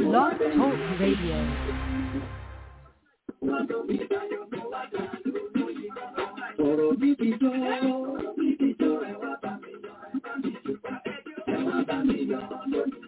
Blog Talk Radio. Ọ̀rọ̀ mi ti tó, mi ti tó ẹ wá bá mi yọ̀, ẹ bá mi dúpẹ́, ẹ wá bá mi yọ̀ lónìí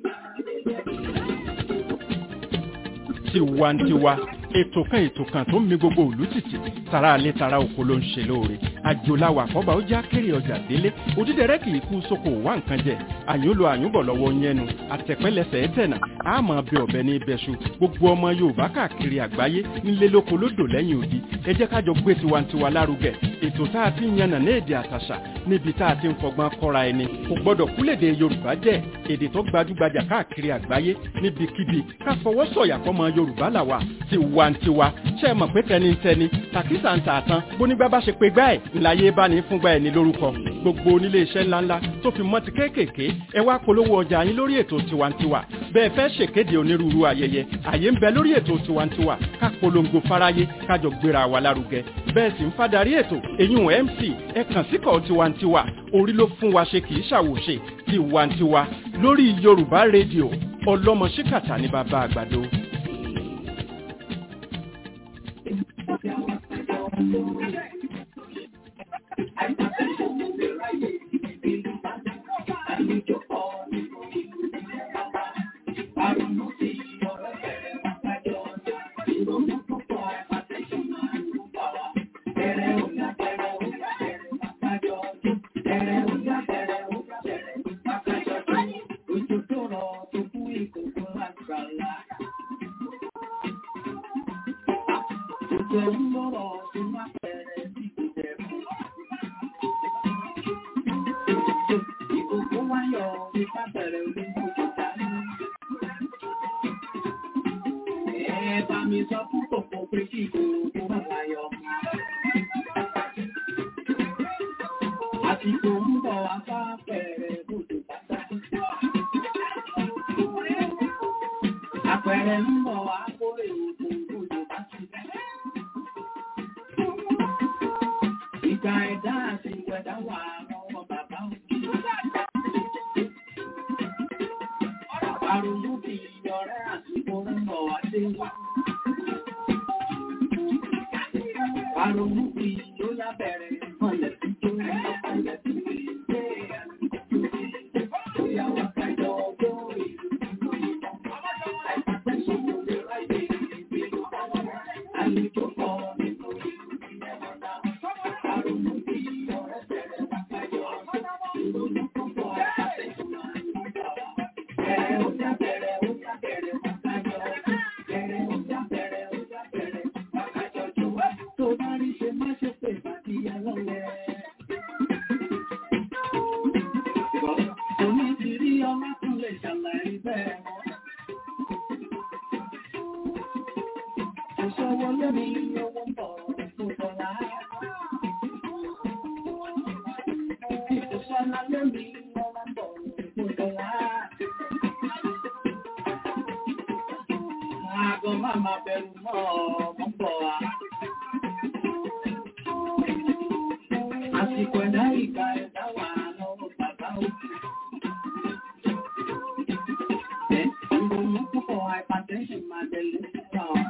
tiwantiwa ètò kan ètò kan tó ń mi gbogbo òlú tìtì tara alẹ́ tara oko ló ń ṣe lóore àjòláwà àkọ́bà ó já kéré ọjà délé òdídẹrẹ́ kì í kú sóko wá nǹkan jẹ àyúnlò àyúnbọ̀ lọ́wọ́ yẹnu àtẹ̀pẹ́lẹsẹ̀ ẹ̀tẹ̀nà àmọ́ bẹ ọ̀bẹ ní ibẹ̀ṣu gbogbo ọmọ yorùbá káàkiri àgbáyé nílé lóko lódò lẹ́yìn odi ẹ jẹ́ kájọ gbé tiwantiwa lárugẹ ètò tá a ti ń yànnà ní èdè àtàṣà níbi tá a ti ń fọgbọ́n kọ́ra ẹni kò gbọ́dọ̀ kúlèdè yorùbá jẹ́ èdè tó gbajúgbajà káàkiri àgbáyé níbikíbi ká fọwọ́ sọ̀yà fọmọ yorùbá làwà tiwantiwa ṣe é mọ̀ pé tẹnitẹni tàkísà ń tà tán bónígbà bá ṣe pé gbá ẹ̀ ńláyé bá ní fúngbà ẹ̀ ní lórúkọ gbogbo onílé iṣẹ́ ńláńlá tó fi mọ́ ti kéékèèké ẹ wá polówó ọjà yín lórí ètò tiwantiwa bẹ́ẹ̀ fẹ́ ṣèkéde onírúurú ayẹyẹ àyè ń bẹ lórí ètò tiwantiwa ká polongo fáráyé kájọ gbéra wa lárugẹ bẹ́ẹ̀ sì ń fadarí ètò èyún mc ẹ kàn síkọ̀ tiwantiwa orí ló fún wa ṣe kì í ṣàwòṣe tiwantiwa lórí yorùbá rédíò ọlọ́mọ ṣíkàtà ní bàbá àgbàdo. Àpẹẹrẹ ń bọ̀ wá kórè òkú òjò bá ti bẹ́. Ìgbà ẹ̀dá àti ìwẹ̀dá wà lọ́wọ́ bàbá òkè. Àrùn bí ọ̀rẹ́ àsìkò ń bọ̀ wá dé wá. Àrùn bí ló lábẹ̀rẹ̀ mọ̀lẹ̀ tí tó ń bọ̀ mọ̀lẹ̀ tí tó ń gbé. Ìyàwó kájọ ọgbọ́n ìlú nínú ìtàn. Àìsàn sọ̀rọ̀ lè ráyè ìgbèrú. Àlejò pọ̀ nínú ìlú ìyẹn náà. Àrùn bí ọ̀rẹ́ bẹ̀rẹ̀ wá kájọ ọgbọ́n. Ìrònú púpọ̀ àtẹ̀sùn máa ń bọ̀. Bẹ̀rẹ̀ ó já bẹ̀rẹ̀ ó já bẹ̀rẹ̀ wá kájọ ọgbọ́n. Bẹ̀rẹ̀ ó já bẹ̀rẹ̀ ó já bẹ̀rẹ̀ wá kájọ jọ̀wọ́. Tó bá rí ṣe má ṣe pè bá ti yẹ lọ́lẹ̀. Òní ti rí ọmọ tún lè ṣàlàyé bẹ́ẹ̀ mọ́. Ìṣòwò lórí owó ń bọ̀ tó dọ̀la. Ìṣòṣọ́lá lórí owó ń bọ̀ tó dọ̀la. Àgọ́ máa ma bẹ̀rù mọ́ ọmọ ń bọ̀ wá. Àsìkò ẹ̀dá ìgbà ẹ̀dá wà lọ́wọ́ bàbá òkè. Ìrònú púpọ̀ hypertension máa tẹ̀lé síta ọ̀.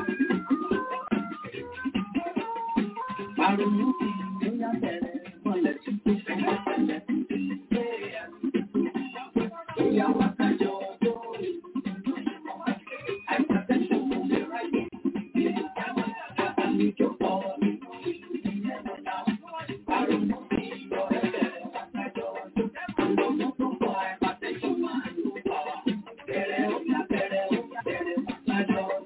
Àrònú ti ìgbéyà bẹ̀rẹ̀ mọ̀lẹ̀ tí kò fẹ́ mọ̀lẹ̀ tí kò gbé. Ìyàwó àkájọ ọjọ́ ìlú. Hypertension ló lè ráyè. Àlejò pọ̀ nínú ìlú ìyẹn lọ́la. Àrònú ti ìyọ̀rẹ́ bẹ̀rẹ̀ àkájọ ọjọ́. Àrònú púpọ̀ hypertension máa ń lò pọ̀. Bẹ̀rẹ̀ ó yá bẹ̀rẹ̀ ó yá bẹ̀rẹ̀ àkájọ ọjọ́.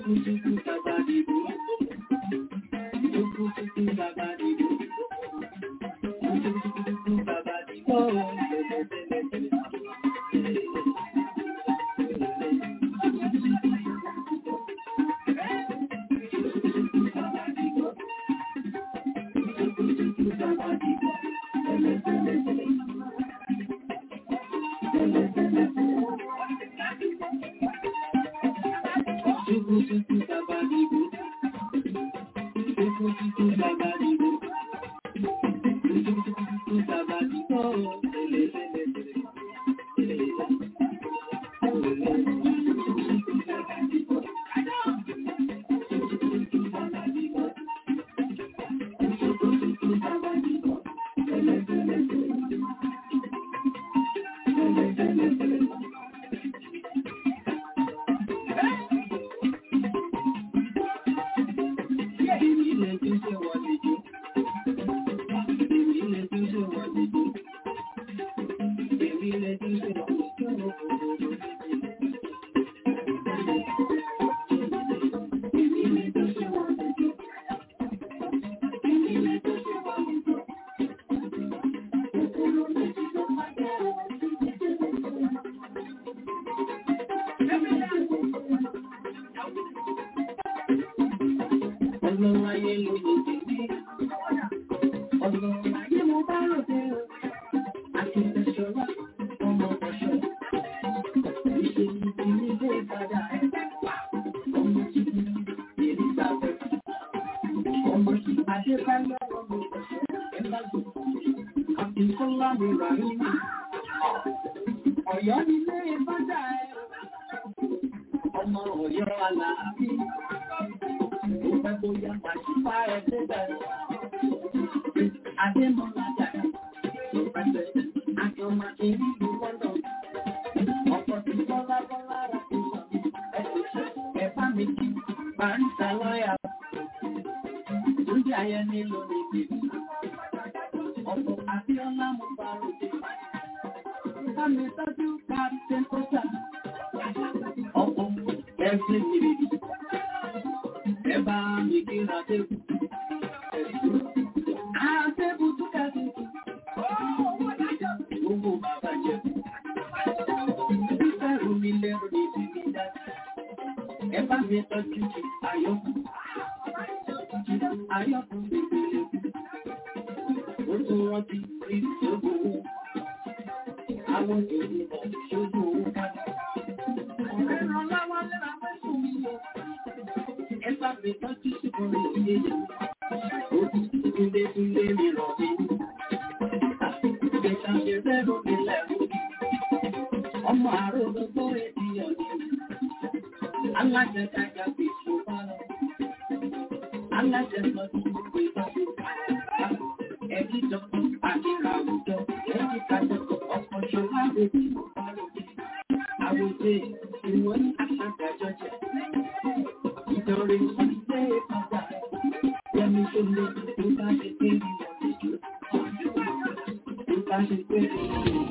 Ọ̀yọ́ nílé bọ́dà ẹ̀, ọmọ Ọ̀yọ́ aláàbí, ó pẹ́ bóyá pàṣípà ẹ̀ tó bẹ̀rẹ̀. Adémọ́lá dàda, ó pẹ́ bẹ̀rẹ̀, àjọmọ̀ ìlú London. Ọ̀pọ̀ tí bọ́lá bọ́lá rà tó sọ, ẹ kò ṣe ẹ̀fá méjì, Barista lọ́yà. Lórí ayẹ nílò ní bèbí. Ọ̀pọ̀ Abíọ́lá mo bá ròde. Bámi tọ́jú Captain Kọ́sà. Ọ̀pọ̀ ẹ̀sìn ìrètí. Ẹ bá mi kíra débù. Àdébù tún kẹ́sì. Gbogbo bàbá jẹ́. Fẹ́rù mi lẹ́rù ní bíbí dájú. Ẹ bá mi tọ́jú Ayọ̀kù. Ayọ̀kù bèbè lẹ́kù. Ó tún rántí rí ìṣòro owó. Àwọn ènìyàn ṣojú owó ká. Ọ̀rẹ́ ràn láwọn lẹ́ra fẹ́ sùn mí lọ. Ẹ bá mi tọ́jú ṣùgbọ́n mi ò yé yẹn. Ó ti túnlé túnlé mi rọ̀ mí. Ìgbésà ṣe fẹ́ lómi lẹ́rù. Ọmọ àárọ̀ gbogbo ènìyàn ni. Alájẹkájà fi ṣùgbọ́n lọ. Alájẹsọ ti gbogbo ìtọ́jú. Ẹbí jọkọ̀ àdìrà àwùjọ. Ẹbí kájọ ọkọ̀ ṣọlá bèbí ọ̀pọ̀lọpọ̀. Àwùjọ ìwọ̀n ní àṣàkájọ jẹ. Ìjọrin ìṣẹ́ ìpàdà. Yẹmi tó lé tó bá ṣe pé ìwọ̀n ìjọ. Tó bá ṣe pé ìwọ̀n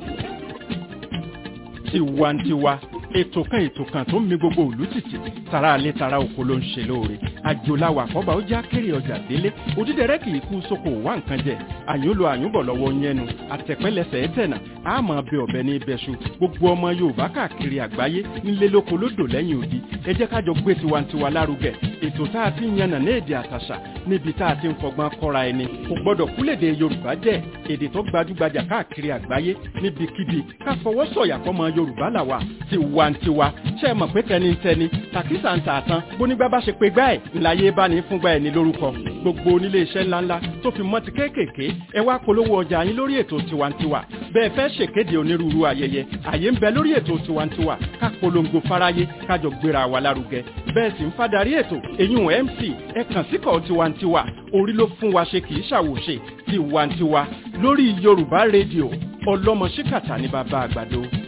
tiwantiwa ètò kan ètò kan tó ń mi gbogbo òlú tìtì tara alẹ́ tara oko ló ń ṣe lóore àjòláwà àkọ́bà ó já kéré ọjà délé òdídẹrẹ́ kì í kú sóko wá nǹkan jẹ àyùnlò àyùnbọ̀ lọ́wọ́ yẹnu àtẹ̀pẹ́lẹsẹ̀ ẹ̀tẹ̀nà àmọ́ bẹ ọ̀bẹ ní ibẹ̀ṣu gbogbo ọmọ yorùbá káàkiri àgbáyé nílé lóko lódò lẹ́yìn odi ẹ jẹ́ kájọ gbé tiwantiwa lárugẹ ètò tá a ti ń yànnà ní èdè àtàṣà níbi tá a ti ń fọgbọ́n kọ́ra ẹni kò gbọ́dọ̀ kúlèdè yorùbá jẹ́ èdè tó gbajúgbajà káàkiri àgbáyé níbikíbi ká fọwọ́ sọ̀yà fọmọ yorùbá làwà tiwantiwa ṣe é mọ̀ pé tẹnitẹni tàkísà ń tààtàn bónígbà bá ṣe pé gbá ẹ̀ ńláyé bá ní fúngbà ẹ̀ ní lórúkọ gbogbo onílé iṣẹ́ ńláńlá tó fi mọ́ ti kéékèèké ẹ wá polówó ọjà yín lórí ètò tiwantiwa bẹ́ẹ̀ fẹ́ ṣèkéde onírúurú ayẹyẹ àyè ń bẹ lórí ètò tiwantiwa ká polongo fáráyé kájọ gbéra wa lárugẹ bẹ́ẹ̀ sì ń fadarí ètò èyún mc ẹ kàn síkọ̀ tiwantiwa orí ló fún wa ṣe kì í ṣàwòṣe tiwantiwa lórí yorùbá rédíò ọlọ́mọ ṣíkàtà ní bàbá àgbàdo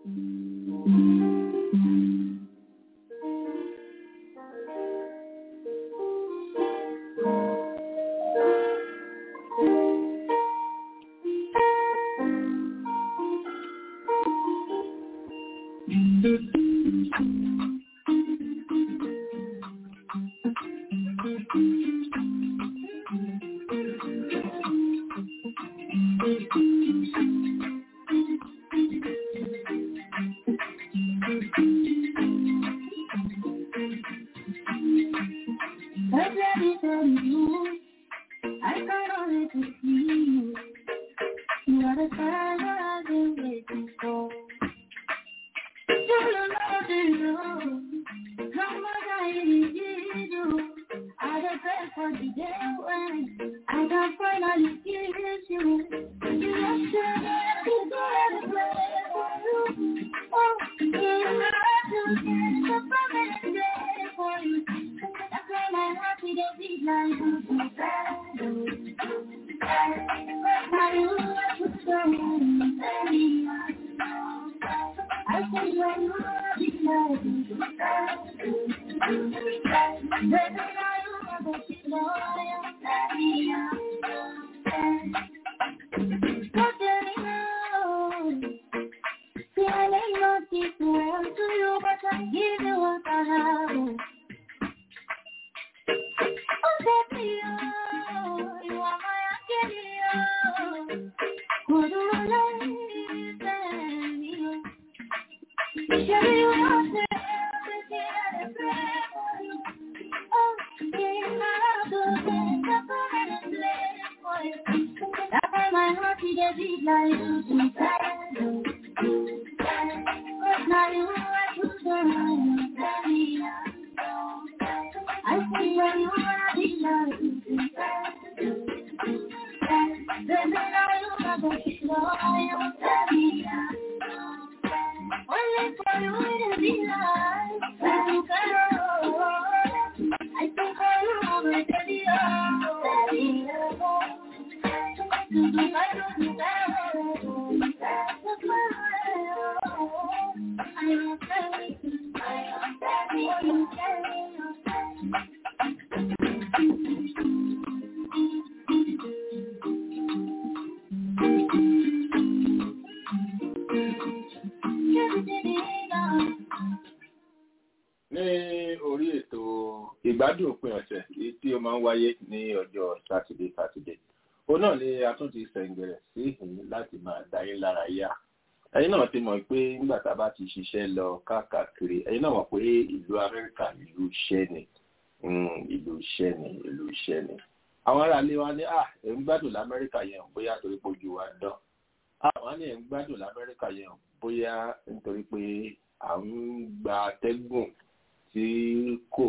ìgbádùn òpin ọ̀sẹ̀ èyí tí ó máa ń wáyé ní ọjọ́ sátidé sátidé òun náà ni a tún ti sẹ̀ǹgẹ̀rẹ̀ sí ìhìn láti máa dáyé lára yá ẹ̀yin náà ti mọ̀ pé nígbà tá a bá ti ṣiṣẹ́ lọ káàkiri ẹ̀yin náà mọ̀ pé ìlú amẹ́ríkà ìlú iṣẹ́ ni ìlú iṣẹ́ ni ìlú iṣẹ́ ni àwọn ará ilé wa ní à ẹ̀ ń gbádùn lamẹ́ríkà yẹn bóyá torí pé ojú wa dán àwọn ní ẹ̀ ń gbádùn lamẹ́ríkà yẹn bóyá nítorí pé à ń gba atẹ́gùn tí kò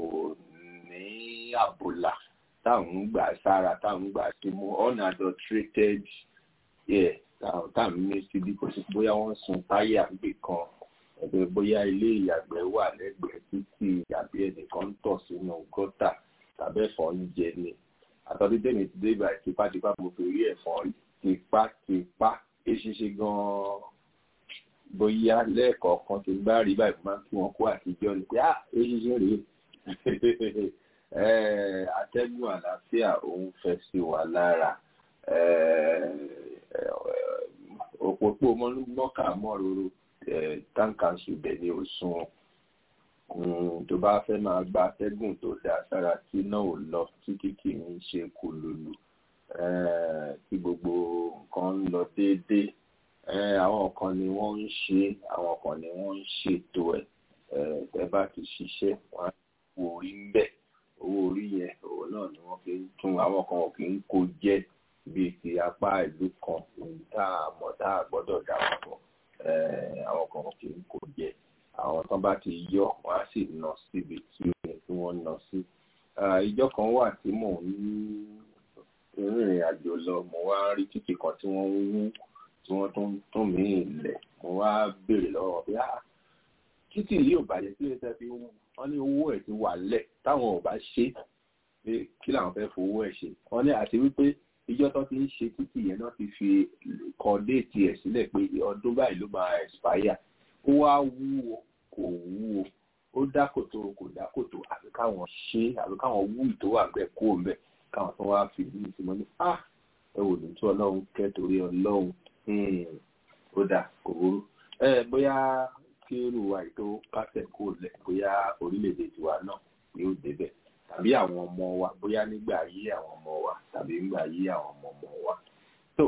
ní àbòlà táwọn ń gbà sára táwọn ń gbà sí mu unadulterated air táwọn ní síbi kò sí bóyá wọ́n sun táyà gbé kan ẹgbẹ́ bóyá ilé ìyàgbẹ́ wà lẹ́gbẹ̀ẹ́ títí àbí ẹnìkan ń tọ̀ sínú gọ́tà tàbí ẹ̀fọn ń jẹ ni àtọ́jú tèmi ti dé ibà tipátipá mo fi rí ẹ̀fọn tipátipá eṣinṣin gan-an bóyá lẹ́ẹ̀kọ̀ọ̀kan ti gbá rí báyìí máa ń kí wọn kó àtijọ́ ni pé ah eṣinṣin rèé atẹ́gùn àlàáfíà òun fẹ́ sí wa lára òpópó mọ́kà mọ́roro táǹkàṣù bẹ̀ ní òsùn tó bá fẹ́ máa gba atẹ́gùn tó dáa sára tí náà ò lọ títí kì í ṣe kùlùlù tí gbogbo nǹkan ń lọ déédéé àwọn kan ni wọ́n ń ṣe àwọn kan ni wọ́n ń ṣètò ẹ̀ ẹ bá ti ṣiṣẹ́ wọ́n á wo orí ń bẹ̀ owó orí yẹn òun náà ni wọ́n fi ń tún àwọn kan ò kì í kó jẹ́ bíi ti apá ìlú kan tá a mọ̀ tá a gbọ́dọ̀ dà wọ́n pọ̀ àwọn kan ò kì í kó jẹ́ àwọn tán bá ti yọ wọ́n á sì nà síbi tí ó yẹ kí wọ́n nà sí. ìjọ kan wà tí mò ń rìnrìn àjò lọ mo wá rí títì kan tí wọ́n ń wú tí wọ́n tún tún mí ilẹ̀ mo wá béèrè lọ́wọ́ bí ah títì yìí ò bàjẹ́ sí ẹsẹ̀ fi wú wọ́n ní owó ẹ̀ ti wà lẹ̀ táwọn ò bá ṣe pé kí làwọn fẹ́ fowó ẹ̀ ṣe wọ́n ní àti wípé ìjọ tó ti ń ṣe títì yẹn náà ti fi kọ déètì ẹ̀ sílẹ̀ pé ọdún báyìí ló máa expire ó wá wúwo kò wúwo ó dákòtò kò dákòtò àbí káwọn ṣe àbí káwọn wú ìtò wà bẹ́ẹ̀ kó ń bẹ̀ káwọn tó wá fi bí ìsinmi ní à ẹ wò ní tí ọlọ́run kẹ́ torí ọlọ́run ó dà kò burú ẹ bóyá kí irú wa ètò kásẹ̀ kó lẹ̀ bóyá orílẹ̀-èdè tiwa náà yóò débẹ̀ tàbí àwọn ọmọ wa bóyá nígbà ayé àwọn ọmọ wa tàbí nígbà ayé àwọn ọmọ ọmọ wa. so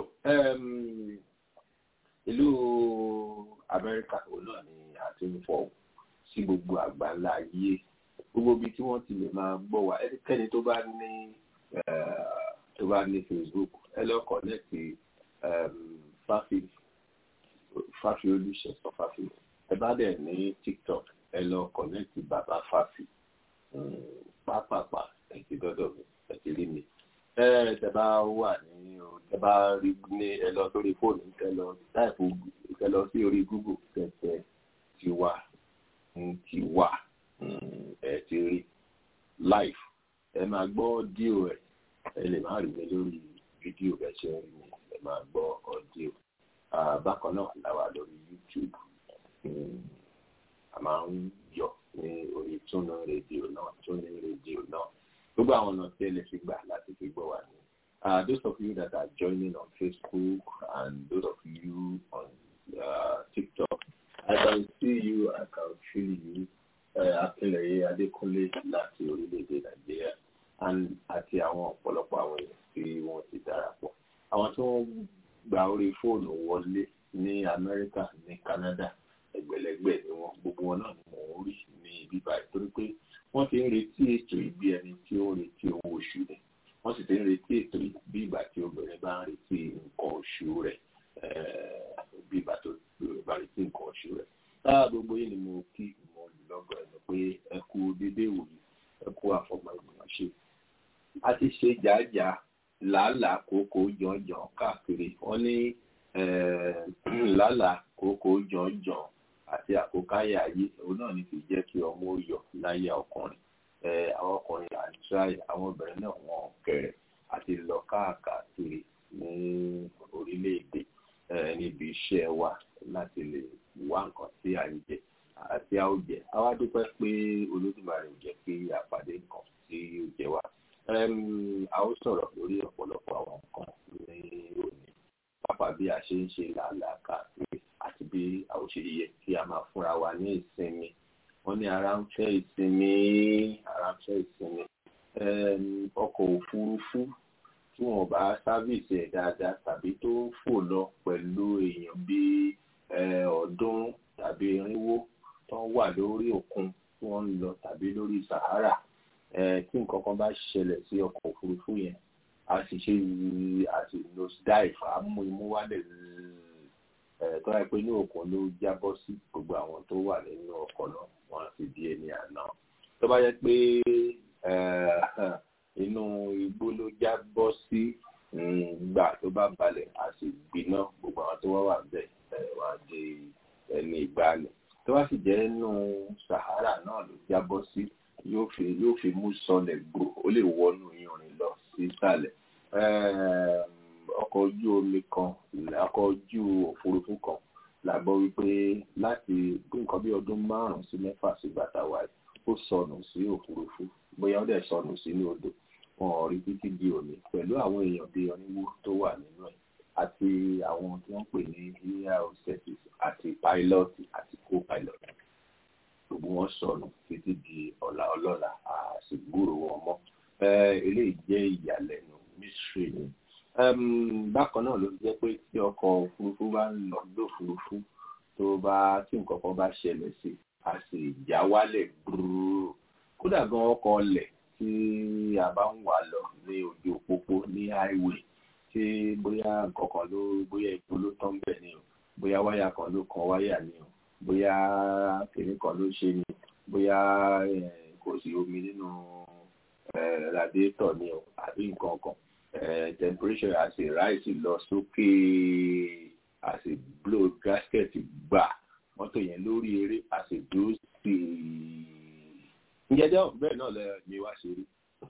ìlú amẹ́ríkà òun náà ni a ti ń fọ sí gbogbo àgbáńlá ayé gbogbo ibi tí wọ́n ti lè máa gbọ́ wa ẹnikẹ́ni tó bá ní tó bá ní facebook ẹ lọ kọ́nẹ́ẹ̀tì fáfi fáfi olùṣèṣọ fáfi ẹ bá dẹ̀ ní tiktok ẹ lọ kọ́nẹ́ẹ̀tì bàbá fáfi pápápá ẹ ti dọ́dọ̀ mi ẹ ti rí mi ẹ tẹ bá wà ní tẹ bá rí ní ẹ lọ sórí fóònù tẹ lọ táìpù tẹ lọ sí orí google tẹtẹ tiwa tiwa ẹ ti rí live ẹ máa gbọ́ díò ẹ ẹ lè má rí mi lórí fídíò bẹ́ẹ̀ ṣe ń rí mi ẹ máa gbọ́ ọdíò bákan náà la wà lórí youtube a máa ń yọ ní orí túnú rédíò náà túnú rédíò náà gbogbo àwọn ọ̀nà tí ẹ lè fi gbà láti fi gbọ́ wa ní. Uh, those of you that are joining on Facebook and those of you on uh, TikTok, I can see you, I can feel you. Akínlẹ̀yẹ Adékúnlé láti orílẹ̀-èdè Nàìjíríà and àti àwọn ọ̀pọ̀lọpọ̀ àwọn èèyàn tí wọ́n ti darapọ̀. Àwọn tí wọ́n gba orí fóònù wọlé ní Amẹ́ríkà ní Canada ẹgbẹ̀lẹ́gbẹ̀ ni wọ́n gbogbo wọn náà ni mò ń rí ní ibi báyìí torí pé wọ́n ti ń retí ètò ìbí ẹni tí ó ń retí owó oṣù rẹ̀ wọ́n sì ti ń retí ètò bí ìgbà tí obìnrin bá ń retí nǹkan oṣù rẹ̀ bí ìgbà tó bá retí nǹkan oṣù rẹ̀. táà gbogbo yìí ni mo kí mo lù lọ́gọ̀ ẹ̀nu pé ẹ kú dédé ìwòyí ẹ kú àfọmọ ìgbìmọ̀ ṣe. a ti ṣe jàájàá làálàá kókó jọ̀ọ́jọ̀ọ́ káàkiri wọ́n ní làálàá kókó jọ̀ọ́jọ̀ọ́ àti àkókáyà ayé òun náà ní fi jẹ́ kí ọmọ ó yọ láyé ọkùnrin àwọn ọkùnrin àìsíráì àwọn obìnrin náà wọn kẹrẹ àti lọ káàkiri ní orílẹ̀-èdè níbi iṣẹ́ wa láti lè wá nǹkan tí à ń jẹ àti a ó jẹ àwa dúpẹ́ pé olódùmarè jẹ́ kí àpàdé nǹkan tí ó jẹ wá a ó sọ̀rọ̀ lórí ọ̀pọ̀lọpọ̀ àwọn nǹkan ní òní pápá bí a ṣe ń ṣe làálàá káàkiri àti bí a ó ṣe yẹ kí a máa fúnra wa ní ìsinmi wọ́n ní ara ń fẹ́ ìsinmi ara ń fẹ́ ìsinmi ọkọ̀ òfurufú tí wọ́n bá sáfíìsì ẹ̀ dáadáa tàbí tó ń fò lọ pẹ̀lú èèyàn bíi ọ̀ọ́dúnrún tàbí irinwó tó ń wà lórí òkun tí wọ́n ń lọ tàbí lórí Sahara tí nǹkan kan bá ṣẹlẹ̀ sí ọkọ̀ òfurufú yẹn a sì ṣe a sì nose dive a mú imú wálẹ̀ tó yẹ pé ní òkun ló jábọ́ sí gbogbo àwọn tó wà nínú ọkọ̀ náà wọ́n á sì di ẹni àná tó bá yẹ pé inú igbó ló jábọ́ sí gbà tó bá balẹ̀ a sì gbiná gbogbo àwọn tó wá wà bẹ́ẹ̀ wọ́n á di ẹni ìgbàanì tó bá sì jẹ́ inú Sahara náà ló jábọ́ sí yóò fi yóò fi mú sọlẹ̀ gbò ó lè wọnú iyanrìn lọ sí ìsàlẹ̀ ọkọ̀ ojú omi kan ọkọ̀ ojú òfurufú kan la gbọ́ wípé láti nǹkan bí ọdún márùn-ún sí mẹ́fà sí bàtà wa ó sọnù sí òfurufú bóyá ó dẹ̀ sọnù sínú odò wọn ò rí títí di òní pẹ̀lú àwọn èèyàn bíi oníwó tó wà nínú ẹ̀ àti àwọn tí wọ́n pè ní air hostesses àti pilot àti co-pilot gbogbo wọn sọnù títí di ọ̀la ọlọ́la àṣìgbúrò wọn mọ́ eléyìí jẹ́ ìyàlẹ́nu mystery ni bákan náà ló jẹ́ pé tí ọkọ̀ òfurufú bá ń lọ lófurufú tó bá tí nǹkan kan bá ṣẹlẹ̀ sí a sì já wálẹ̀ gbúrú kódà gan ọkọ̀ ọlẹ̀ tí a bá ń wà lọ ní ojú òpópó ní highway tí bóyá nǹkan kan ló bóyá epo ló tán bẹ̀ ni o bóyá wáyà kan ló kan wáyà ni o bóyá kìnní kan ló ṣe ni bóyá kò sí omi nínú radiator ni o àbí nǹkan kan temperature a sì rise lọ sókè a sì blow gasket gbà mọ́tò yẹn lórí eré a sì dúró sí i. ǹjẹ́jọ́ bẹ́ẹ̀ náà lẹ mi wá ṣe rí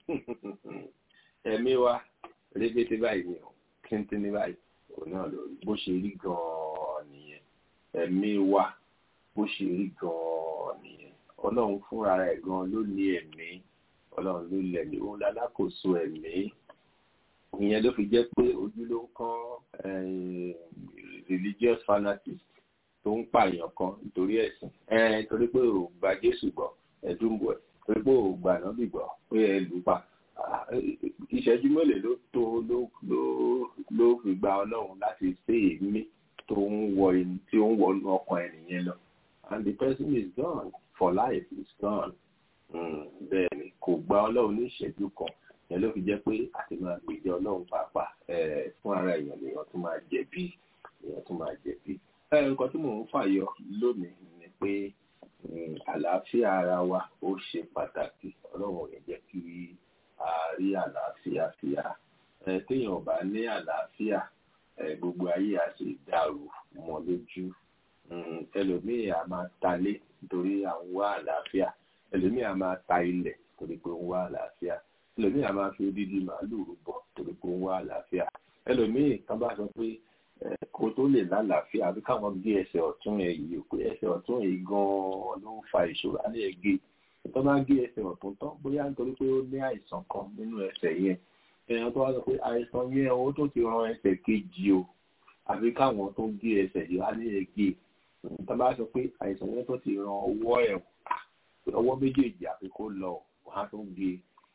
ẹ̀mí wa rébété báyìí ni o kíntínní báyìí òun náà lórí bó ṣe rí gan-an nìyẹn ẹ̀mí wa bó ṣe rí gan-an nìyẹn ọlọ́run fúnra rẹ̀ gan-an ló ní ẹ̀mí ọlọ́run ló lẹ̀mí òun lálákòóso ẹ̀mí ìyẹn ló fi jẹ́ pé ojú ló ń kán religious fanatics tó ń pààyàn kan nítorí ẹ̀sìn torí pé ò gba Jésù gbọ́ ẹ̀dúnbọ̀ ẹ̀ torí pé ò gbà náà bì gbọ́ pé ẹ lù ú pa ìṣẹ́jú mélòó ló tó ló ló ló fi gba ọlọ́run láti ṣe èémí tó ń wọ ẹni tí ó ń wọnú ọkàn ẹnìyẹn lọ and the person is gone for life is gone bẹ́ẹ̀ ni kò gba ọlọ́run ní ìṣẹ́jú kan yẹn ló fi jẹ́ pé àti máa gbèjọ ọlọ́run pàápàá fún ara èèyàn lèèyàn tún máa jẹ̀bi èèyàn tún máa jẹ̀bi. nǹkan tí mò ń fàyọ lónìí ni pé àlàáfíà ara wa ó ṣe pàtàkì ọlọ́run ò ní jẹ́ kí a rí àlàáfíà fíà téèyàn ò bá ní àlàáfíà gbogbo ayé á sì dàrú mọ́ lójú ẹlòmíì á máa talé nítorí à ń wá àlàáfíà ẹlòmíì á máa ta ilẹ̀ torí pé ń wá àlàáfíà ẹlòmíì á máa fi odidi màálùú rúbọ torí pé ń wá àlàáfíà ẹlòmíì kan bá sọ pé kó tó lè lálàáfíà àbí káwọn gé ẹsẹ̀ ọ̀tún ẹ̀ yìí pé ẹsẹ̀ ọ̀tún ẹ̀ gan-an ló ń fa ìṣòro alẹ́ ẹ̀ gé tó bá gé ẹsẹ̀ ọ̀tún tán bóyá nítorí pé ó ní àìsàn kan nínú ẹsẹ̀ yẹn èèyàn tó wá sọ pé àìsàn yẹn ó tó ti ran ẹsẹ̀ kejì o àbí káwọn tó gé ẹsẹ̀ yìí alẹ́ ẹ̀ gé tó bá sọ pé àìsàn yẹn tó ti ran ọwọ́ ẹ̀ ọwọ́ méjèèjì àfi kó lọ wọ́n á tó gé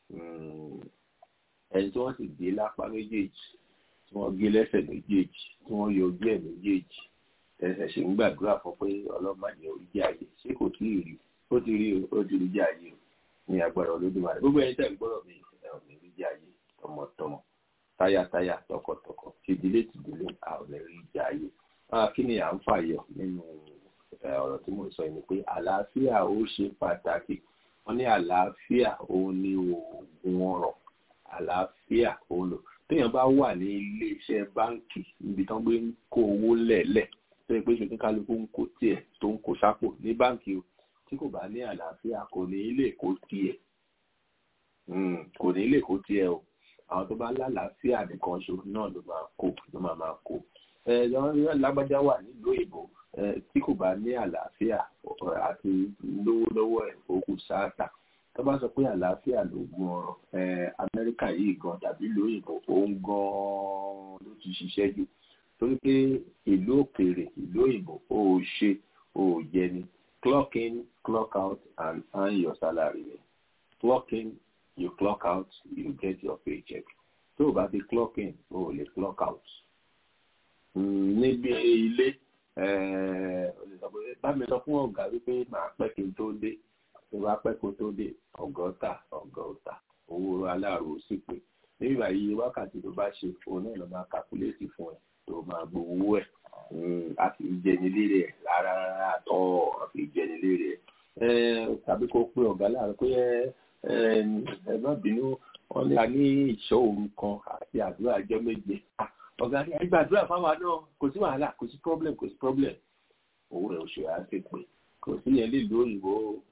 ẹni tí wọ́n sì gé lápá méjèèjì tí wọ́n gé lẹ́sẹ̀ méjèèjì tí wọ́n yọ ojú ẹ̀ méjèèjì ẹsẹ̀ ṣe ń gbàdúrà fún pé ọlọ́mọdé orí jẹ́ àyè ṣé kò tí ì rí ó ti rí ó ti rí jẹ́ àyè ní agbára olódùmarè gbogbo ẹni tẹ̀ ń gbọ́dọ̀ mi ẹ̀ ò ní rí jẹ́ àyè tọmọtọmọ táyàtáyà tọkọtọkọ tìdílé tìdílé a ò ní rí jẹ́ àyè kí ni à ń fàyọ nínú ọ̀rọ̀ tí mo sọ yìí ni pé àlàáfíà ó ṣe pàtàkì wọ́n ní àlàáfíà òun ni oògùn ọrọ̀ àlàáfíà òun lò téèyàn bá wà ní iléeṣẹ́ báǹkì níbi tán gbé ń kó owó lẹ̀lẹ̀ tó yẹ pé ṣe kálukú ń kó tiẹ̀ tó ń kó sápò ní báǹkì o tí kò bá ní àlàáfíà kò ní lè kó tiẹ̀ kò ní lè kó tiẹ̀ o àwọn tó bá lálàáfíà nìkan ṣo náà ló máa kó ló máa máa kó ẹ lágbájá wà nílùú òyìnbó tí kò bá ní àlàáfíà àti lówó lọ́wọ́ ẹ̀ òkú sáàtà tó bá sọ pé àlàáfíà ló gun ọ̀rọ̀ amẹ́ríkà yìí gan tàbí lóyìnbó òun gan ló ti ṣiṣẹ́ jù torí pé ìlú òkèèrè ìlú òyìnbó ó ṣe ó jẹ ni clock in clock out and earn your salary ni clock in you clock out you get your paycheck tó o bá ti clock in o ò lè clock out níbi ilé bá mi sọ fún ọ̀gá wípé màá pẹ́ kí n tó dé tó bá pẹ́ kó tó dé ọgọ́ta ọgọ́ta owó aláàrò sì pé níbi báyìí wákàtí tó bá ṣe òun náà lọ máa kàkúléètì fún ẹ tó máa gbowó ẹ a kì í jẹni lérè ẹ rárá rárá àtọ a kì í jẹni lérè ẹ tàbí kó pé ọ̀gá láàárọ̀ pé ẹ má bínú wọn ní a ní ìṣọ́ òru kan àti àdúrà ọjọ́ méje ọ̀gá ní ẹgbẹ́ àdúrà fáwọn náà kò sí wàhálà kò sí problem kò sí problem owó rẹ̀ oṣù á ti pè kò sí yẹn lílo òyìnbó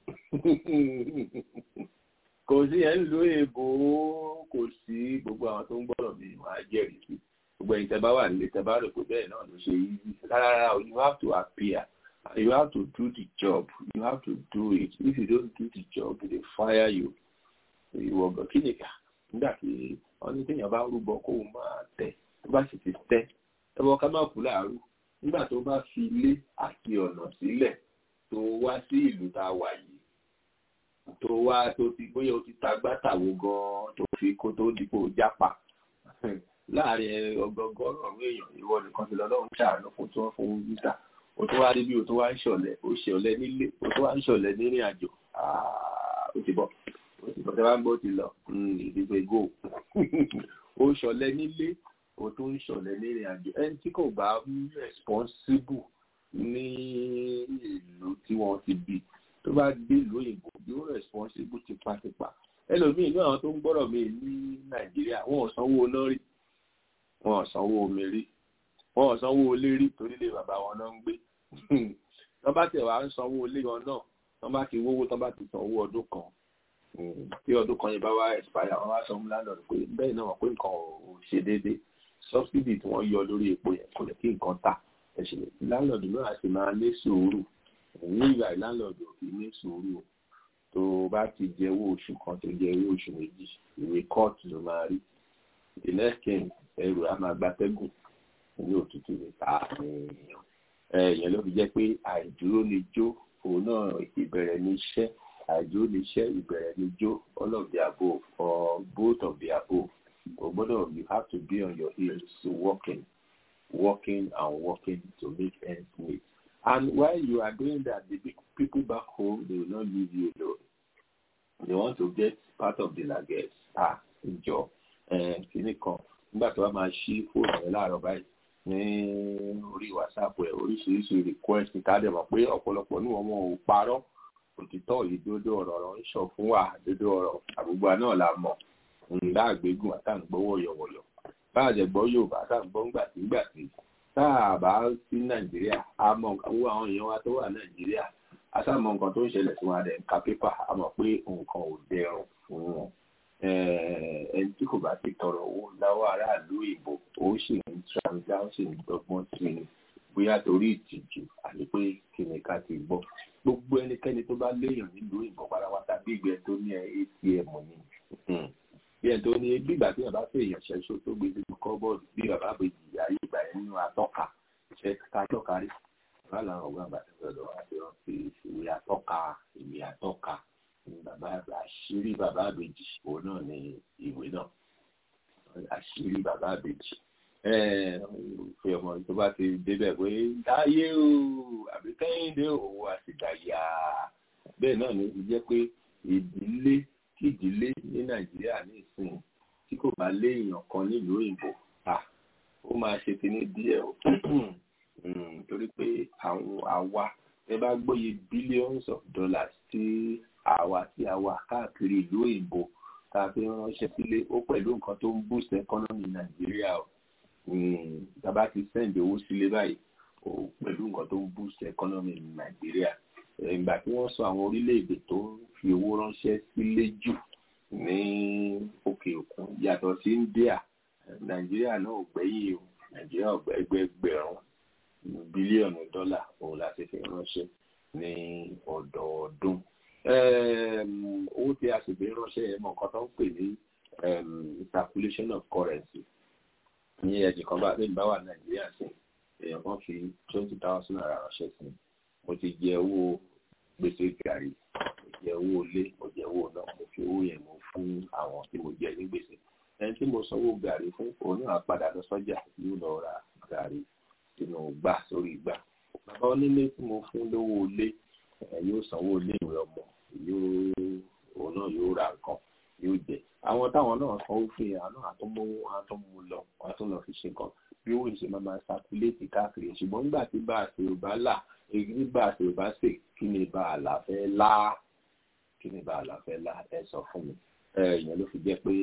kò sí yẹn lílo òyìnbó kò sí gbogbo àwọn tó ń gbọ́dọ̀ mi wọ́n á jẹ́rìí sí gbogbo ẹ̀yin tẹ́ bá wà nílé tẹ́ bá rò pé bẹ́ẹ̀ náà ló ṣe yí rárá you have to appear you have to do the job you have to do it if you don't do the job they fire you ìwọ ọgbọ kí nìkà nígbà tí wọn ní téèyàn bá rúbọ kó o máa tẹ tó bá sì ti tẹ ẹbọ ká má kú láàárọ̀ nígbà tó bá fi ilé àti ọ̀nà sílẹ̀ tó wá sí ìlú tá a wà yìí tó wá tó ti bóyá o ti ta gbátàwó gan tó fi kó tó dípò jápa láàrin ọgọgọrùn ọrùn èèyàn ìwọ nìkan ti lọ́lọ́run ṣàánú fún tí wọ́n fún visa o tó wá rí bí o tó wá ń ṣọ̀lẹ o ṣọ̀lẹ nílé o tó wá ń ṣọ̀lẹ nírìn àjò ó ti bọ̀ ó ti bọ̀ tẹ́ bá ń bó ti lọ ìdìbò ìgò o ṣọ̀lẹ nílé o tó ń ṣọ̀lẹ nírìn àjò ẹni tí kò bá responsible ní ìlú tí wọ́n ti bí tó bá dé ìlú òyìnbó yóò responsible tipátipá ẹlòmíì inú àwọn tó ń gbọ́rọ̀ mi ní nàìjíríà wọn ò sanwó náà rí wọn ò sanwó omi rí wọn ò sanwó ilé rí torí lè bàbá wọn náà ń gbé tọ́ bá tẹ̀ wá ń sanwó ilé wọn náà tọ́ bá ti wówó tọ́ bá ti sanwó ọdún kan tí ọdún kan yẹn bá wá expire wọn wá sọ fún landlord pé bẹ́ẹ̀ náà wọ́n pé nǹkan ò ṣe déédéé subsidy tí wọ́n yọ lórí epo yẹn kò lè kí nǹkan tà ẹ̀sìn landlord náà sì máa ní sùúrù ní ìgbà ìlànlọ́dọ̀ kì í ní sùúrù tó bá ti jẹ owó oṣù kan tó jẹ owó oṣù méjì ìwé kóòtù ló máa rí the next thing ẹrù á máa gbatẹ́gùn ní òtútù ní ta èèyàn èèyàn ló fi jẹ́ pé àìdúró lè jó òun náà ìbẹ̀rẹ̀ ní iṣẹ́ àìdúró lè ṣẹ́ ìbẹ̀rẹ̀ ní jó all of the above or both of the above o gbọ́dọ̀ you have to be on your heels working working and working to make ends meet and while you are doing that the big people back home they will not leave you alone they want to get part of the luggage ah ìjọ kìíní kan nígbà tó bá máa ṣí fóònù rẹ láàárọ̀ báyìí ní orí whatsapp ẹ oríṣiríṣi request ká dẹ̀ mọ̀ pé ọ̀pọ̀lọpọ̀ ní wọn ò parọ́ òtítọ́ yìí dódó ọ̀rọ̀ ọ̀rọ̀ ń sọ fún wa dódó ọ̀rọ̀ àgbègbè náà la mọ̀ ńlá àgbégùn àtàǹgbọ́ wọ̀yọ̀wọ̀yọ̀ báàjẹ̀gbọ́ yorùbá àtàǹgbọ́ ńgbàtígbàtí tá a bá sí nàìjíríà a mọ owó àwọn èèyàn wa tó wà nàìjíríà a sá mọ nǹkan tó ń ṣẹlẹ̀ sí wọn dẹ̀ ń ka pépà a mọ̀ pé nǹkan ò dẹrùn fún wọn ẹni tí kò bá ti tọrọ owó láwọ aráàlú ìbò ó sì ń transa ó sì ń dọ́gbọ́n sí i bóyá torí ìtìjú àti pé kíni ká ti gbọ́ gbogbo ẹnikẹ́ni tó bá léèyàn nílùú ìbò pátápátá bí ìgbẹ́ tó ní atm ni bí ẹni tó ní gbígbà tí bàbá fẹ́ èèyàn ṣẹ́ṣó tó gbé nínú kọ́bọ́ọ̀dù bí bàbá àbèjì ayé ìgbà yẹn nínú atọ́ka ṣe ká tọ́ka rí bàbá làwọn ọgbà bàtà lọ́dọ̀ wá sí wọn fi ìwé atọ́ka ìwé atọ́ka bàbá àṣírí bàbá àbèjì òun náà ní ìwé náà àṣírí bàbá àbèjì fi ọmọ tó bá ti débẹ̀ pé dáyé o àbí kẹ́hìndé òwò àtìgbàyà bẹ́ẹ̀ náà ni jẹ́ pé ìdílé kí ìdílé ní nàìjíríà ní ìsìn tí kò bá léèyàn kan nílùú òyìnbó ó máa ṣe kíní díẹ̀ o torí pé àwọn àwa ẹ bá gbóye billions of dollars tí àwa tí a wà káàkiri ìlú òyìnbó tá a fi ránṣẹ́ sílé ó pẹ̀lú nǹkan tó ń boost economy nàìjíríà o tàbá ti send owó sílé báyìí o pẹ̀lú nǹkan tó ń boost economy nàìjíríà ìgbà tí wọ́n sọ àwọn orílẹ̀-èdè tó fi owó ránṣẹ́ sílé jù ní òkè òkun yàtọ̀ sí India nàìjíríà náà ò gbẹ́yìn o nàìjíríà ò gbẹ́gbẹ́gbẹ̀rún bílíọ̀nù dọ́là òun la ti fi ránṣẹ́ ní ọdọọdún owó tí a sì fi ránṣẹ́ ẹ̀ mọ̀ nǹkan tó ń pè ní circulation of currency ní ẹ̀jẹ̀ kan bá bá wà nàìjíríà sí èèyàn kan fi twenty thousand naira ránṣẹ́ sí mo ti jẹ owó gbèsè gàrí mo jẹ owó ilé mo jẹ owó náà mo fi owó yẹn mo fún àwọn tí mo jẹ ní gbèsè ẹni tí mo sanwó gàrí fún òun náà padà lọ sọ́jà yóò lọ ra gàrí sínú gbà sórí gbà bàbá onílé tí mo fún lówó ilé yóò sanwó ilé ìwé ọmọ yóò òun náà yóò ra nǹkan yóò jẹ àwọn táwọn náà sanwó fún yàrá náà àtúnmówó àtúnmú lọ àtúnlọ fi ṣe nǹkan bí owó ìṣe máa máa ṣàkúlẹ̀tì káàkiri ṣùgbọ́n nígbà tí bá a ṣe ò bá là èyí bá a ṣe ò bá ṣe kí ni bá a là fẹ́ lá kí ni bá a là fẹ́ lá ẹ sọ fún mi ìyẹn ló fi jẹ́ pé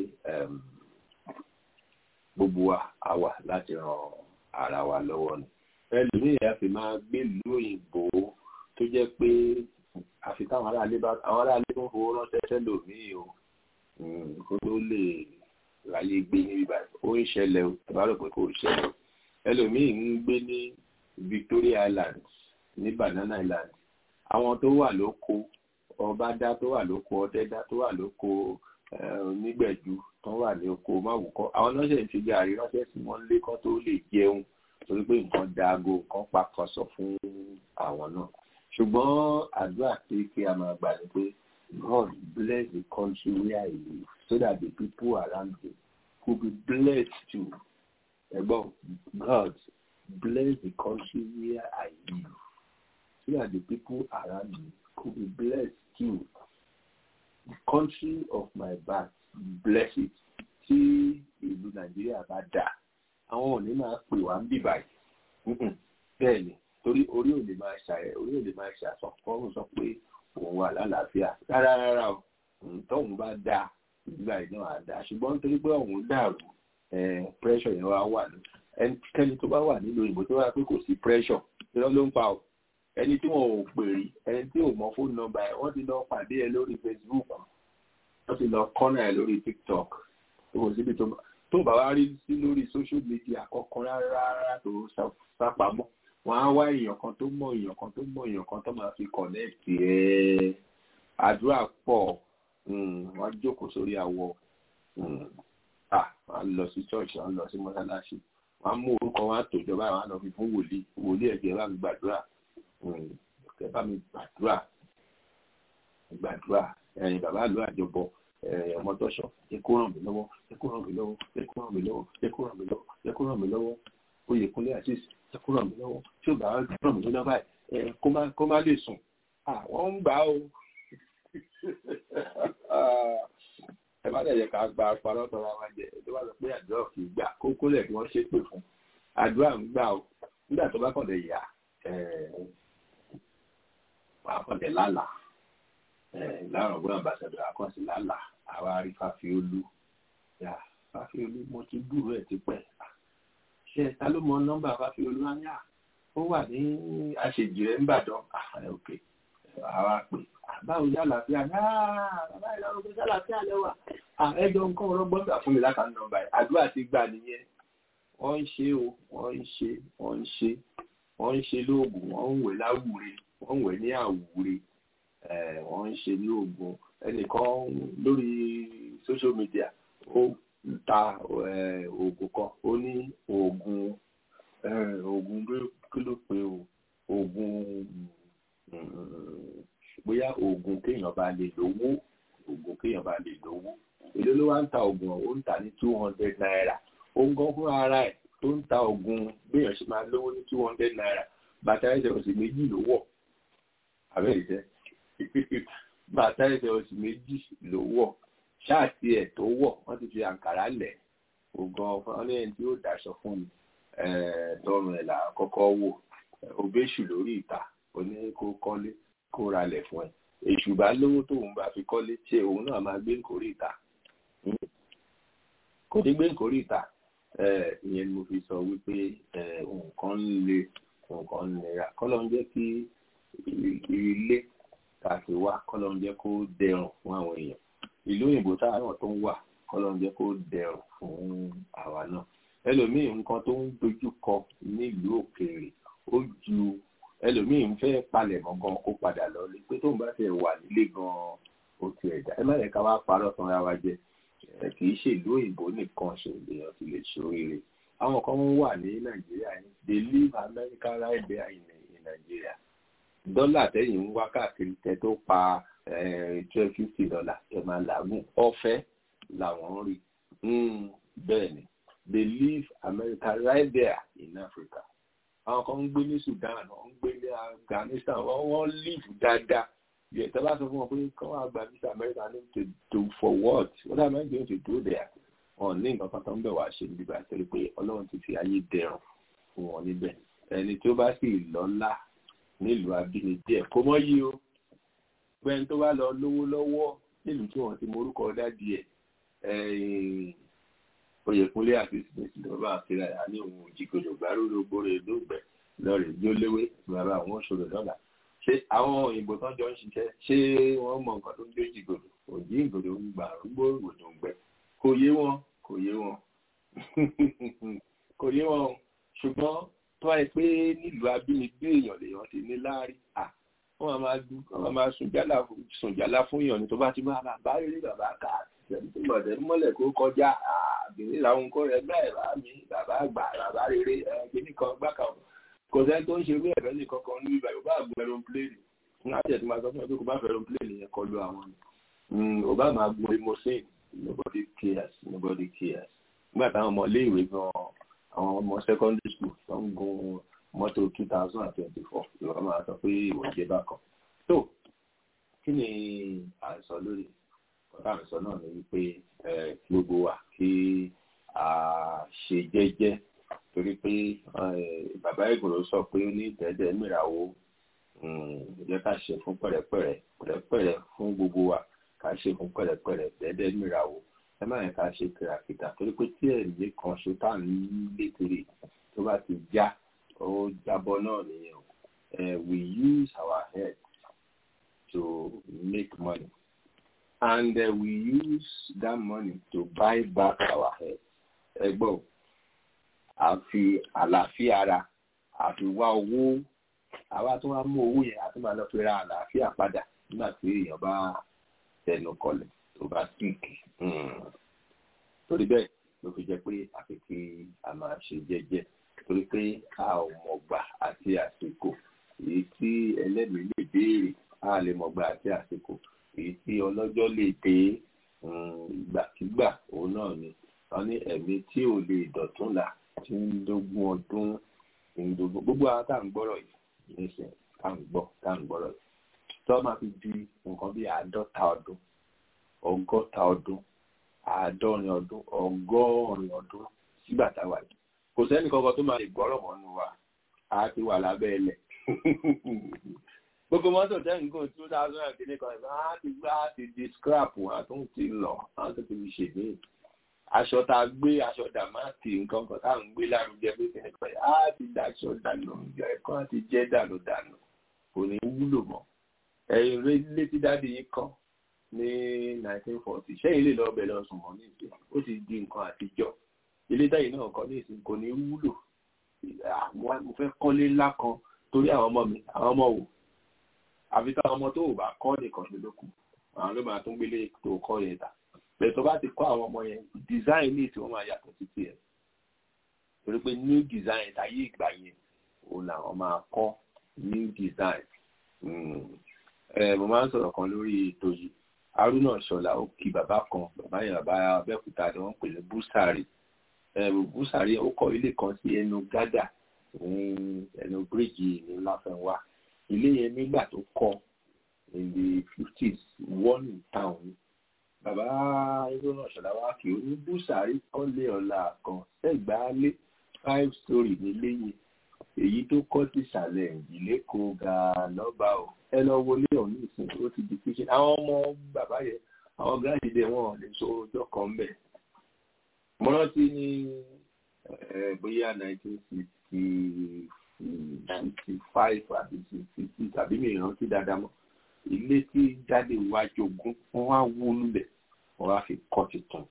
gbogbo wa a wà láti ran ara wa lọ́wọ́ ni ẹlòmíì á fi máa gbé ìlú òyìnbó tó jẹ́ pé àfi táwọn aráalé bá àwọn aráalé tó ń fowó ránṣẹ́ sẹ́lòmíì o kó tó lè ráyé gbé níbi báyìí ó ń ṣẹlẹ̀ o ẹ bá rò pé kò ṣẹlẹ̀ o ẹlòmíì ń gbé ní Victoria Island ní Banana Island àwọn tó wà lóko ọbádá tó wà lóko ọdẹdá tó wà lóko onígbẹ̀jú tó wà ní oko máwùkọ́ àwọn náà ṣe ń fi gàrí ránṣẹ́ sí wọn lé kán tó lè jẹun torí pé nǹkan daago nǹkan pakọsọ fún àwọn náà ṣùgbọ́n àdúrà tí kí a máa gbà ní pé God bless the country where I live so that the people around me could be blessed too. Ẹ̀gbọ́n God bless the country where I live so that the people around me could be blessed too. The country of my birth bless it. Tí ìlú Nàìjíríà bá dà, àwọn òní máa pè wá ń bì báyìí. Bẹ́ẹ̀ ni, torí orí ò lè máa ṣàyẹ̀, orí ò lè máa ṣàsọ̀kọ́rùn sọ pé òun wà lálàáfíà rárá rárá o tóun bá dáa ìgbà iná àdá ṣùgbọ́n nítorí pé òun dàrú pressure yẹn wá wà ní ẹnikẹ́ni tó bá wà nílò ìbò tó wà pé kò sí pressure irọ́ ló ń pa o ẹni tí wọn ò pè rí ẹni tí ò mọ fóònù nọ́mbà ẹ wọ́n ti lọ pàdé ẹ lórí Facebook wọ́n ti lọ kọ́nà ẹ lórí TikTok tó kò síbi tó bá wá rí sí lórí social media kọ̀ọ̀kan rárá tó sápamọ́ wọ́n á wá èèyàn kan tó mọ̀ èèyàn kan tó mọ̀ èèyàn kan tó máa fi connect ẹ̀ àdúrà pọ̀ wọ́n á jókòó sórí àwọ̀ wọ́n á lọ sí church wọ́n á lọ sí mọ́sálásí wọ́n á mú orúkọ wọn á tòjọba àwọn á lọ fi fún wòlíì wòlíì ẹ̀jẹ̀ bá mi gbàdúrà ẹ bá mi gbàdúrà gbàdúrà ẹ̀yin bàbá àlọ́ àjọbọ ọmọ tọ́ṣọ ẹ kó ràn mí lọ́wọ́ ẹ kó ràn mí lọ́wọ́ ẹ kó ràn mí lọ́wọ́ ẹ kó ràn mí lọ́wọ́ ẹ kó ràn mí lọ́wọ́ Oyèkúnlé àṣìṣe ẹ kó ràn mí lọ́wọ́ tí ò bá ràn mí lọ́wọ́ báyìí kó má lè sùn àwọn ń gbà ó ẹ má dẹ̀ yẹ ká gba parọ́ tọ́ra wa jẹ tó bá sọ pé àdúrà kì í gbà kókó lẹ̀ kí wọ́n ṣépè fún àdúrà ń gbà ó nígbà tó bá kàn lè yà wà á kàn lè lálàá láàrọ̀ ọgbọ́n àbàṣẹ̀dọ̀ àkọsí lálà àwa rí fàfiolú yà fàfiolú mo ti dúró ẹ̀ ti pẹ́ ṣe ta ló mọ nọ́mbà fàfiolú á yà ó wà ní àṣejì rẹ̀ ńbàdàn òkè àwa pè báwo yá àlàáfíà ní bàbá ìlànà ògbé sálàáfíà lẹ́wà ẹjọ́ nǹkan ọlọ́gbọ́n gbà fún mi lákàá nọ́mbà ẹ̀ àdúrà ti gbà nìyẹn wọ́n ń ṣe o wọ́n ń ṣe wọ́n ń ṣe wọ́n ń ṣe lóògùn wọ́n ń wẹ̀ láwùre wọ́n ń wẹ̀ ní àwùre wọ́n ń ṣe ní oògùn ẹnìkan lórí social media ó ta oògùn kan ó ní oògùn oògùn kí ló pe o oògùn bóyá oògùn kéèyàn bá lè lówó oògùn kéèyàn bá lè lówó èló ló wá ń ta oògùn ó ń tà ní two hundred naira ó ń gan fún ara ẹ̀ tó ń ta oògùn béèyàn ṣe máa lówó ní two hundred naira bàtà ẹsẹ̀ òsì méjì ló wọ̀ àbẹ́rẹ́ ìṣẹ́ bàtà ẹsẹ̀ oṣù méjì ló wọ̀ ṣáàtì ẹ̀ tó wọ̀ wọ́n ti fi àǹkàrá lẹ̀ ògan ọ̀nà ẹni tí ó daṣọ fún mi tọrùn ẹ̀ là kọ́kọ́ wò òbéṣù lórí ìta oní kó kọ́lé kó ralẹ̀ fún ẹ èṣù bá lówó tóun bá fi kọ́lé ṣé òun náà máa gbé nkórí ìta kò ní gbé nkórí ìta ìyẹn ni mo fi sọ wípé nǹkan ń le nǹkan ń nira kọ́lọ́ ń jẹ́ kí ilé tàbí wá kọ́lọ́ ń jẹ́ kó dẹrùn fún àwọn èèyàn ìlú òyìnbó táwọn tó ń wà kọ́lọ́ ń jẹ́ kó dẹrùn fún àwa náà ẹlòmíì nǹkan tó ń dojú kọ nílùú òkèèrè ó ju ẹlòmíì ń fẹ́ palẹ̀ mọ́ gan kó padà lọ lé pé tóun bá fẹ́ wà nílé gan ó ti ẹ̀dá ẹ má yẹ ká wá parọ́ tán ra wa jẹ kì í ṣe ìlú òyìnbó nìkan ṣe èèyàn ti lè ṣoríire àwọn kan wà ní nàìjíríà yìí they live America right there in, in Nigeria dọ́là tẹ́yìn ń wá káàkiri tẹ́ tó pa twelve fifty dollar ẹ̀ máa làágùn ọ̀fẹ́ làwọn ń rí bẹ́ẹ̀ ni they live America right there in Africa àwọn kan ń gbé ní Sudan wọ́n ń gbé ní Afghanistan wọ́n wọ́n live dáadáa yẹ tẹ́ bá sọ fún wọn pé kí wọ́n àgbà visa America ní to do for what what am I going to do there wọn ní nǹkan kan tó ń bẹ̀ wá ṣe níbi àtẹ́lẹ́ pé Ọlọ́run ti fi ayé dẹrùn fún wọn níbẹ̀ ẹni tí ó bá sì lọ́lá nílùú abínibí ẹ̀ kó mọ́ yí o pẹ́ẹ́n tó bá lọ lówó lọ́wọ́ nílùú tí wọ́n ti morúkọ dádì ẹ̀ Oyèkúnlé àti smith ló bá kíra ẹ̀ ní òun òjìgbòdò gbárùrù gbòòrò èdògbẹ lọ́rẹ̀ jóléwé bàbá àwọn òṣòro dọ́là ṣé àwọn òyìnbó tán jọ ń ṣiṣẹ́ ṣé wọ́n mọ nǹkan tó ń jó jìgòdò òjì ìgòdò ń gbà rúgbó ìgòdò ń gbẹ kò yé wọn kò yé wọn kò yé wọn ṣùgbọ́n tó wáyé pé nílùú abínibí èèyàn lèèyàn ti ní láàrí à wọ́n máa dún wọ́n máa sùn jálá fún èèyàn ní tó bá ti máa bá rí bàbá kà tó gbọ̀dẹ̀ mọ́lẹ̀ kó kọjá àbìnrin làwọn kó rẹ bẹ́ẹ̀ bá mi bàbá àgbà bàbá rere kíní kan gbá kan kò sẹ́ni tó ń ṣe wí ẹ̀fẹ́ nìkan kan ní ibà yóò bá gun aeroplane ní àti ẹ̀sìn máa sọ fún ẹ pé kò bá fẹ́ aeroplane yẹn kọlu àwọn ni ò bá máa gun limousine nobody cares nobody cares nígbà táwọn ọmọ ilé ìwé gan àwọn ọmọ secondary school tó ń gun mọ́tò two thousand and twenty four ìwọ máa sọ pé ìwọ jẹ́ bákan tó kí ni à ń sọ lórí ọ̀tá àmì sọ náà ni wípé gbogbo wa kí a ṣe jẹ́jẹ́ torí pé bàbá ìgbòho sọ pé ó ní ìtẹ́jẹ́ mìràwó jẹ́ ká ṣe fún pẹ̀rẹ̀pẹ̀rẹ̀ pẹ̀rẹ̀pẹ̀rẹ̀ fún gbogbo wa ká ṣe fún pẹ̀rẹ̀pẹ̀rẹ̀ dẹ́dẹ́ mìràwó ẹ má yẹn ká ṣe kìràkìtà torí pé tí ẹ̀mí kan ṣe tá à ń lé kiri tó bá ti já ó jábọ́ náà nìyẹn o we use our head to make money and uh, we use that money to buy back our head. ẹgbọ́n a fi àlàáfíà ara àfi wá owó àwa tó wá mú owó yẹn àti máa lọ fi ra àlàáfíà padà nígbà tí èèyàn bá tẹnu kọlẹ̀ tó bá síìkì torí bẹ́ẹ̀ ló fi jẹ́ pé àfi kí a máa ṣe jẹ́jẹ́ torí pé a ò mọ̀gbà àti àsìkò èyí tí ẹlẹ́mìí lè béèrè a lè mọ̀gbà àti àsìkò èyí tí ọlọ́jọ́ lè dé ìgbàkigbà òun náà ni wọ́n ní ẹ̀mí tí ò lè dọ̀tún là tí ń dógún ọdún ń dógún gbogbo àwọn tá à ń gbọ́rọ̀ yìí nísìnyí tá à ń gbọ́ tá à ń gbọ́rọ̀ yìí tó máa fi di nǹkan bí àádọ́ta ọdún ọgọ́ta ọdún àádọ́rin ọdún ọgọ́rin ọdún sígbà táwa yìí kò sẹ́ni kankan tó máa lè gbọ́rọ̀ mọ́nú wa a ti wà lábẹ́ ilẹ̀ gbogbo mọ́tò tẹ́yìn kò two thousand and kìíní kan á ti gbá ti di scrap wọn àtún ti lọ á ti fi ṣègbè aṣọ tá a gbé aṣọ dàmáàtì nǹkan kan tá à ń gbé lárugẹ pé kìíní kan á ti daṣọ dànù ẹ̀kọ́ á ti jẹ́ dànù dànù kò ní wúlò mọ́ ẹ̀yìn létí dáàdi yìí kan ní nineteen forty ṣẹ́yìn lè lọ́ọ́ bẹ̀ lọ sùn mọ́ ní ìsìn ó ti di nǹkan àtijọ́ ilé táyì náà kọ́ ní ìsìn kò ní wúlò mo fẹ́ kọ́lé ńlá kan torí àwọn ọmọ mi àwọn ọmọ wò àfi táwọn ọmọ tó ò bá kọ́ nìkan ló lókun àwọn ló máa tún gbélé tó kọ́ yẹn tà bẹ́ẹ̀ tó bá ti kọ́ àwọn ọmọ yẹn design ní ìsìn wọn máa yàtọ̀ títí ẹ̀ torí pé new design tàyé ìgbà yẹn òun làwọn máa kọ́ new design mo máa ń sọ̀rọ̀ kan lórí ètò yìí haruna ṣọlá ó kí bàbá kan bàbá yẹn bàbá abẹ́òkúta ni wọ́n pè ní búsàrì búsàrì ó kọ́ ilé kan sí ẹnu gádà ní ẹnu bíríìjì ní láfẹnwá ilé yẹn nígbà tó kọ́ in the fifties one in town bàbá haruna ṣọlá wá kí ó ní búsàrì kọ́lé ọ̀la kan sẹ́gbàálé five story nílé yẹn èyí tó kọ́ sí ìsàlẹ̀ ìdílé kó ga lọ́ba o ẹ lọ wọlé ọ̀hún ìsìn ó ti di kíṣe àwọn ọmọ bàbá yẹn àwọn gáàsì dẹ wọn lè so ọjọ́ kan ń bẹ̀. mo rántí ní bóyá nineteen sixty sixty five àbí sixty tàbí mi rántí dáadáa mọ́ ilé tí jáde wá jogún wọ́n wá wó lulẹ̀ wọ́n wá fi kọ́ tuntun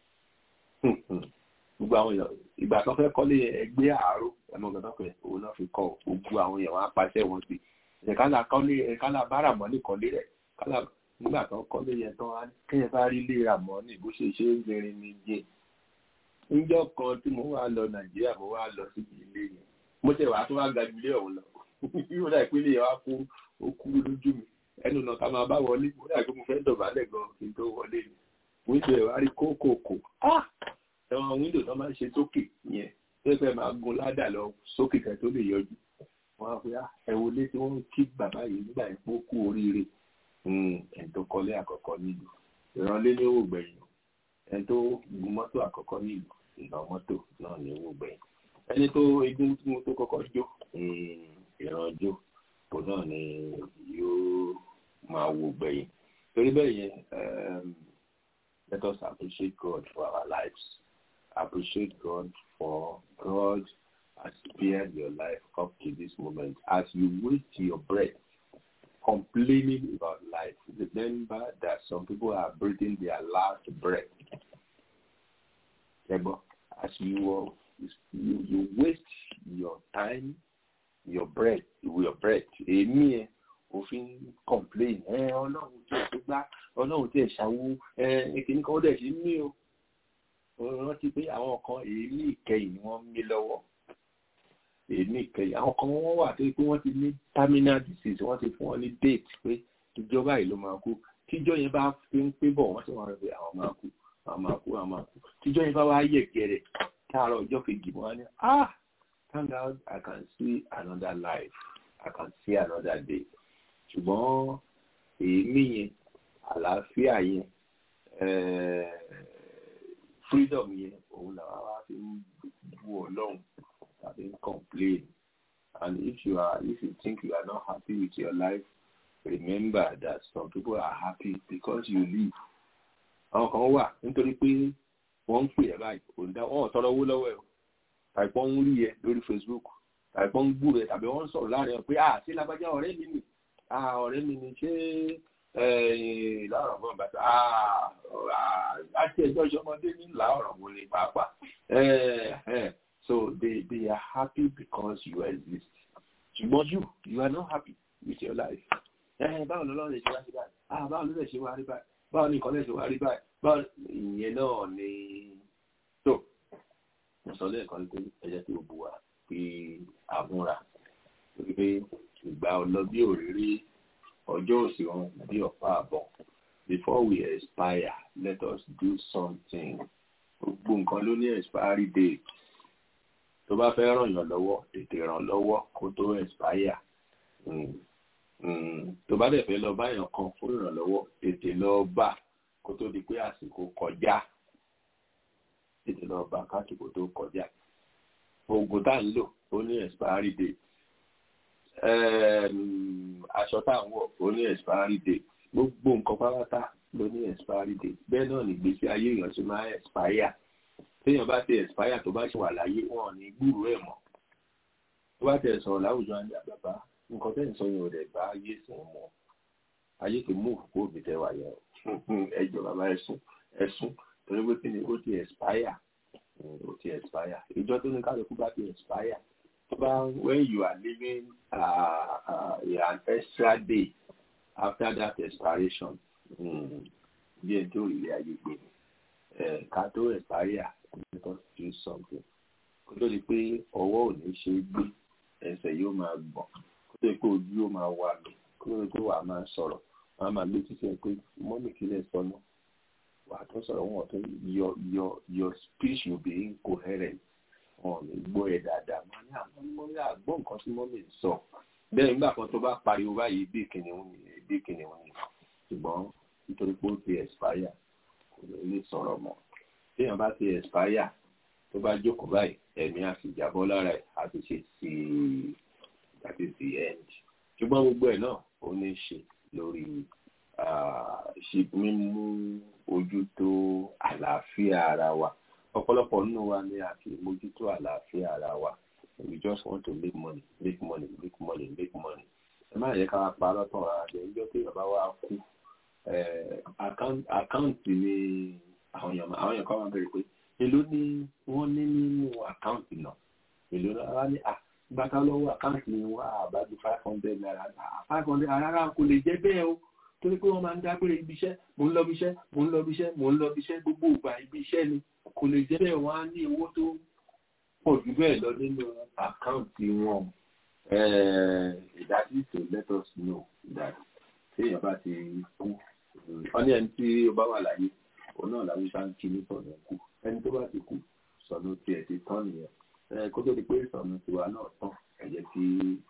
gbogbo àwọn èèyàn ìgbà tó fẹ́ kọ́lé ẹgbẹ́ àárò ẹ̀mọ́ gbọ́dọ̀ pé òun náà fi kọ́ gbogbo àwọn èèyàn wọn apàṣẹ wọn sí ẹ̀kálà kọ́lé ẹ̀kálà bára mọ́ ní kọ́lé rẹ̀ kálà nígbà tó kọ́lé yẹn tán kéèyàn bá rí lè rà mọ́ ní bó ṣe ṣe ń gbẹrin ní jẹ́ níjọ́ kan tí mo wá lọ nàìjíríà mo wá lọ síbi ilé yẹn mo tẹ̀ wá tó wá ga ilé ọ̀hún lọ yóò dà ìpínlẹ̀ yẹn wá kú ó kú lójú mi ẹnu náà ká máa bá wọlé mo dà pé mo fẹ́ dọ̀bálẹ̀ gan kí n tó wọlé ni wíńdò ẹ̀ wá rí kókòkò ah ẹ̀wọ̀n wíńdò tó máa ń ṣe sókè yẹn tó fẹ́ máa gun ládà lọ sókè kẹ́ tó lè yọjú wọ́n á fi ẹ̀wọ̀ lé tí wọ́n ń kí bàbá yìí nígbà yẹn pé ó kú oríire ẹni tó kọ́lé àkọ́kọ́ nílùú ìrànlé ní owó gbẹ̀yìn ẹni tó gun mọ́tò àkọ́kọ́ nílùú ìná mọ́tò náà ní owó gbẹ̀yìn ẹni tó egun tí mo tó kọ́kọ́ jó ìrànjó kò náà ni yóò máa wo gbẹ̀yìn torí bẹ́ẹ̀ yẹn let us appreciate God for our lives appreciate God for God has spared your life up to this moment. As you wait your breath, complaining about life, remember that some people are breathing their last breath. As you, you, you waste your time, your breath, your breath, èmi ẹ̀ òfin complain ẹ ọlọ́run tí ẹ̀ tó gbá ọlọ́run tí ẹ̀ ṣàwó ẹ kìíní kan ó dẹ̀ ṣe mí o rántí pé àwọn kan èémí ìkẹyìn ni wọ́n ń mí lọ́wọ́ èémí ìkẹyìn àwọn kan wọ́n wà tó pé wọ́n ti ní terminal disease wọ́n ti fún wọn ní date pé ìjọba yìí ló máa kú tíjọ́ yẹn bá fi ń pé bọ̀ wọ́n sì wọ́n rẹ̀ pé àwọn máa kú àwọn máa kú àwọn máa kú tíjọ́ yẹn bá wá yẹ̀ gẹ̀rẹ̀ káàárọ̀ ọjọ́ kejì wọ́n á ní ah thank God I can see another life I can see another day ṣùgbọ́n èémí yẹn àlàáfíà yẹn freedom yẹn òun làwọn wá fi ń bu ọlọ́run tàbí ń complain and if you are if you think you are not happy with your life remember that some people are happy because you live àwọn kan wà nítorí pé wọ́n ń pè ẹ́ báyìí òun dá wọ́n tọrọ owó lọ́wọ́ ẹ̀ o tàbí wọ́n ń rí ẹ lórí Facebook tàbí wọ́n ń gbúrò ẹ tàbí wọ́n ń sọ̀rọ̀ láàrin ẹ pé ah ṣé lágbájá ọ̀rẹ́ mi nì ah ọ̀rẹ́ mi nì ṣé láàrọ̀ bọ́n bàtà àti ẹjọ́ ìṣọmọdé ní láàrọ̀ mo lè pàápàá so they they are happy because you exist ṣùgbọ́n you you are not happy with your life ẹ báwo lọ́lọ́run lè ṣe wá sí báyìí ah báwo ló lè ṣe wá rí báyìí báwo ni nǹkan lè ṣe wá rí báyìí báwo ìyẹn náà ni tó mo sọ lẹ́ẹ̀kan pé ẹ jẹ́ kí o bù wá pé àmúra pé ìgbà ọlọ bí òrírí ọjọ́ òsì wọn bí ọ̀pá àbọ̀ before we expire let us do something gbogbo nǹkan ló ní expiry date tó bá fẹ́ ràn yàn lọ́wọ́ tètè ràn lọ́wọ́ kó tó expire tó bá dẹ̀ fẹ́ lọ báyàn kan fún ìrànlọ́wọ́ tètè lọ bá kó tó di pé àsìkò kọjá tètè lọ bá kásìkò tó kọjá oògùn tá à ń lò ó ní expiry date aṣọ tá à ń wọ̀ ó ní expiry date gbogbo nǹkan pátá ló ní expiry date bẹ́ẹ̀ náà ní ìgbésí ayé èèyàn ṣe máa expire téèyàn bá ti expire tó bá ṣe wà láyé wọn ò ní gbúròó ẹ̀ mọ́ tó bá tẹ̀ sọ̀rọ̀ láwùjọ àti àbàbá nǹkan tẹ́ ń sọ yẹn ò dẹ̀ bá ayé sìn mọ́ ayé kì í mú òkú òbí tẹ́ wà yẹn ẹjọ́ bàbá ẹ̀sùn ẹ̀sùn torí pé kí ni ó ti expire ó ti expire ìjọ tó ní kálukú bá ti expire tó bá when you are living uh, uh, an extra day after that expiration bí ẹni tó ilé ayé gbé ni ká tó expire let us do something kó tó di pé ọwọ́ ò ní ṣe é gbé ẹsẹ̀ yóò máa gbọ̀n kó tó di pé ojú yóò máa wà mí kó tó di pé wàá máa sọ̀rọ̀ wàá máa gbé títí ẹ pé mọ́mì kílẹ̀ sọnù wàá tó sọ̀rọ̀ wọn tó your your your speech will be incoherent wọn ò ní gbọ́ ẹ dáadáa máa ní àwọn mọ́mì àgbọ̀ nǹkan tí mọ́mì ń sọ bẹ́ẹ̀ nígbà kan tó bá pariwo báyìí bí kìnìún ni bí kìnìún ni ṣùgbọ́n nítorí pé ó ti expire kò ní lè sọ̀rọ̀ mọ́ téèyàn bá ti expire tó bá jókòó báyìí ẹ̀mí àti ìjàbọ́ lára ẹ̀ àti ṣe sí àti sí end ṣùgbọ́n gbogbo ẹ̀ náà ó ní í ṣe lórí ṣe mímú ojú tó àlàáfíà ara wa ọ̀pọ̀lọpọ̀ nínú wa ni a kì í mójútó àlàáfíà ara wa we just want to make money make money make money make money ẹ má yẹ ká wá parọ́ tán ara rẹ̀ níjọ́ tí bàbá wa kú àkáǹtì ni àwọn èèyàn àwọn èèyàn kan máa bẹ̀rẹ̀ pé èló ni wọ́n ní nínú àkáǹtì náà èló náà ní à gbàtà lọ́wọ́ àkáǹtì ni wọ́n àbájú five hundred naira five hundred rárá kò lè jẹ́ bẹ́ẹ̀ o torí pé wọ́n máa ń dágbére ibi iṣẹ́ mò ń lọ ibi iṣẹ́ mò ń lọ ibi iṣẹ́ mò ń lọ ibi iṣẹ́ gbogbo ìgbà ibi iṣẹ́ ni kò lè jẹ́ bẹ́ẹ̀ wọ́n á ní owó tó pọ̀ jù bẹ́ẹ̀ lọ nínú àkáǹtì wọn ìdájí to let us know that téèyàn bá ti kú wọ́n ní ẹni tí ó bá wà láyé òun náà làwọn ìṣá ń kí ní sọ̀nà kú ẹni tó bá ti kú sọ̀nà tiẹ̀ ti tán nìyẹn kó tó di pé sọ̀nà tiwa náà tán ẹ jẹ́ kí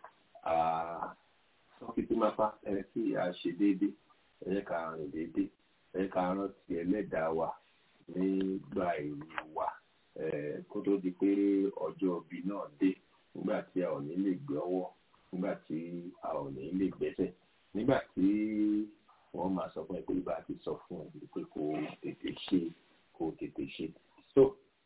sọ́kìtì máa fa ẹ kí a ṣe déédéé ẹ jẹ́ ká rìn déédéé ẹ jẹ́ ká rántí ẹlẹ́dàá wa nígbà ìlú wa kó tó di pé ọjọ́ òbí náà dé nígbà tí a ò ní lè gbé ọwọ́ nígbà tí a ò ní lè gbẹ́sẹ̀ nígbà tí wọ́n máa sọ fún ẹ pé bá a ti sọ fún ẹ pé kò tètè ṣe kò tètè ṣe so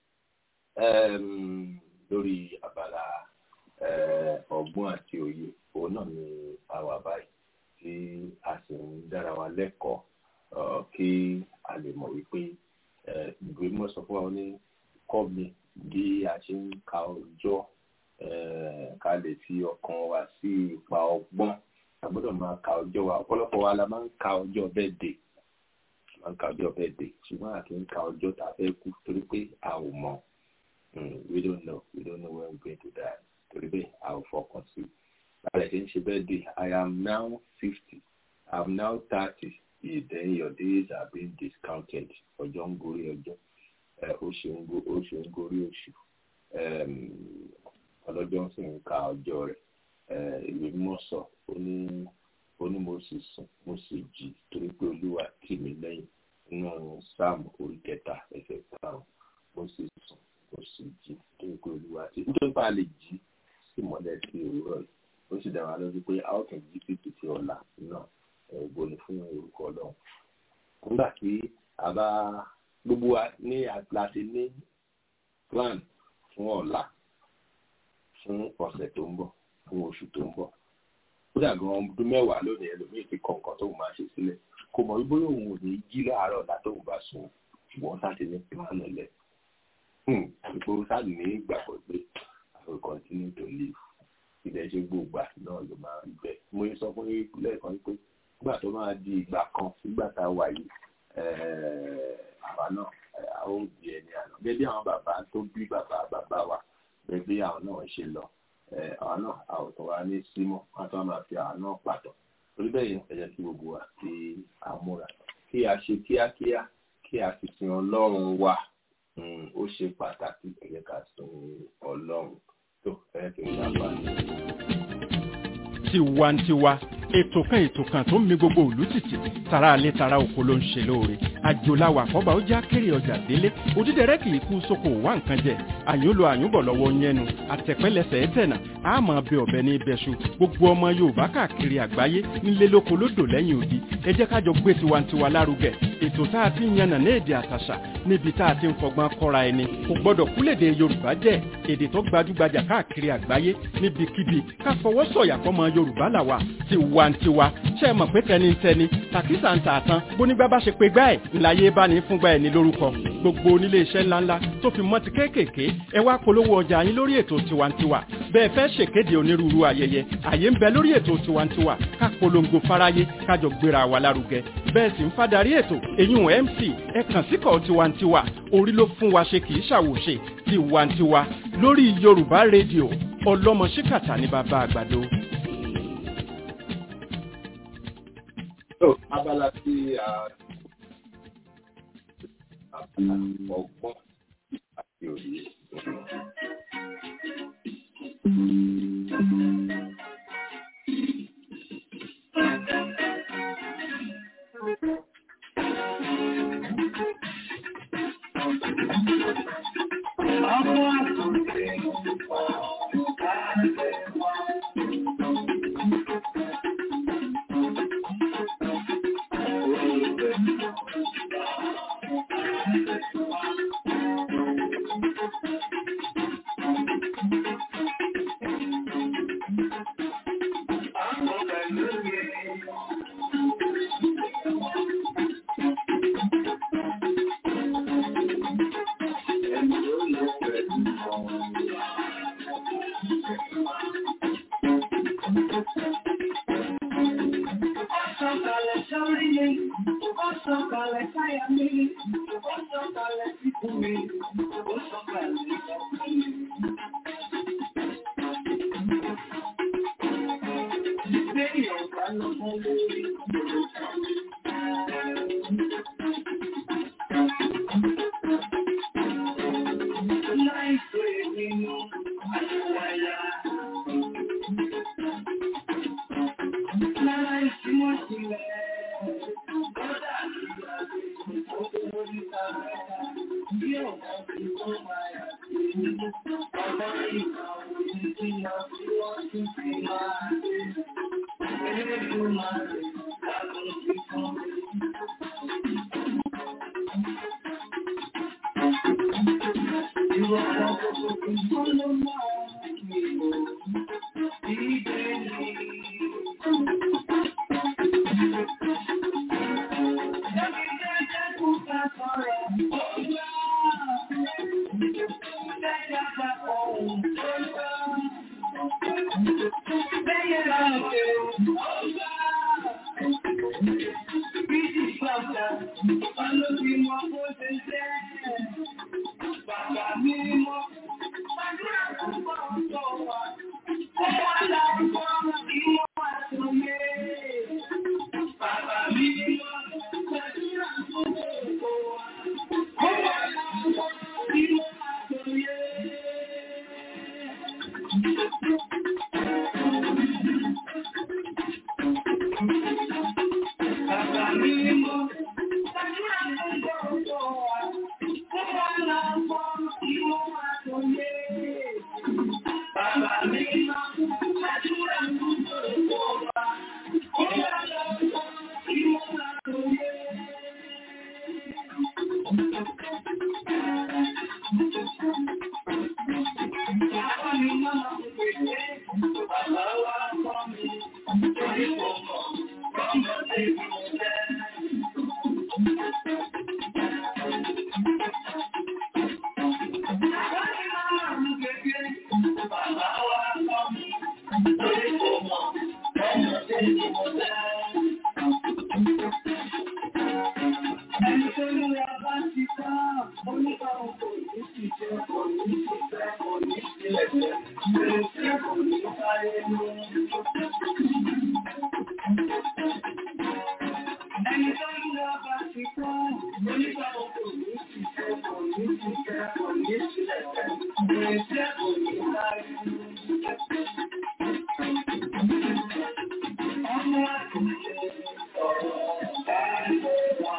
um, lórí abala ọgbọ́n àti òye òun náà ni a wà báyìí tí a sì ń dára wa lẹ́kọ̀ọ́ kí a lè mọ̀ wípé ìwé mọ̀ sọ fún wa ní kọ́ mi bí a ṣe ń ka ọjọ́ ká lè fi ọkàn wa sí ipa ọgbọ́n a gbọ́dọ̀ máa ka ọjọ́ wa ọ̀pọ̀lọpọ̀ wa la máa ń ka ọjọ́ birthday máa ń ka ọjọ́ birthday ṣùgbọ́n a kì í ka ọjọ́ tá a fẹ́ kú torí pé a ò mọ̀ we don't know we don't know when we going to die torí pé a ò fọkàn sí báyìí kì í ṣe birthday I am now fifty I am now thirty then your days are being discounted ọjọ́ ń gorí ọjọ́ oṣù ń gorí oṣù ọlọ́jọ́ sì ń ka ọjọ́ rẹ̀ ìwé mímọ́ sọ ó ní ó ní mo sì sùn mo sì jí torí pé olúwa tì mí lẹ́yìn nínú sáàmù orí kẹta ẹsẹ̀ karùn-ún mo sì sùn mo sì jí torí pé olúwa tì mí nítorí pé a lè jí sí mọ́lẹ̀ sí òwúrọ̀ yìí ó sì dára lójú pé a ó tún jí títí tí ọ̀la náà ògbó ni fún orúkọ ọlọ́run nígbà tí a bá gbogbo wa ní láti ní plan fún ọ̀la fún ọ̀sẹ̀ tó ń bọ̀ fún oṣù tó ń bọ̀ kódà gan ọdún mẹ́wàá lónìí ẹlòmíì ti kọ nǹkan tóun máa ṣe sílẹ̀ kò mọ̀ wípé òun ò ní jí láàárọ̀ ọ̀la tóun bá sùn ṣùgbọ́n sáti ní plan lẹ̀ ìgboro sáà ní ìgbàgbọ́ pé I will continue to live ilẹ̀ ṣe gbogbo náà ló máa rí bẹ́ẹ̀ mo sọ fún yín lẹ́ẹ̀kan pé nígbà tó máa di ìgbà kan nígbà tá a wà yìí àwa náà a ó di ẹni àná gẹ́gẹ́ àwọn bàbá tó bí bàbá bàbá wa gẹ́gẹ́ bí àwọn náà ṣe lọ àwọn náà a ò tọ́ wa ní símọ́ wọn tó máa fi àwọn náà pàtó torí bẹ́ẹ̀ yẹn ẹ jẹ́ kí gbogbo wa kí a múra kí a ṣe kíákíá kí a sì sin ọlọ́run wa ó ṣe pàtàkì ẹ jẹ́ ká sin ọlọ́run tó ẹ kì í sábà tiwantiwa ètò kan ètò kan tó ń mi gbogbo òlú tìtì tara alẹ́ tara oko ló ń ṣe lóore àjòláwà àkọ́bà ó já kéré ọjà délé òdídẹrẹ́ kì í kú sóko wá nǹkan jẹ àyúnlo àyúnbọ̀ lọ́wọ́ yẹnu àtẹ̀pẹ́lẹsẹ̀ ẹ̀tẹ̀nà àmọ́ bẹ ọ̀bẹ ní ibẹ̀ṣu gbogbo ọmọ yorùbá káàkiri àgbáyé nílé lóko lódò lẹ́yìn odi ẹ jẹ́ ká jọ gbé tiwantiwa lárugẹ ètò tá a ti ń yànnà ní èdè àtàṣà níbi tá a ti ń fọgbọ́n kọ́ra ẹni kò gbọ́dọ̀ kúlèdè yorùbá jẹ́ èdè tó gbajúgbajà káàkiri àgbáyé níbikíbi ká fọwọ́ sọ̀yà fọmọ yorùbá làwà tiwantiwa ṣe é mọ̀ pé tẹnitẹni tàkísà ń tà tán bónígbà bá ṣe pé gbá ẹ̀ ńláyé bá ní fúngbà ẹ̀ ní lórúkọ gbogbo onílé iṣẹ́ ńláńlá tó fi mọ́ ti kéékèèké ẹ wá polówó ọjà yín lórí ètò tiwantiwa bẹ́ẹ̀ fẹ́ ṣèkéde onírúurú ayẹyẹ àyè ń bẹ lórí ètò tiwantiwa ká polongo fáráyé kájọ gbéra wa lárugẹ bẹ́ẹ̀ sì ń fadarí ètò èyún mc ẹ kàn síkọ̀ tiwantiwa orí ló fún wa ṣe kì í ṣàwòṣe tiwantiwa lórí yorùbá rédíò ọlọ́mọ ṣíkàtà ní bàbá àgbàdo. abala tí a abala ọgbọ́n àti òye. Lórí kò mọ̀, ọmọdé ni mo dá. Ẹni tó ní ọba ti ká, oníkàwọn kò ní sí jẹ́, kò ní sí fẹ́, kò ní sí ẹ̀jẹ̀, kò sí kò ní sáré mú. Ẹni tó ní ọba ti ká, oníkàwọn kò ní sí jẹ́, kò ní sí fẹ́, kò ní sí ẹ̀jẹ̀, kò sí kò ní sáré mú. Ọmọ àtúnṣe ọ̀rọ̀ ẹ̀rọ wa.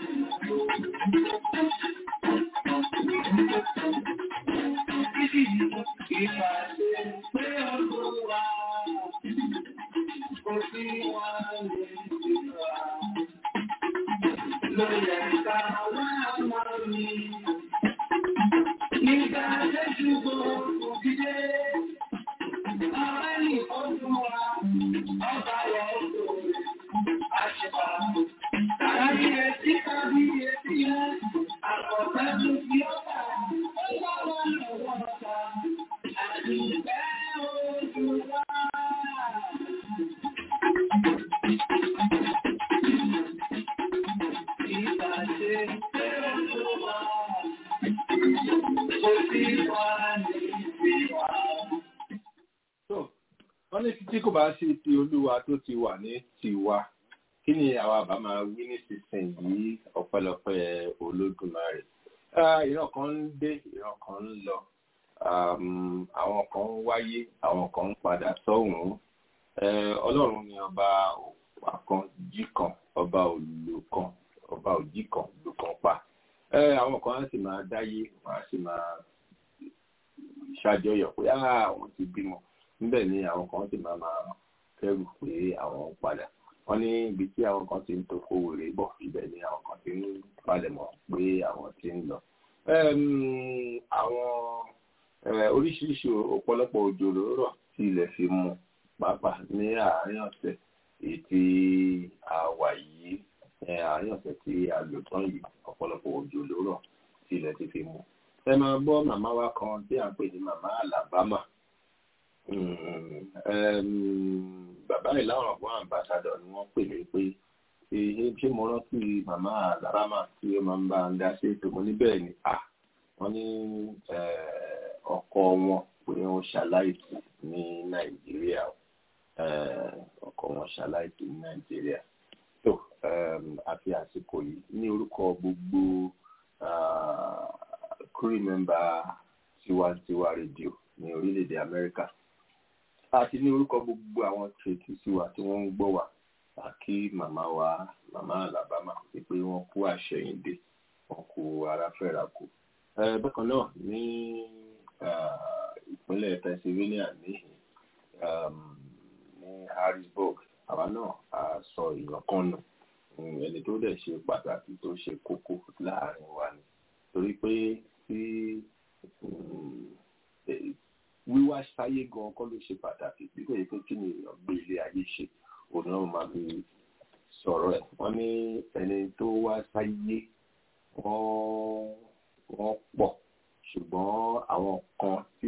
So, wọ́n ní títí kò bá sí ti olúwa tó ti wà ní tiwa kí ni àwa bá máa wí nísinsìnyí ọpẹ́lọpẹ́ olódùmarè Ah, ìran kan ń dé ìran kan ń lọ Um, àwọn kan ń wáyé àwọn kan ń padà sọ́hùn-ún Eh, ọlọ́run ni ọba òpá kan jí kan ọba òlò kan ọba òjì kan lò kan pa Eh, àwọn kan á sì máa dáyé wọ́n á sì máa ṣàjọyọ̀ pé "Ah, àwọn ti bímọ níbẹ̀ ni àwọn kan sì máa máa kẹ́rù pé àwọn ń padà wọ́n ní ibi tí àwọn kan ti ń toko wèrè bọ̀ ibẹ̀ ni àwọn kan ti ń palẹ̀mọ́ pé àwọn ti ń lọ. Ẹm, àwọn eh, oríṣiríṣi ọ̀pọ̀lọpọ̀ òjò ló rọ̀ tí ilẹ̀ fi mu pàápàá ní àárín ọ̀sẹ̀ èyí tí a wà yìí eh, àárín ọ̀sẹ̀ tí a lò tán yìí ọ̀pọ̀lọpọ̀ òjò ló rọ̀ tí ilẹ̀ ti fi mu. ẹ máa gbọ́ màmá wa kan tí à ń pè ní màmá Alabama Mm, um, bàbá rẹ̀ láwọn ọ̀gbọ́n àmbàsádọ̀ ni wọ́n pè mí pé ṣe ṣé mo rántí màmá Alabama tí ó máa ń bá ń dá sí ètò mo ní bẹ́ẹ̀ ni à wọ́n ní eh, ọkọ wọn pé wọ́n ṣaláìsí ní Nàìjíríà eh, ọkọ wọn ṣaláìsí ní Nàìjíríà tó um, àfi àsìkò yìí ní orúkọ gbogbo ah, crew member tiwantiwa rédíò ní orílẹ̀-èdè Amẹ́ríkà àti ní orúkọ gbogbo àwọn tètè sí wa tí wọ́n ń gbọ́ wa àkí màmá wa màmá Alabama sí pé wọ́n kú àṣẹyìndé wọ́n kú ara fẹ́ra kù. Eh, bákan náà ní ah, ìpínlẹ̀ Pennsylvania ní um, ní Harrisburg àwa náà a sọ èèyàn kan nù Mm, ẹni tó dẹ̀ ṣe pàtàkì tó ṣe kókó láàrin wa ni torí pé tí mm, eh, wíwá sáyé gan kọ́ ló ṣe pàtàkì bí kò yẹ pé kí ni èèyàn gbé ilé ayé ṣe òun náà máa fi sọ̀rọ̀ ẹ̀ wọ́n ní ẹni tó wá sáyé wọ́n wọ́n pọ̀ ṣùgbọ́n àwọn kan tí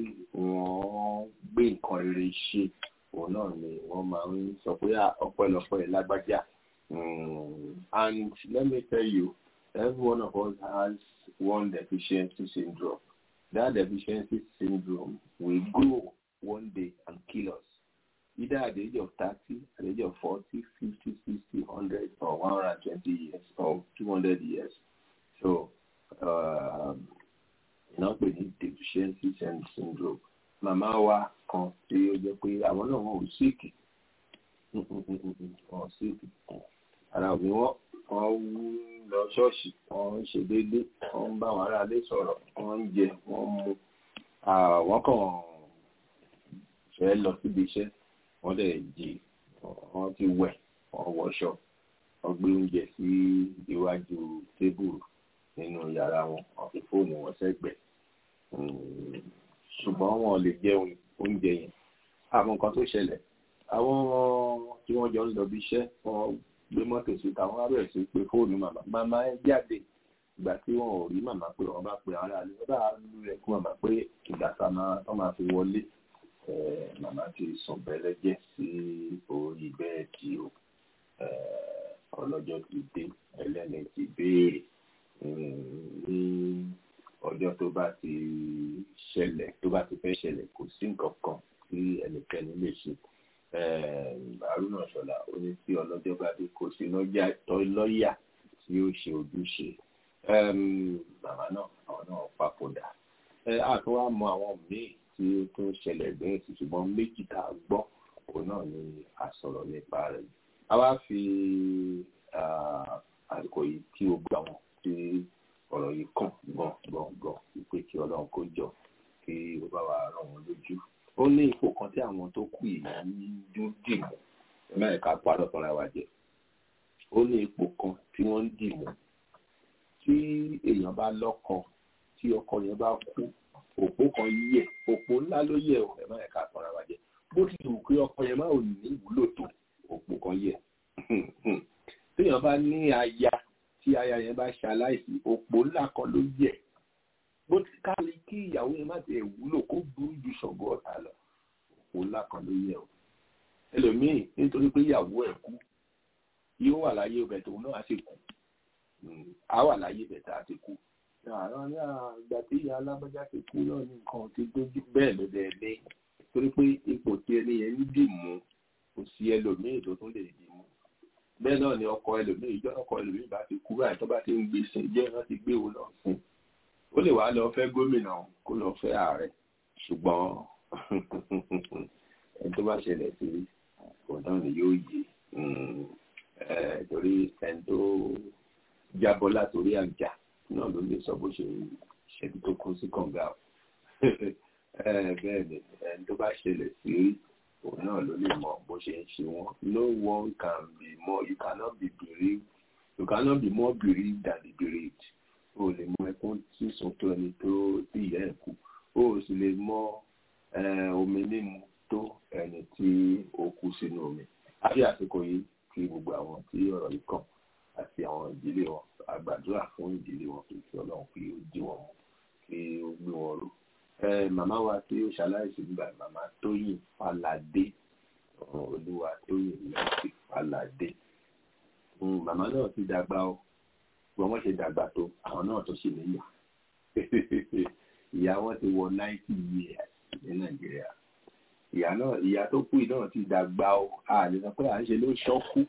wọ́n gbé nǹkan rere ṣe òun náà ni wọ́n máa ń sọ pé "Ah, ọpẹ́lọpẹ́ lágbájá Mm, and let me tell you every one of us has one deficiency syndrome that deficiency syndrome will grow one day and kill us either at the age of 30, at the age of 40, 50, 60, 100, or 120 years, or 200 years. So, um, iná pè ní deficiency syn- syndrome. Màmá wa kan tí ó jẹ́ pé àwọn náà wọn ò síìkì. Wọn ò síìkì. Ara òbí wọn, wọ́n wú lọ ṣọ́ọ̀ṣì, wọ́n ń ṣe déédéé, wọ́n ń bá àwọn aráalé sọ̀rọ̀, wọ́n ń jẹ, wọ́n ń mu. Ah, Wọ́n kàn fẹ́ lọ síbi iṣẹ́ wọ́n dẹ̀ jí wọ́n ti wẹ̀ wọ́n wọṣọ wọ́n gbé oúnjẹ sí iwájú tébùrù nínú yàrá wọn wọ́n fi fóònù wọn sẹ́gbẹ̀ẹ́ Mm, ṣùgbọ́n wọn ò lè jẹun oúnjẹ yẹn àwọn nǹkan tó ṣẹlẹ̀ àwọn tí wọ́n jọ ń lọ bí iṣẹ́ wọ́n gbé mọ́tò síta wọ́n á bẹ̀rẹ̀ sí pé fóònù màmá màmá ẹ jáde ìgbà tí wọn ò rí màmá pé wọ́n bá pe ara rẹ̀ wọ́n bá lu rẹ̀ fún màmá pé ìgbà tá a máa tán máa fi wọlé màmá ti sùn bẹ́lẹ́jẹ́ sí orí bẹ́ẹ̀dì o ọlọ́jọ́ ti dé ẹlẹ́ni ti béèrè ní ọjọ́ tó bá ti ṣẹlẹ̀ tó bá ti fẹ́ ṣẹlẹ̀ kò sí nǹkan kan tí ẹnikẹ́ni lè ṣe haruna ṣọlá ó ní tí ọlọ́jọ́ bá dé kò sí lọ́yà tí ó ṣe ojúṣe màmá náà àwọn náà papòdà àtún wá mọ àwọn míì tí ó tún ṣẹlẹ̀ bẹ́ẹ̀ sí ṣùgbọ́n méjì tá a gbọ́ òun náà ni a sọ̀rọ̀ nípa rẹ̀ a wá fi àsìkò yìí kí o gbà wọn tí ọ̀rọ̀ yìí kàn gbọ̀n gbọ̀n gbọ̀n wípé kí ọlọ́run kó jọ kí ó bá wa ràn wọ́n lójú ó ní ipò kan tí àwọn tó kù yìí ń dìmú mẹ́rin ká parọ́ fúnra wa jẹ ó ní ipò kan tí wọ́n ń dìmú tí èèyàn bá lọ́kọ tí ọkọ yẹn bá kú òpó kan yẹ òpó ńlá ló yẹ ò ẹ mẹ́rin ká fúnra wa jẹ bó ti wù pé ọkọ yẹn máa ò ní ìwúlò tó òpó kan yẹ téèyàn bá ní aya tí aya yẹn bá ṣaláìsí òpó ńlá kan ló yẹ bó ti kárí kí ìyàwó yẹn má ti ẹ̀ wúlò kó burú ju ṣọ̀gbọ́ ọ̀tá lọ òpó ńlá kan ló yẹ o ẹlòmíì nítorí pé ìyàwó ẹ̀ kú yóò wà láyé ọbẹ̀ tòun náà á sì kú á wà láyé ibẹ̀ tá a ti kú àwọn ní àgbà tí ìyá alábọ́já ti kú náà ní nǹkan ti dójú bẹ́ẹ̀ ló dẹ̀ ní torí pé ipò tí ẹni yẹn ń dì mú kò sí ẹlòmíì tó tún lè dì mú bẹ́ẹ̀ náà ni ọkọ ẹlòmíì ìjọ ọkọ ẹlòmíì bá ti kú báyìí tó bá ti ń gbé sin jẹ́ wọ́n ti gbé òun lọ fún ó lè wá lọ fẹ́ gómìnà kó lọ fẹ́ ààrẹ ṣùgbọ́n ẹni tó bá ṣẹlẹ̀ sí òun náà ni yóò yé torí ẹni tó jábọ́ látòrí àjà náà ló lè sọ bó ṣe ṣẹbi tó kú sí kànga o bẹ́ẹ̀ ni ẹni tó bá ṣẹlẹ̀ sí òun náà ló lè mọ bó ṣe ń ṣe wọn no one can be more you cannot be bereaved you cannot be more bereaved than the bereaved o lè mọ ẹkún sísun tó ẹni tó tí ìyá ẹ̀ kú o sì lè mọ omi mímu tó ẹni tí ó kú sínú omi àfi àsìkò yìí kí gbogbo àwọn tí ọ̀rọ̀ yìí kàn àti àwọn ìdílé wọn àgbàdúrà fún ìdílé wọn kí kí ọlọ́run kí ó jí wọn mú kí ó gbé wọn ró. màmá wa tí ó ṣaláìsí nígbà màmá tóyìn faládé olúwa tóyìn lẹ́sì faládé. màmá náà ti dàgbà ó gbọ́n wọ́n ṣe dàgbà tó àwọn náà tó ṣe níyà. ìyá wọn ti wọ ninety years ní nàìjíríà. ìyá náà ìyá tó kú náà ti dàgbà ó a lè sọ pé à ń ṣe ló ṣọ́kú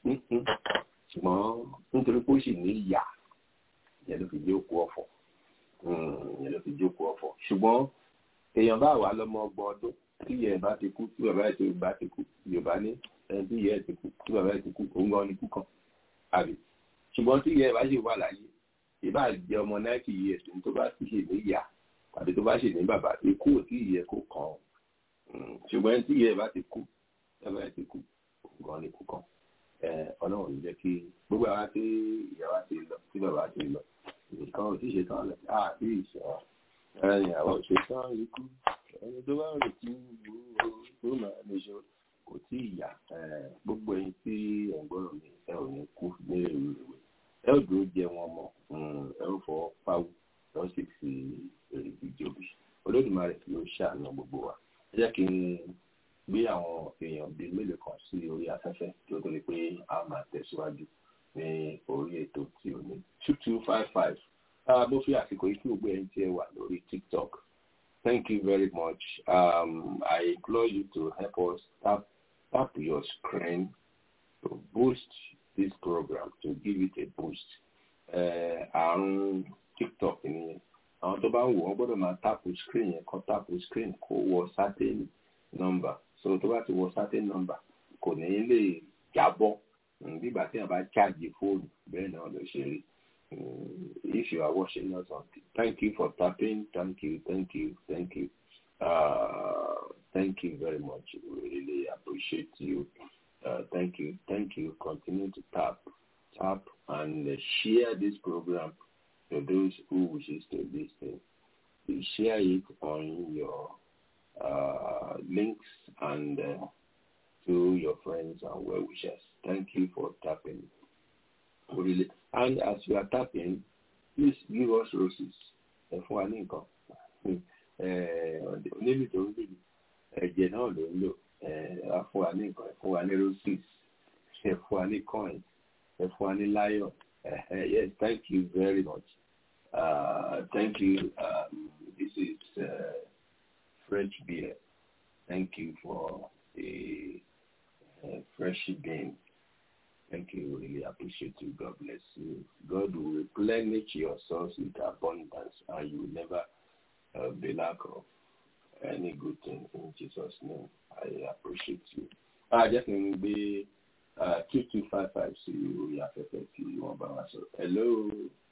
ṣùgbọ́n nítorí pé ó sì ní ìyá ìyẹn ló fi jókòó ọ̀fọ̀ ìyẹn ló fi jókòó ọ̀fọ̀ ṣùgbọ́n èèyàn bá wà lọ́mọ ọgbọ̀n ọdún tí ìyẹn bá ti kú tí bàbá ẹ̀ ti bá ti kú yorùbá ní ẹni tí ìyẹn ti kú tí bàbá ẹ̀ ti kú òun gan ni kú kan àbí ṣùgbọ́n tí ìyẹn bá sì wà láyé ìbá jẹ́ ọmọ náìtì years ní tó bá sì ṣe ní ìyá tàbí tó bá ṣe ní bàbá ikú ò tí ìyẹn kó kàn ṣùgbọ́n ẹni tí ìyẹn bá ti kú bàbá ẹ̀ ti kú òun gan ni kú kan ọlọ́run ní jẹ́ kí gbogbo àwa tí ìyàwó ti lọ tí bàbá ti lọ nǹkan ò tí ì ṣe tán lọ àti ìṣọ́ ẹ̀yìn àwọn ṣe tán ikú ẹni tó bá rè tí tó máa lè ṣe kò tí ì yá gbogbo ẹyin tí ẹ̀ ń gbọ́dọ̀ mi ẹ ò ní kú ní èrò ìwé ẹ ò dúró jẹ wọn mọ ẹ ò fọwọ́ pawú ẹ ó sì fi èrè ìjọbi olódùmarè ló ṣàánú gbogbo wa ẹ jẹ́ kí n gbé àwọn èèyàn bíi mélòó kan sí orí afẹ́fẹ́ tí ó tó lè pé a máa tẹ̀síwájú ní orí ètò tí ó ní two two five five bó fi àsìkò yìí kí gbogbo ẹni tí ẹ wà lórí tiktok thank you very much um, i implore you to help us tap tap your screen to boost this program to give it a boost àrùn uh, tiktok ni àwọn tó bá ń wò wọ́n gbọ́dọ̀ máa tapu screen yẹn kọ́ tapu screen kó wọ certain number so tó bá ti wọ certain number kò ní lè jábọ́ nígbà tí a bá charge fóònù bẹ́ẹ̀ náà ló ṣe rí if you are watching us on thank you for tapping thank you thank you thank you uh, thank you very much we really appreciate you uh, thank you thank you continue to tap tap and uh, share this program to those who wishes to listen you share it on your uh, links and uh, to your friends and well wishers. Thank you for tapping. Really. And as you are tapping, please give us roses. Ẹ fún wa ní nǹkan. Onílù tó ń lùlù. ẹ̀jẹ̀ náà ló ń lò ẹ fún wa ní nǹkan ẹ fún wa ní roses ẹ fún wa ní coin ẹ fún wa ní lion yes thank you very much uh, thank you um, this is uh, French beer thank you for the uh, fresh bean thank you really appreciate you God bless you God will replenish your source with abundance and you will never uh, be lack of any good thing in Jesus' name. I appreciate you. Ah, jẹ́ kí n gbé two two five five sí orí afẹ́fẹ́ tí wọ́n bá wa sọ. Hello.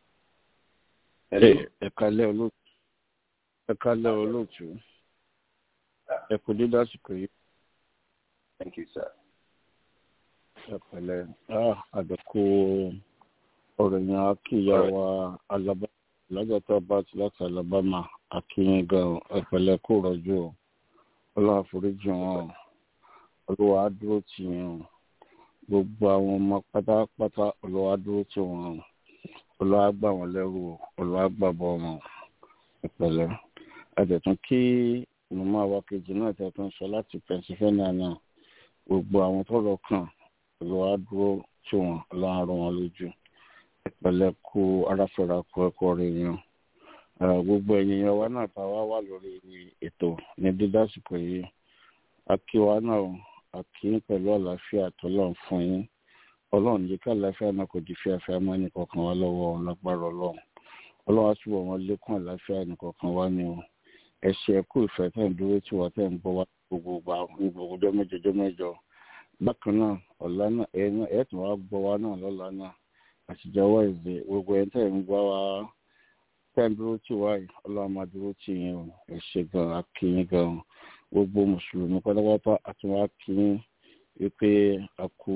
Ẹ kálẹ́ olóòtú. Ẹ kálẹ́ olóòtú. Ẹ kú dídá àsìkò yìí. Thank you, sir. Ẹ pẹ̀lẹ́. Àdẹ̀kù ọ̀rọ̀ yẹn á kí ìyá wa Alaba lágbàtà bá ti láti Alabama akínyìn gan ẹpẹlẹ kó rọjò ọlọ́run àforíjì wọn olówó adúró tì yín gbogbo àwọn ọmọ pátápátá olówó adúró tì wọn olówó àgbà wọn lẹ́rù olówó àgbà bọ wọn ẹpẹlẹ ẹdẹtún kí màmá wa kejì náà tẹtún sọ láti Pennsylvania náà gbogbo àwọn tọ́rọ̀ kàn olówó adúró tì wọn ọlọ́run àrùn wọn lójú ẹpẹlẹ kú aráfẹ́ra kú ẹ̀kọ́ rẹ̀ yàn gbogbo ẹ̀yin yẹn wa náà tá a wá wà lórí ètò ní dídásìkò yìí akíwa náà akí pẹ̀lú àlàáfíà tọ́lọ́run fún yín ọlọ́run yìí ká àlàáfíà náà kò di fíafíà mọ́ ẹnì kọ̀ọ̀kan wá lọ́wọ́ lágbára ọlọ́run ọlọ́run á túbọ̀ wọn lékún àlàáfíà ẹnì kọ̀ọ̀kan wá ní o ẹ ṣe ẹkú ìfẹ́ tẹ̀ ń dúró tí wọ́n tẹ̀ ń gbọ́ wá gbogbo gbà ní gbogbo ọjọ́ mẹ́jọ ọjọ́ mẹ́jọ bákan náà ọ̀la náà ẹ̀ tún wá gbọ́ wá náà lọ́la náà àtijọ́ wẹ̀ẹ́dẹ̀ gbogbo ẹ̀ tẹ̀ ń gbọ́ wá tẹ́ ń dúró tì wáyé ọlọ́run máa dúró tì yín o ẹ ṣe gan akínyín gan gbogbo mùsùlùmí pátápátá àti wọn akínyín wípé a kú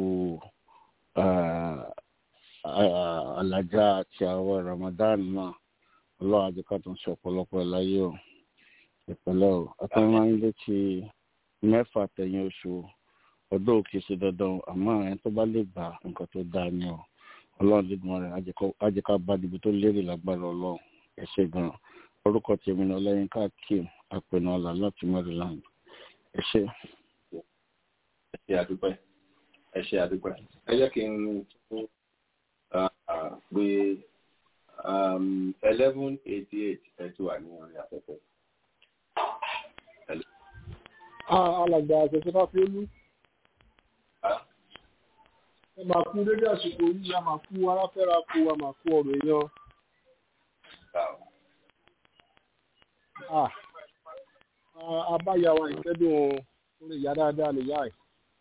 alájà àti àwọn Ramadan náà ọlọ́run àdìkà tó ń ṣe ọ̀pọ̀lọpọ̀ láyé o ìpínlẹ̀ o àtàwọn ilé ti mẹ́fà tẹ̀yìn oṣù ọdún òkè ṣe dandan àmọ́ ẹni tó bá lè gbà nǹkan tó dáa ni o ọlọ́run dídùn rẹ̀ àjẹká bá níbi tó lérè lágbára ọlọ́run ẹ ṣe gan orúkọ tèmi ní ọlẹ́yinká kim àpẹnà ọ̀là láti Maryland ẹ ṣe. ẹ ṣe àdúpẹ́ ẹ ṣe àdúpẹ́ ẹ jẹ́ kí n tún pé eleven eighty eight ẹ ti wà ní orí afẹ́fẹ́. alàgbà àṣẹṣe fáfiolú ẹ máa kú dédé àsìkò yìí a máa kú aráfẹ́ra kú a máa kú ọ̀rọ̀ èèyàn. abáyàwó ìkẹ́dùn orí ìyá dáadáa nìyá ẹ̀.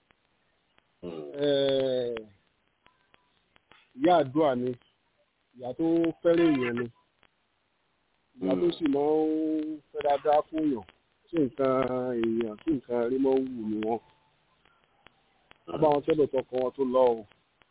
ìyá àdúrà ni ìyá tó fẹ́ràn èèyàn ni ìyá tó sì máa ń fẹ́ dáadáa fún èèyàn tí nǹkan èèyàn tí nǹkan rí máa ń wù ní wọn. wọ́n bá wọn tẹ́lẹ̀ tọkọ wọn tó lọ o.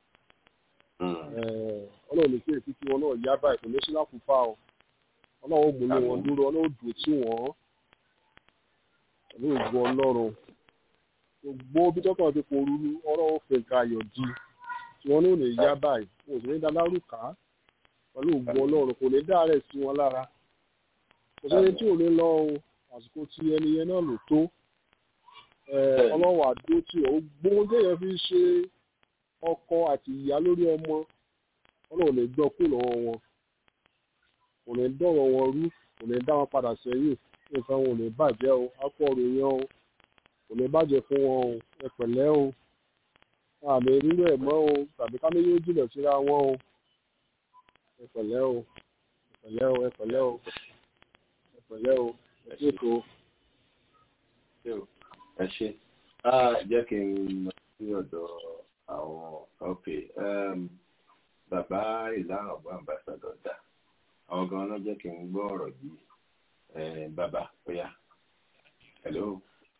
ọlọ́run ní kí èsì tí wọn náà yá báyìí kò ní sí lákùúfà o ọlọ́run mú ní wọn dúró ọlọ́run dùn tí wọ́n pẹ̀lú ìgbọ́ ọlọ́run gbogbo bí tọ́kàn ti kò rúru ọlọ́run fi nǹkan ayọ̀ di tí wọ́n náà lè yá báyìí wọn ò sì ní dá lárúkà pẹ̀lú ìgbọ́ ọlọ́run kò ní dá rẹ̀ sí wọn lára kò sẹ́ni tí ò ní lọ o àsìkò tí ẹni yẹn náà lò tó ọlọ́run àdó tí ò gbóhùn téèyàn fi ṣe ọkọ àti ìyá lórí ọmọ ọlọ́run lè gbọ́ kú lọ́wọ́ wọn kò ní dọ̀rọ̀ wọn rú kò ní dá wọn padà sẹ́yìn nǹkan wọn ò ní bàjẹ́ o akọ̀rò yẹn o kò ní bàjẹ́ fún wọn o ẹ pẹ̀lẹ́ o àmì rírọ ẹ̀ mọ́ o tàbí ká méjì jìnà síra wọn o ẹ pẹ̀lẹ́ o ẹ pẹ̀lẹ́ o ẹ pẹ̀lẹ́ o ẹ pẹ̀lẹ́ o ẹ ṣètò. ẹ ṣe jẹ́ kí n lọ sí ọ̀dọ̀ àwọn ok bàbá ìlànà ọ̀gbọ́n ambassadọ̀ dà àwọn gan náà jẹ́ kí n gbọ́ ọ̀rọ̀ yìí bàbá bóyá hello.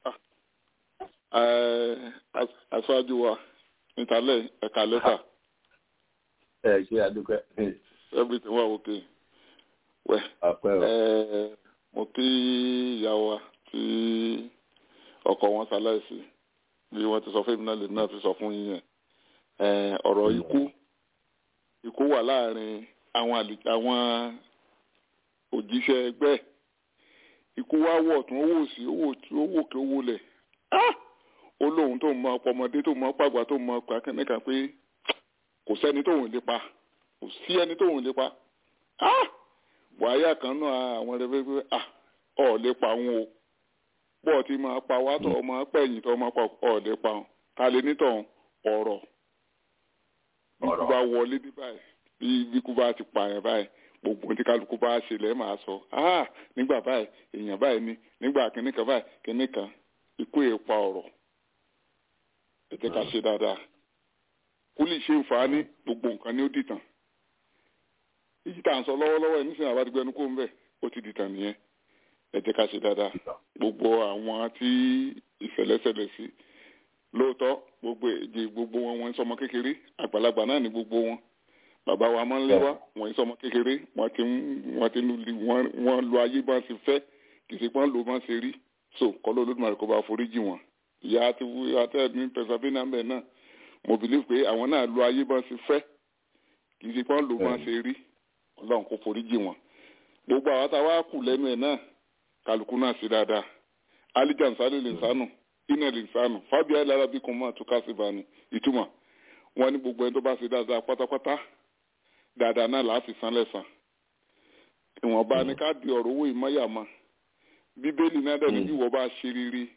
aṣáájú wa nítàlẹ̀ ẹ̀ka lẹ́tà. ẹ ṣe àdúgbò. everything wà okay. wẹ̀ mo kí ìyá wa tí ọkọ wọn ṣaláìsí bí wọ́n ti sọ fún mi náà lèmi náà ti sọ fún yín yẹn ọ̀rọ̀ ikú ikú wà láàrin àwọn àwọn òjíṣẹ́ ẹgbẹ́ ikú wá wọ̀ tún owó òsì owó owó òkè owó lẹ̀ ó lóun tó mọ ọpọmọdé tó mọ pàgbà tó mọ pàkẹ́nìkan pé kò sẹ́ni tóun lè pa kò sí ẹni tóun lè pa wàhálà kan náà àwọn ẹrẹ pé ọ̀ lè pa wọn o pọ̀ tí máa pa wá tọ̀ ọmọ pẹ̀yìn tó máa pa ọ̀ lè pa wọn ta lè nítọ̀ ọ̀rọ̀ bí kú bá wọlé bí báyìí bí bí kú bá ti pààyàn báyìí gbogbo tí kálukú bá ṣe lẹ́ẹ̀ máa sọ nígbà báyìí èèyàn báyìí ni nígbà kìnnìkan báyìí kìnnìkan ikú yẹn pa ọ̀rọ̀ ẹ jẹ́ ká ṣe dáadáa kó lè ṣe nfààní gbogbo nǹkan ní ó dìtàn èyí tá à ń sọ lọ́wọ́lọ́wọ́ yìí nísìnyí àbájá ẹnu kó ń bẹ̀ ó ti dìtàn nìyẹn ẹ jẹ́ ká ṣe dáadáa gbogbo àwọn tí ìṣẹ̀lẹ̀ṣẹlẹ̀ sí lóòótọ́ gbogbo èdè gbogbo wọn wọn ń sọmọ kékeré àgbàlagbà náà ní gbogbo wọn bàbá wa máa ń lé wa wọn ń sọmọ kékeré wọn ti ń wọn ti ń lu wọn lu ayé bá ṣe fẹ́ kì í ṣe pọ́n ló bá ṣe rí so kọ́lọ́ olódùmarè kó bá foríjì wọn ìyá àti àtẹ ní pẹ̀sàbínà mbẹ̀ náà mo believe pé àwọn náà lu ayé bá ṣe fẹ́ kì í ṣe pọ́n ló bá ṣe rí ọlọ́run kó foríjì wọn gbogbo àwọn táwa kù lẹ́nu ẹ̀ náà kálukú náà sí dáadáa alijan sáré lè sánù iná lè sánù fábíà lára bí kan máa tún ká sí bani ìtumọ̀ wọn ní gbogbo ẹni tó bá ṣe dáadáa pátápátá dáadáa náà láti san lẹ́sàn ìwọ̀nba ni ká di ọ̀rọ̀ owó ìmọ̀yàmọ́ bíbélì náà dẹ̀ ní bí wọ́n bá ṣe rírí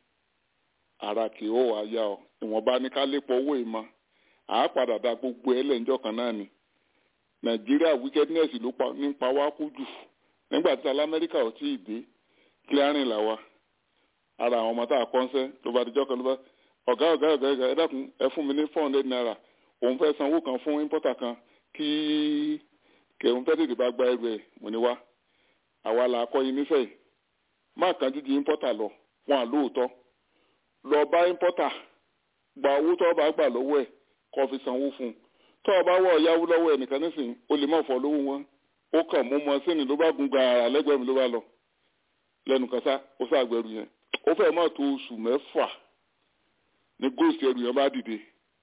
ara kì í ó wá yá ọ ìwọ̀nba ni ká lépa owó ìmọ̀ àá padà da gbogbo ẹlẹ́njọ́ kan náà ni nàìjíríà wickedness ló nípa wá kú jù nígbà tí alamẹ́ríkà ò tí ì dé clearing là wa ara àwọn ọmọ tá a kọ́ńsẹ́ ló bá dijọ́ kan ló bá ọ̀gá ọ̀gá ọ̀gá ọ̀gá ẹ dákun ẹ fún mi ní four hundred naira òun fẹ́ sanwó kan fún importer kan kí kẹ̀hún fẹ́ tètè bá gba ẹrù ẹ̀ mo ní wá àwa là á kọ́ yín nífẹ̀ẹ́ yìí má kàn jíjí importer lọ wọn à lóòótọ́ lọ bá importer gba owó tó bá gbà lọ́wọ́ ẹ̀ kó fi sanwó fún un tó o bá wọ ọ̀yáwó lọ́wọ́ ẹ̀ nìkan nísìnyí o lè má fọ́ lówó wọn ó kàn mú mọ́ sínú ló bá gun gàrà lẹ́gbẹ̀ẹ́ mi ló bá lọ lẹ́nu kan sá ó ṣàgbẹ̀rù yẹn ó fẹ́ mọ́ tó oṣù mẹ́fà ní góòsì ẹrù yẹn bá dìde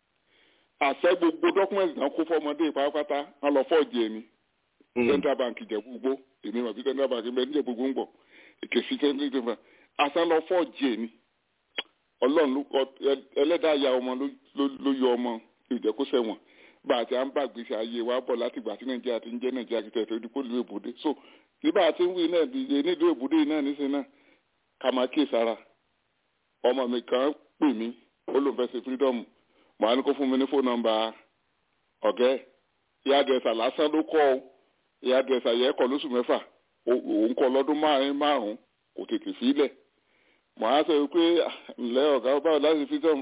àṣẹ gbogbo dọ́kúmẹ̀ntì náà kó fọmọdé pátápátá wọn lọ fọ́ọ̀jì ẹni central bank ìjẹ̀bú gbó èmi mọ̀ bí central bank bẹ́ẹ̀ níjẹ̀ gbogbo ń bọ̀ èkèsí central bank àṣẹ lọ fọ́ọ̀jì ẹni ọlọ́run ẹlẹ́dàá ya ọmọ ló yọ ọmọ ìjẹ́kóṣẹ̀wọ̀n bá a ti à ń bá gbèsè ayé wa bọ̀ láti ìgbà tí nàìjíríà ti ń jẹ́ nàìjíríà kìtẹ́ ìfẹ́ dípò ìlú èbúdé so bí bá a ti ń wí náà dìde nílùú èbúdé náà nísìnyí náà ká máa kíyè sára ọmọ mi kan pè mí ó lóun fẹ́ ṣe freedom màá ní kó fún mi ní fóònù nọ́mbà ọ̀gẹ́ ìyá àdìrẹ́sà lásán ló kọ́ ọ ìyá àdìrẹ́sà yẹ kọ́ lóṣù mẹ́fà òun kọ́ lọ́dún márùn-ún márùn-ún kò tètè sílẹ̀ màá sọ pé ǹlẹ́ ọ̀gá báwo láti freedom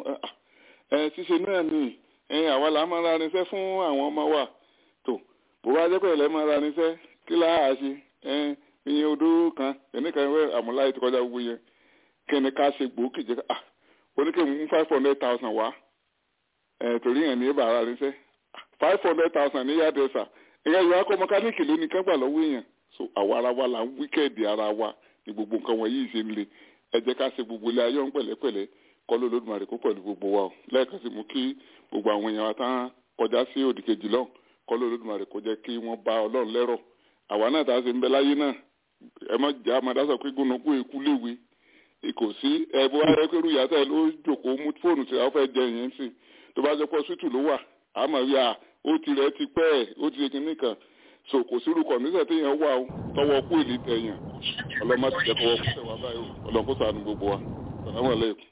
ẹ ṣíṣe náà nìyí ẹyin àwa là máa ra irinṣẹ́ fún àwọn ọmọ wa tó bó bá jẹ́ pẹ̀lẹ́ máa ra irinṣẹ́ kí láà ṣe ẹyin iye odó kan ẹnìkan ìwé àmúláyé ti kọjá gbogbo yẹn kí ni ká ṣe gbòógì jẹ́ ah oníkèmí mú five hundred thousand wá ẹ̀ torí yẹn ní ìbára irinṣẹ́ five hundred thousand ní yàdẹ̀sà ìyá ìwà akọ mọkánìkì ló ní kán gbà lọ́wọ́ èèyàn so àwa ara wa là ń wíkẹ́ẹ̀dì ara wa ní gbogbo nǹkan wọ̀nyí ṣe ń le ẹ jẹ́ ká ṣe gbogbo ilé ayé ọ̀hún pẹ̀lẹ́pẹ̀lẹ́ kọ́ ló lódùmarè kó pẹ̀lú gbogbo wa o lẹ́ẹ̀kan sí mú kí gbogbo àwọn èèyàn wa tán kọjá sí òdì kejì lọ́hùn kọ́ ló lódùmarè kó jẹ́ kí wọ́n bá ọlọ́run lẹ́rọ̀ àwa náà tá a ṣe ń bẹ láyé náà ẹ má jà má dá sọ pé gbónúkú èkú léwe kò sí ẹ bó wá yẹ pé rúyà tẹ ló jòkó mú fóònù tí a fẹ́ jẹ ìyẹn sí tó bá jẹ́ pọ̀ sítù ló wà àmọ́ rí a ó ti rẹ̀ ti pẹ́ ẹ̀ ó ti ṣe kinní kan so kò sí irú kọ̀ǹdíṣẹ̀ tí yẹn wà ó tọwọ́ kú èlé tẹ̀yàn ọlọ́mọ ti jẹ́ kọ́wọ́ kú tẹ̀wá báyìí o ọlọ́mọ kó sànù gbogbo wa sàlámù aláìkùm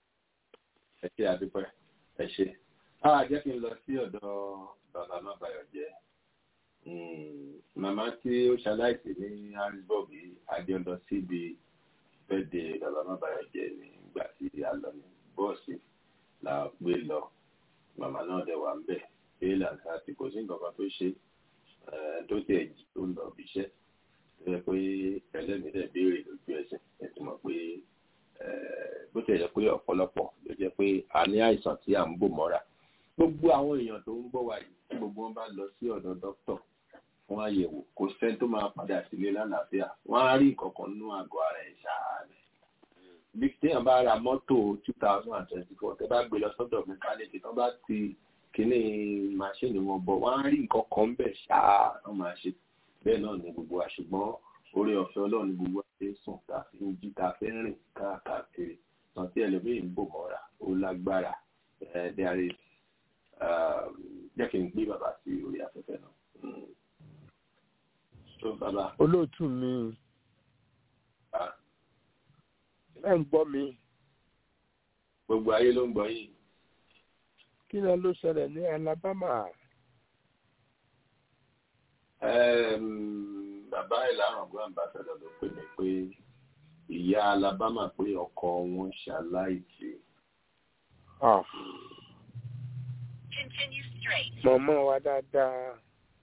ẹ ṣe àdúpẹ́ ẹ ṣe. a jẹ́ kí n lọ sí ọ̀dọ̀ bàbá má bayọ̀ jẹ́ màmá tí ó ṣaláìsí ní harrisburg adé lọ síbi bẹ́ẹ̀dẹ̀ bàbá má bayọ̀ jẹ́ nígbà tí a lọ ní bọ́ọ̀sì la gbé lọ màmá náà dẹ̀ wà ń bẹ̀ pé làǹkà tí kò sí nǹkan kan tó ṣe tó tẹ̀ tó ń lọ bí iṣẹ́ tó yẹ pé ẹlẹ́mìí dẹ̀ béèrè lójú ẹsẹ̀ ẹ̀ ti mọ̀ pé bó ti yẹ pé ọ̀pọ̀lọpọ̀ ló jẹ́ pé a ní àìsàn tí à ń bò mọ́ra gbogbo àwọn èèyàn tó ń gbọ́ wa yìí tí gbogbo wọn bá lọ sí ọ̀dọ̀ dókítà fún àyẹ̀wò kò sẹ́ni tó máa padà sílé lálàáfíà wọ́n á rí nǹkan kan nínú àgọ́ ara ẹ̀ ṣáàlẹ̀ bí téèyàn bá ra mọ́tò two thousand and twenty four tẹ́ bá gbé lọ sọ́dọ̀ mẹkáníìkì tó bá ti kíní máṣíìnì wọn bọ̀ wọ́n á rí nǹkan kan bẹ̀ ṣáà wọ́n máa ṣe bẹ́ẹ̀ náà ní gbogbo wa ṣùgbọ́n orí ọ̀fẹ́ ọlọ́run ní gbogbo àti sùn tá a fi ń jí tá a fi ń rìn káàkiri tàn tí ẹlòmíì ń bò mọ́ra ó lágbára there is jẹ́ kí n gbé bàbá sí orí afẹ́fẹ́ náà. So, bàbá. olóòtú mi ẹ ń gbọ́ mi. gbogbo ayé ló ń gbọ́ yìí. kí ni ló ṣẹlẹ̀ ní Alabama. bàbá ìlànà ọgbọ́n àmbàsẹ́dọ̀ ló pè mí pé ìyá Alabama pé ọkọ wọn ṣaláìsí. mọ̀mọ́ wa dáadáa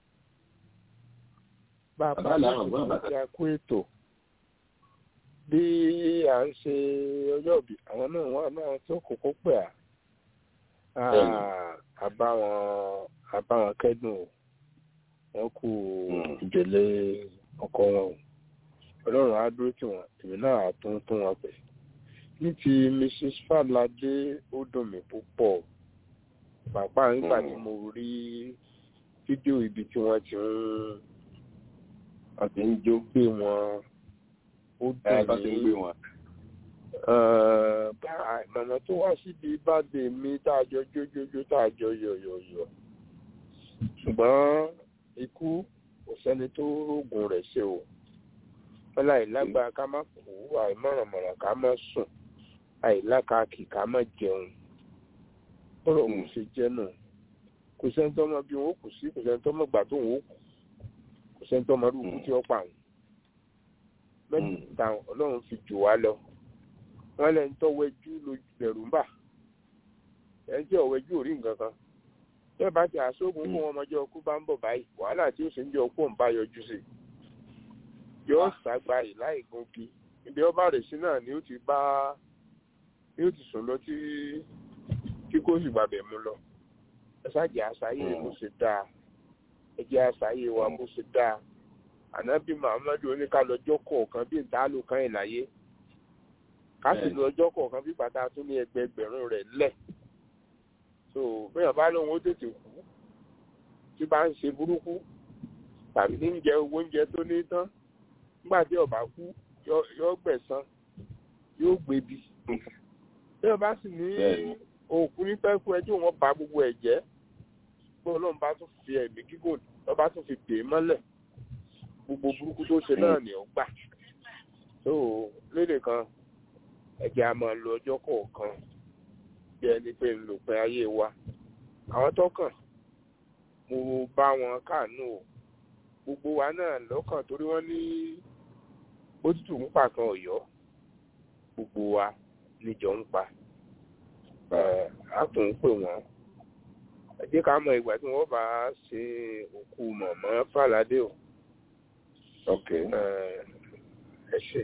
bàbá láti ṣe àkó ètò bí à ń ṣe ọjọ́ ìbí àwọn náà wọ́n náà tó kókó pẹ̀ à àbáwọn àbáwọn kẹ́dùn wọn kú ìdílé ọkọ wọn ọlọ́run á dúró tì wọ́n èmi náà á tún tún wọn pẹ̀ ní ti mrs falade ó dùn mí púpọ̀ pàápàá nígbà tí mo rí fídíò ibi tí wọ́n ti ń àti ń jó gbé wọn ó dùn mí mọ̀nà tó wá síbi báde mi tá a jọ jójójó tá a jọ yọ̀yọ̀yọ̀ ṣùgbọ́n ikú kò sẹ́ni tó rògùn rẹ̀ ṣe o wọ́n láì lágbára ká má kú àìmọ̀rànmọ̀ràn ká má sùn àìlákàkì ká má jẹun bọ́rọ̀ òun ṣe jẹ́ náà kò sẹ́ni tó mọ bí wọn ó kù sí kò sẹ́ni tó mọ gbà tó wọn ó kù kò sẹ́ni tó mọ irú ikú tí ó pa àwọn mẹ́ta ọlọ́run fi jù wá lọ wọ́n lẹ́ni tó wẹjú lẹ̀rù ń bà ẹ̀ jẹ́ ọ̀wẹ́jú ò rí nǹkan kan bẹ́ẹ̀ bá ti àṣọ́gun fún ọmọdé ọkú bá ń bọ̀ báyìí wàhálà tí ó sì ń jẹ́ ọkú ń bá yọjú sí yóò ṣàgbà yìí láì gungi ibi ọba rẹ̀ sí náà ni ó ti bá ni ó ti sùn lọ tí tí kò sì gbàbẹ̀ mú lọ ẹ ṣáàjì àṣàyè bó ṣe dáa ẹ jẹ́ àṣàyè wa bó ṣe dáa ànábì muhammadu oníkàlọ́jọ́ kọ̀ọ̀kan bí ìdálò kan ẹ̀ láyé ká sì lọ ọjọ́ kọ̀ọ̀kan bí bàtà tó ní ẹgbẹẹgbẹ̀rún rẹ̀ lẹ̀ so bẹ́ẹ̀ bá lóun ó tètè kú tí bá ń ṣe burúkú tàbí ní jẹ owó oúnjẹ tó ní tán nígbà tí ọba kú yóò gbẹ̀san yóò gbèbí bẹ́ẹ̀ bá sì ní òkú ní pẹ́kú ẹjọ́ wọn bá gbogbo ẹ̀ jẹ́ pé ọlọ́run bá tún fi ẹ̀mí gígùn lọ́ba tún fi dè é mọ́lẹ̀ gbogbo burúkú tó ṣe náà ni ó gbà so lédè kan ẹ̀jẹ̀ a máa lo ọjọ́ kọ̀ọ̀kan bí ẹni pé ń lò pé ayé wa àwọn tọkàn mo bá wọn káàánú o gbogbo wa náà lọ́kàn torí wọ́n ní bójútù ń pa kan ọ̀yọ́ gbogbo wa níjọ ń pa á tún ń pè wọ́n ẹ jẹ́ ká mọ ìgbà tí wọ́n bá ṣe òkú mọ̀mọ́ fàlàdé o. ok ẹ ṣe.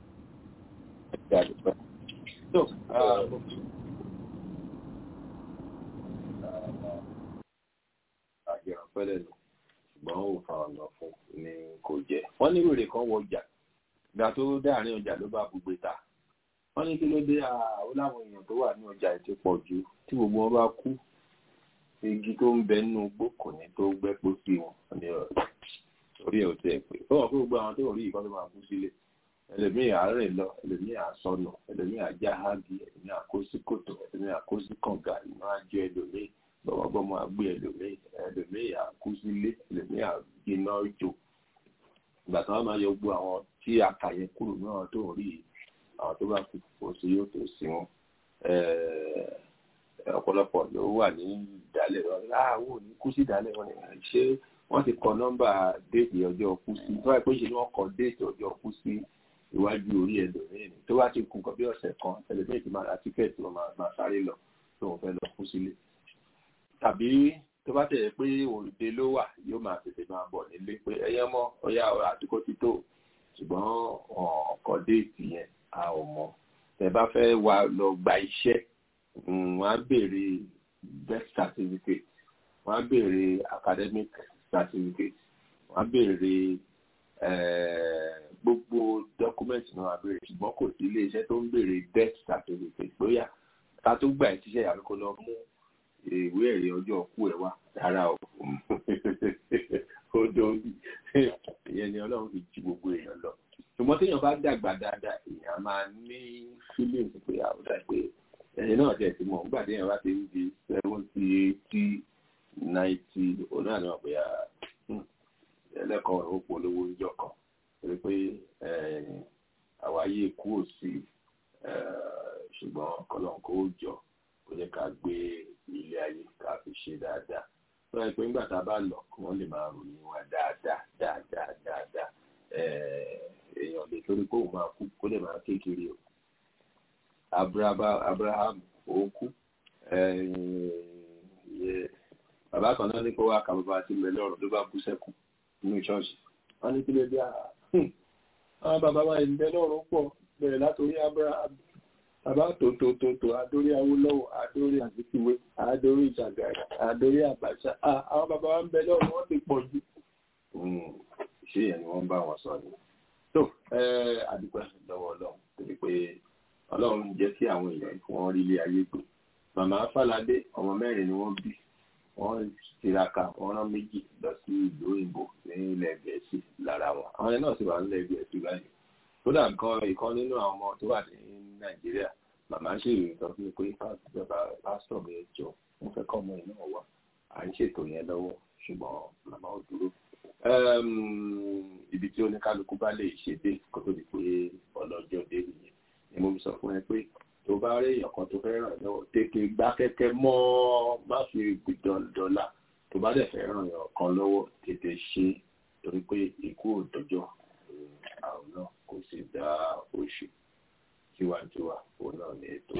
So, àjẹrán pẹ́lẹ́ lò ṣùgbọ́n ó fa ọ̀nà fún ni kò jẹ́. wọ́n ní wèrè kan wọ ọjà ìgbà tó dáàrin ọjà ló bá gbogbo ta wọ́n ní kí ló dé àwọn láwọn èèyàn tó wà ní ọjà ti pọ̀ jù tí gbogbo wọn bá kú igi tó ń bẹ nínú igbó kò ní tó gbẹ́ pọ́ sí wọn ní orí ẹ̀ ò tẹ̀ pé ó wọ́n pé gbogbo àwọn tó ń rí ìkan tó máa kú sílé ẹlòmíì àárẹ̀ lọ ẹlòmíì àsọnù ẹlòmíì àjáhági ẹlòmíì àkósí kòtò ẹlòmíì àkósí kànga ìná àjọ ẹlòmíì gbọmọgbọmọ àgbé ẹlòmíì ẹlòmíì àkúsílé ẹlòmíì àgbéná jò ìgbà tí wọn máa yọ gbogbo àwọn tí a kà yẹn kúrò náà tó ń rí àwọn tó bá kú kò sí yóò tó sí wọn ọ̀pọ̀lọpọ̀ ló wà ní ìdálẹ̀ wọn láàwọn ò ní kú sí ìdálẹ̀ wọn ṣé wọ́n ti kọ nọ́mbà déètì ọjọ́ kú sí tó wáyé pé ṣe ni wọ́n kọ déètì ọjọ́ kú sí iwájú orí ẹlòmíì tó wá ti kú nǹkan bí ọ̀sẹ̀ kan ẹlòmíì ti máa ra tíkẹ́ẹ̀tì wọn máa sáré lọ tó wọn fẹ́ lọ kú sílé tàbí tó bá tẹ̀lé pé òrùdé ló wà yóò máa tètè máa bọ̀ nílé pé ẹyẹ mọ́ ọyá àdúgbò ti tó ṣùgbọ́n ọkọ̀ déètì yẹn a ò mọ̀ tẹ́ bá fẹ́ wá lọ gba iṣẹ́ wọ́n á béèrè birth certificate wọ́n á béèrè academic certificate wọ́n á béèrè gbogbo dọ́kúmẹ́ǹtì náà abẹ́rẹ́ ṣùgbọ́n kò sí iléeṣẹ́ tó ń béèrè death certificate bóyá ká tó gbà ẹ́ tíṣẹ́ ìyàwó kó lọ mú ìwé ẹ̀rí ọjọ́ ọkú ẹ̀ wá rárá o ó dóbi ìyẹn ni ọlọ́run fi ju gbogbo èèyàn lọ ṣùgbọ́n téèyàn bá dàgbà dáadáa èèyàn máa ní feelings pé àwùjọ pé ẹ̀yìn náà tẹ̀ sí mọ̀ nígbà téèyàn bá ti ń di seventy eighty ninety òun náà ni wọ́n pè á ẹlẹ́kọ̀ọ́ ó polówó níjọ́ kan torí pé àwáyé kú ò sí ṣùgbọ́n kọ́lọ́n kó jọ kó jẹ́ ká gbé ilé ayé ká fi ṣe dáadáa tó yẹ pé nígbà tá a bá lọ kí wọ́n lè máa ròyìn wa dáadáa dáadáa dáadáa èèyàn lè torí kó òun máa kú kó lè máa kékeré o Abraham ó kú bàbá kan náà ní kó wá ka bàbá àti ìmẹ̀lẹ́ ọ̀rọ̀ ló bá kú sẹ́kù nínú ṣọ́ọ̀ṣì wọ́n ní kí ló dé àrà àwọn bàbá wa ìmẹ̀lẹ́ ọ̀rọ̀ pọ̀ bẹ̀rẹ̀ látòrí Abraham bàbá tòótòótòótò adórí Awólọ́wọ̀ adórí Azikiwe adórí Ìjàgàrà adórí Abacha àwọn bàbá wa ń bẹ lọ́rùn wọ́n ti pọ̀ jù. ṣé yẹn ni wọ́n bá wọn sọ ni. tó àdúgbò lọ́wọ́ Ọlọ́run torí pé Ọlọ́run jẹ́ kí àwọn èèyàn kí wọ́n rí ilé ayé gbé. màmá Fáládé ọmọ mẹ́rin ni wọ́n bí wọ́n tiraka wọ́n rán méjì lọ sí ìlú òyìnbó ní ilẹ̀ Gẹ̀ẹ́sì lára wọn àwọn yẹn náà sì wà nílẹ̀ Gẹ̀ẹ́sì báyìí kódà nǹkan ìkan nínú àwọn ọmọ tó wà ní nàìjíríà màmá ṣe ìrìntàn fún mi pé pásítọ̀ mi jọ wọ́n fẹ́ kọ́ ọmọ yìí náà wá à ń ṣètò yẹn lọ́wọ́ ṣùgbọ́n màmá ò dúró. ibi tí oníkálukú bá lè ṣe dé kó tó di pé ọlọ́jọ́ dé nìyẹn ni mo sọ fún ẹ pé tó bá rí èèyàn kan tó fẹ́ ràn lọ́wọ́ tètè gbá kẹ́kẹ́ mọ́ má fi dọ́là tó bá dẹ̀ fẹ́ ràn yàn kan lọ́wọ́ tètè ṣe torí pé ikú ò dọ́jọ́ àwọn náà kò sì dá oṣù tiwantiwa òun náà ní ètò.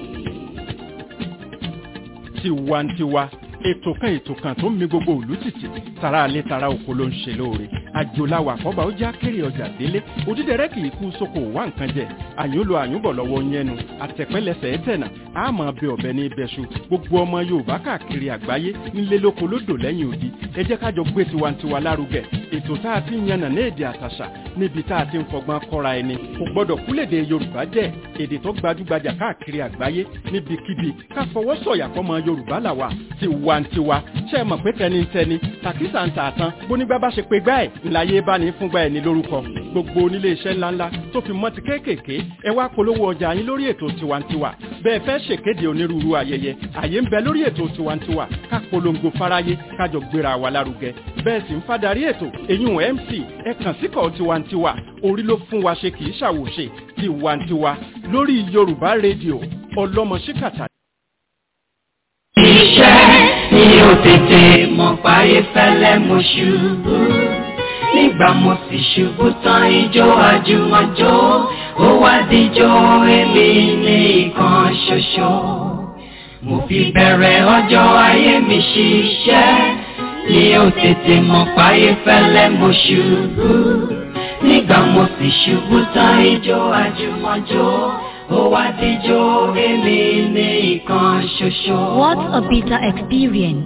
tiwantiwa ètò kan ètò kan tó ń mi gbogbo òlú títì tara alẹ́ tara oko ló ń ṣe lóore àjòláwà àkọ́bà ó já kéré ọjà délé òdídẹrẹ́ kì í kú sóko wá nǹkan jẹ àyúnlò àyúnbọ̀ lọ́wọ́ yẹnu àtẹ̀pẹ́lẹsẹ̀ ẹ̀tẹ̀nà àmọ́ bẹ ọ̀bẹ ní ibẹ̀ṣu gbogbo ọmọ yorùbá káàkiri àgbáyé nílé lóko lódò lẹ́yìn odi ẹ jẹ́ kájọ gbé tiwantiwa lárugẹ ètò tá a ti ń yànnà ní èdè àtàṣà níbi tá a ti ń fọgbọ́n kọ́ra ẹni kò gbọ́dọ̀ kúlèdè yorùbá jẹ́ èdè tó gbajúgbajà káàkiri àgbáyé níbikíbi ká fọwọ́ sọ̀yà fọmọ yorùbá làwà tiwantiwa ṣe é mọ̀ pé tẹnitẹni tàkísà ń tààtàn bónígbà bá ṣe pé gbá ẹ̀ ńláyé bá ní fúngbà ẹ̀ ní lórúkọ gbogbo onílé iṣẹ́ ńláńlá tó fi mọ́ ti kéékèèké ẹ wá polówó ọjà yín lórí ètò tiwantiwa bẹ́ẹ̀ fẹ́ ṣèkéde onírúurú ayẹyẹ àyè ń bẹ lórí ètò tiwantiwa ká polongo fáráyé kájọ gbéra wa lárugẹ bẹ́ẹ̀ sì ń fadarí ètò eyín mc ẹ kàn síkọ̀ tiwantiwa orí ló fún wa ṣe kì í ṣàwòṣe tiwantiwa lórí yorùbá rédíò ọlọ́mọ ṣíkàtà. iṣẹ́ ni ó tètè mọ̀ páyé fẹ́lẹ́ mo ṣubú nígbà mo sì ṣubú tán ijó àjùmọ̀jó ó wá díjó èmi ní ìkan ṣoṣo mo fi bẹ̀rẹ̀ ọjọ́ ayé mi ṣiṣẹ́ ni ó tètè mọ̀ páyé fẹ́lẹ́ mo ṣubú nígbà mo sì ṣubú tán ijó àjùmọ̀jó ó wá díjó èmi ní ìkan ṣoṣo. What a bitter experience.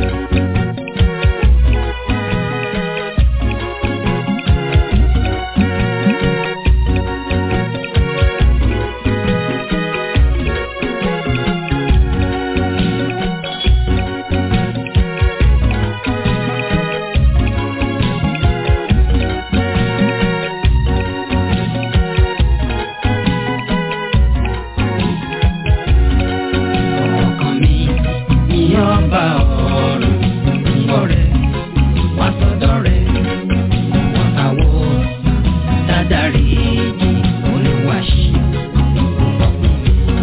ọkàn mi ni ọba ọ̀run ọ̀rẹ́ wá sọ́dọ̀ rẹ̀ wọ́n àwọ̀ dáadáa olùwàṣí ọkùnrin.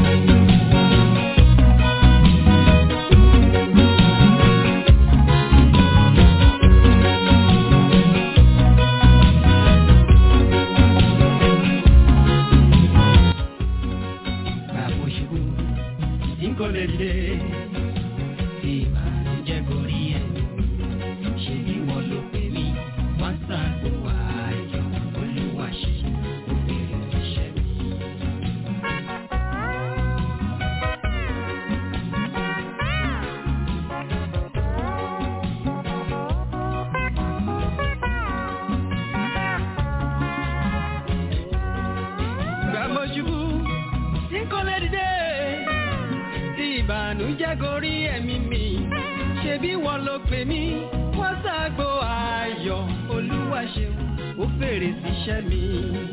Bàbá òṣèlú tí kò lè dé tí ìbànújẹ́ gorí ẹ̀. Ṣé bí wọ́n ló pè mí? Wọ́n ṣàgbọ́ ayọ̀ olúwa ṣe òbèrè iṣẹ́ mi. Bàbá òṣèlú tí kò lè dé tí ìbànújẹ́ gorí ẹ̀mí mi. Ṣé ṣebí wọn ló pè mí wọ́n ṣàgbo ayọ̀ olúwa ṣeun ó fèrè síṣẹ́ mi.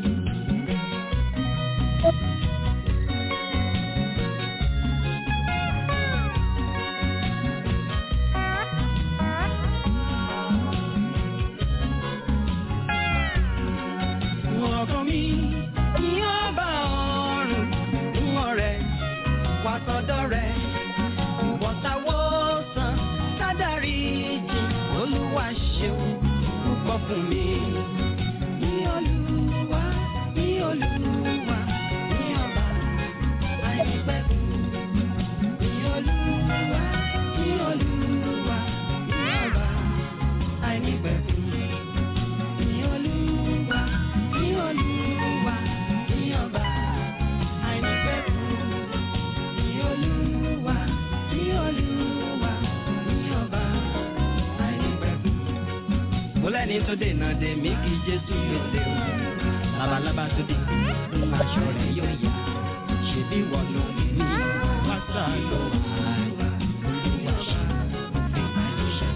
ọkàn mi ní ọba ọ̀run fún ọ̀rẹ́ wà sọ́dọ̀ rẹ̀ ìwọ̀ntàwọ̀sán sádàrí jì olúwa ṣeun púpọ̀ fún mi. Ní olúwa, ní olúwa, ní ọba àìnípẹ̀kun. Ní olúwa, ní olúwa, ní ọba àìnípẹ̀kun. Ní olúwa, ní olúwa, ní ọba àìnípẹ̀kun. Ní olúwa, ní olúwa, ní ọba àìnípẹ̀kun. Mo lẹ́ni tó dènà dè mí kí Jésù pèsè o. Labalábá tó dé, aṣọ rẹ̀ yóò yá. Ṣèbí wọ́n ló ní wáṣà ló wà. Olúwa ṣe òfin àìníṣẹ́.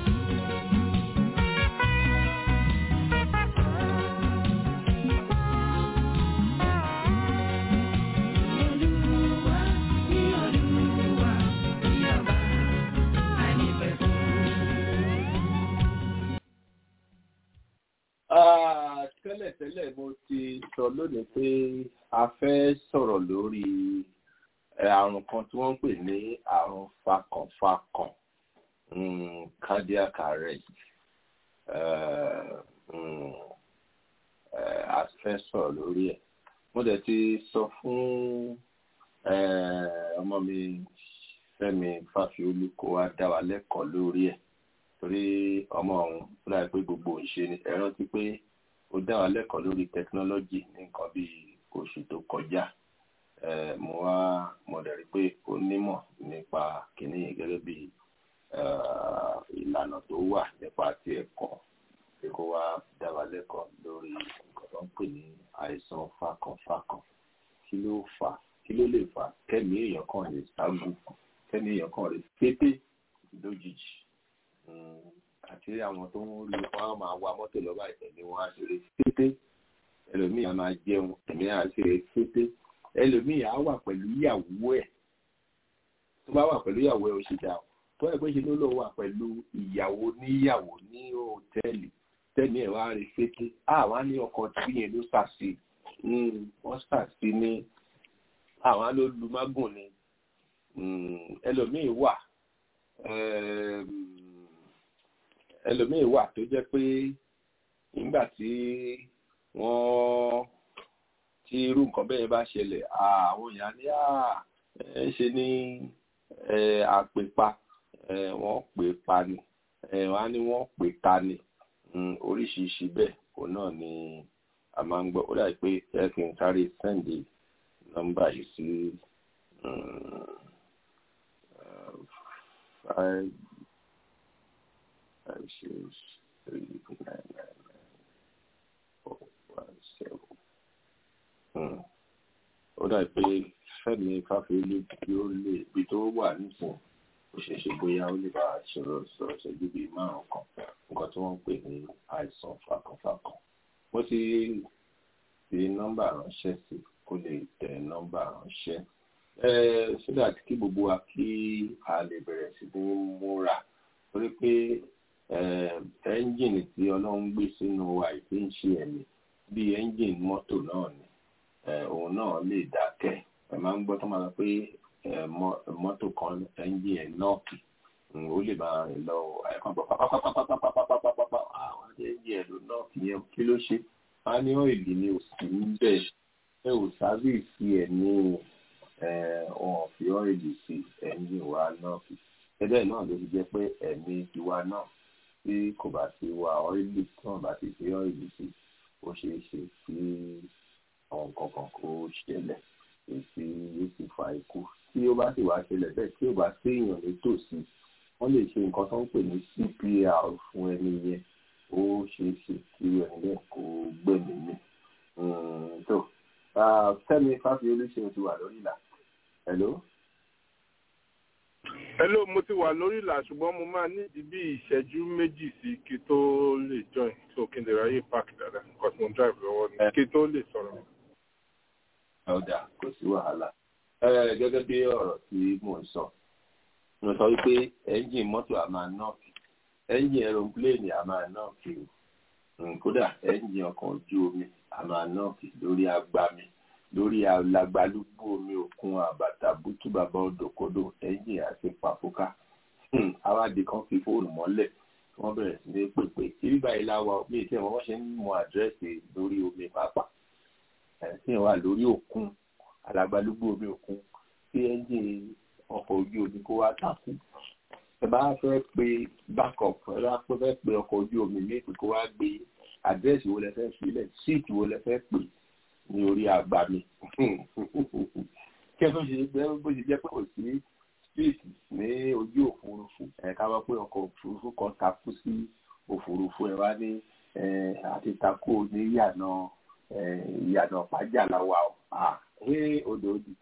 Olúwa, ní Olúwa, ní ọba àìnípẹ̀kun. Ah, tẹ́lẹ̀tẹ́lẹ̀ mo ti sọ lónìí pé a fẹ́ sọ̀rọ̀ lórí eh, àrùn kan tí wọ́n ń pè ní àrùn fakànfakàn mm, cardiac arrest Eh, mm, eh, a fẹ́ sọ̀rọ̀ lórí ẹ̀ mo dẹ̀ ti sọ fún eh, ọmọ mi Fẹ́mi Fáfiolú kó wá dá wa lẹ́kọ̀ọ́ lórí ẹ̀ torí ọmọ ọ̀hún láì pé gbogbo ìṣe ni ẹ rántí pé ó dá wa lẹ́kọ̀ọ́ lórí tẹkinọ́lọ́jì ní nǹkan bíi oṣù tó kọjá Eh, mo wá mo dẹ̀ rí pé ó nímọ̀ nípa kìíní yìí gẹ́gẹ́ bí eh, ìlànà tó wà nípa ti ẹ̀kọ́ pé kó wá dá wa lẹ́kọ̀ọ́ lórí nǹkan tó ń pè ní àìsàn fakànfakàn kí ló fà á kí ló lè fà á kẹ́mi èèyàn kan lè ságùn kẹ́mi èèyàn kan lè pété lójijì Mm, àti àwọn tó ń lu wọn á máa wa mọ́tò lọ́ba ìtẹ̀lé wọn á ṣeré pété ẹlòmíì á máa jẹun ẹ̀mí á ṣeré pété ẹlòmíì á wà pẹ̀lú ìyàwó ẹ̀ tó bá wà pẹ̀lú ìyàwó ẹ̀ ó ṣe dà tó ẹ̀ pé ṣe ló lọ wà pẹ̀lú ìyàwó níyàwó ní hòtẹ́ẹ̀lì tẹ́ni ẹ̀ wá rí pété àwọn á ní ọkọ̀ tí yẹn ló ṣàṣì wọ́n ṣàṣì ní àwọn á ló lu mágùn ni Mm, ẹlòmíì wà um, ẹlòmíì wà tó jẹ́ pé nígbà tí wọ́n tí irú nǹkan bẹ́ẹ̀ bá ṣẹlẹ̀ àwọn èèyàn ní ẹ ṣe ní àpèpa wọ́n pè pa ni wọ́n á ní wọ́n pè ta ni oríṣiríṣi bẹ́ẹ̀ òun náà ni a máa ń gbọ́ ó dàbí pé ẹ kì í sáré sẹ́ǹdì nọ́mbà yìí sí five five six three nine nine nine four one seven. ó dà pé fẹ́mi fáfiolú bí ó lè bí tó wà nísìn ó ṣeé ṣe bóyá ó lè bá a sọ̀rọ̀ sọ̀rọ̀ ṣẹ́jú bíi márùn-ún kan nǹkan tí wọ́n ń pè ní àìsàn fakànfakàn. mo ti fi nọ́mbà ránṣẹ́ sí kó lè tẹ nọ́mbà ránṣẹ́ so that kí gbogbo wa kí a lè bẹ̀rẹ̀ sí ní múra torí pé ẹ́ńjìnì tí ọlọ́run gbé sínú wa ìpé ń ṣe ẹ̀mí bí ẹ́ńjìnì mọ́tò náà ni òun náà lè dákẹ́ ẹ máa ń gbọ́ tó máa sọ pé mọ́tò kan ẹ́ńjìnì ẹ̀ nọ́ọ̀kì ó lè máa rìn lọ àìkàn pọ̀ pápápápápápápápápápápápá àwọn ẹ́ńjìnì ẹ̀ ló nọ́ọ̀kì yẹn kí ló ṣe á ní ọ̀ìlì ni ò sí ń bẹ̀ ẹ ò sábìsì ẹ̀ ní wọn fi ọ́ìlì sí ẹ́ńjìnì wa nọ́ọ̀kì ẹbẹ́ náà ló fi jẹ́ pé ẹ̀mí tiwa náà tí kò bá ti wa ọ́ìlì tí wọ́n bá ti fi ọ́ìlì sí ó ṣeé ṣe kí àwọn nǹkan kan kó ṣẹlẹ̀ èsì yóò sì fa ikú tí ó bá sì wá ṣẹlẹ̀ bẹ́ẹ̀ tí ó bá sí èèyàn nítòsí wọ́n lè ṣe nǹkan tó ń pè ní CPR fún ẹni yẹn ó ṣeé ṣe kí ẹni bẹ́ẹ̀ kó gbẹ̀mí mi. tó Fẹ́mi Fáfiolú ṣe ti wà lórí ìlà. hello. hello mo ti wà lórí ìlà ṣùgbọ́n mo máa nídìí bí ìṣẹ́jú méjì sí kí tó lè join so kí n lè ráyè park dáadáa because mo ń drive lọ́wọ́ ni kí tó lè sọ̀rọ̀. ọ̀dà kò sí wàhálà gẹ́gẹ́ bí ọ̀rọ̀ tí mò ń sọ mo sọ wípé ẹ́ńjìn mọ́tò a máa nọ́ọ̀kì ẹ́ńjìn ẹ̀rọ̀pléènì a máa nọ́ọ̀kì kódà ẹ́ńjìn ọkọ̀ ojú omi a máa nọ́ọ̀kì lórí agbami lórí alagbalúgbú omi òkun àbàtà bútú bàbá odòkodò ẹ́ńjìn àti pàfúkà awádìí kan fi fóònù mọ́lẹ̀ wọ́n bẹ̀rẹ̀ sí ní pèpè ibi báyìí láwa mi tí wọ́n ṣe ń mọ àdírẹ́sì lórí omi pàápàá ẹ̀sìn wà lórí òkun alagbalúgbú omi òkun tí ẹ́ńjìn ọkọ̀ ojú omi kó wá takú ẹ bá fẹ́ pe backup ẹ bá fẹ́ pe ọkọ̀ ojú omi méjì kó wá gbé àdírẹ́sì wo lẹ fẹ́ filẹ̀ síìtì wo lẹ fẹ́ pè ní orí àgbà mi kí ẹ tó ṣe pé bó ṣe jẹ́ pé kò sí síìtì ní ojú òfurufú ẹ ká wá pé ọkọ̀ òfurufú kan takú sí òfurufú ẹ wá ní àti takú ní ìyànà ìyànà pàjáláwa ọ̀ à ẹ odò odì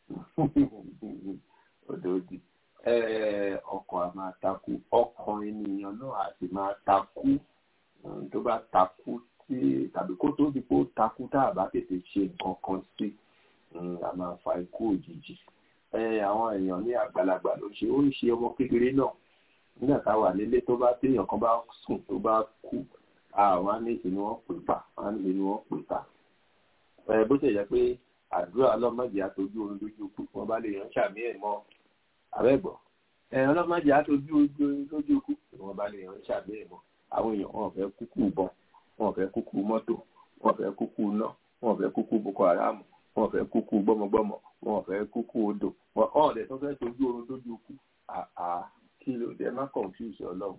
odò odì ọkọ̀ a máa takú ọkàn ènìyàn náà a sì máa takú tó bá takú tí tàbí kó tó di pé ó takú tá a bá tètè ṣe nǹkan kan sí a máa fa ikú òjijì àwọn èèyàn ní àgbàlagbà ló ṣe ó ń ṣe ọmọ kékeré náà nígbà tá a wà nílé tó bá téèyàn kan bá sùn tó bá kú àwọn á ní ìsinmi wọn pè pa àwọn á ní ìsinmi wọn pè pa bó ṣe jẹ́ pé àdúrà ọlọ́mọdé àtọ́jú oorun lójú kú wọn bá lè yàn ṣàmì ẹ̀ mọ́ àbẹ́gbọ́ ọlọ́mọdé àtọ́jú oorun lójú kú wọn bá lè yàn ṣàmì ẹ̀ mọ́ àwọn èèyàn wọn fẹ́ kúkú bọ́n wọn fẹ́ kúkú mọ́tò wọn fẹ́ kúkú iná wọn fẹ́ kúkú boko haram wọn fẹ́ kúkú gbọ́mọgbọ́mọ wọn fẹ́ kúkú odò wọn ọ̀dẹ̀ tó fẹ́ tọ́jú oorun lójú kú àà kí ló dé má confuse ọlọ́run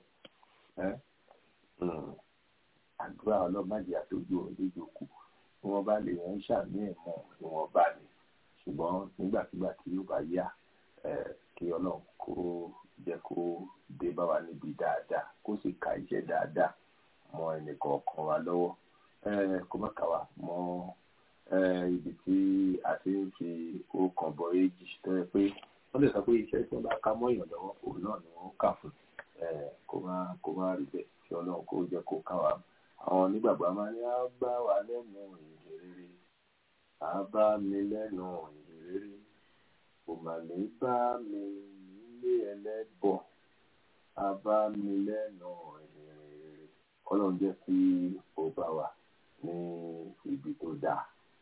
àdúrà ọlọ́mọdé àtọ́jú oorun lójú kú tí wọ́n bá lè yàn ṣàmì ẹ̀ mọ́ ni wọ́n bá ní ṣùgbọ́n nígbàkigbà tí yóò bá yá kí ọlọ́run kó jẹ́ kó dé bá wa níbi dáadáa kó sì ka iṣẹ́ dáadáa mọ ẹnìkọ̀ọ̀kan wa lọ́wọ́ kó má kà wá mọ ibi tí a ti ń fi ọkàn bọ èjì tó yẹ pé wọ́n lè sọ pé iṣẹ́ tí wọ́n bá ká mọ́ èèyàn lọ́wọ́ òun náà ni wọ́n kà fún kó má kó má rí bẹ́ẹ̀ kí ọlọ́run kó jẹ́ kó ká wa àwọn onígbàgbọ́ máa ní á bá wa lẹ́nu ìhìnrere á bá mi lẹ́nu ìhìnrere kò mà ní bá mi nílé ẹlẹ́bọ á bá mi lẹ́nu ìhìnrere ọlọ́run jẹ́ kí ó bá wa ní ibi tó dáa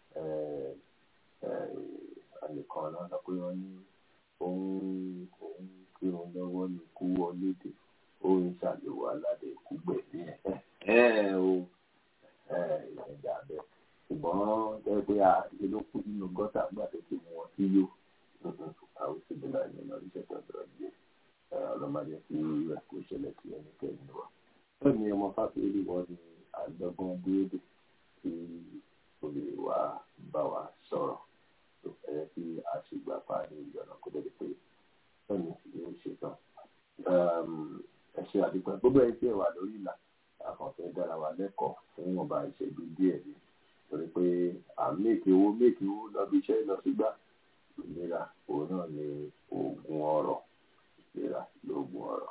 ẹnìkan náà sọ pé wọ́n ní òun òun kí òun lọ́wọ́ ní kú wọlé dé òun ṣàlùwà aládé kú gbẹ̀dí ẹ̀ ẹ̀ o ìrìnàjà bẹ́ẹ̀ ṣùgbọ́n jẹ́ pé a ṣe ló kú nínú gọ́tà nígbà tó ti mú wọn sí yó àwọn òṣèlú náà ní ọ̀nà iṣẹ́ tó dọ̀rọ̀ díẹ̀ ọlọ́mọdé tí rẹ̀ kó ṣẹlẹ̀ sí ẹnikẹ́ni wa. bẹ́ẹ̀ ni ọmọ fáfíìlì wọn ni àgbẹ̀gbọ́n búrẹ́dì tí olè wa bá wa sọ̀rọ̀ tó fẹ́ kí a ṣe gbà pa ní ìjọba kó dẹ̀ pé bẹ́ẹ̀ ni yóò ṣe tán. ẹ ṣe àdúgbò gbogbo ẹ tí ẹ wà lórí ìlà àkànfẹ́ dára wa lẹ́kọ̀ọ́ fún ọba ìṣẹ́jú díẹ̀ ni torí pé à ń méèkì owó méèkì owó lọ́bi iṣẹ́ lọ sígbà ìlera òun náà ni oògùn ọrọ̀ ìlera lóògùn ọrọ̀.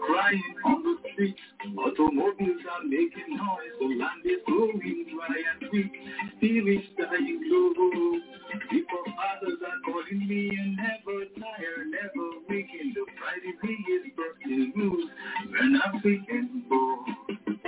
crying on the streets. Automobiles are making noise, the land is growing dry and weak. Spirits dying low. People others are calling me and never tired, never waking. The Friday bee is bursting loose. An African born.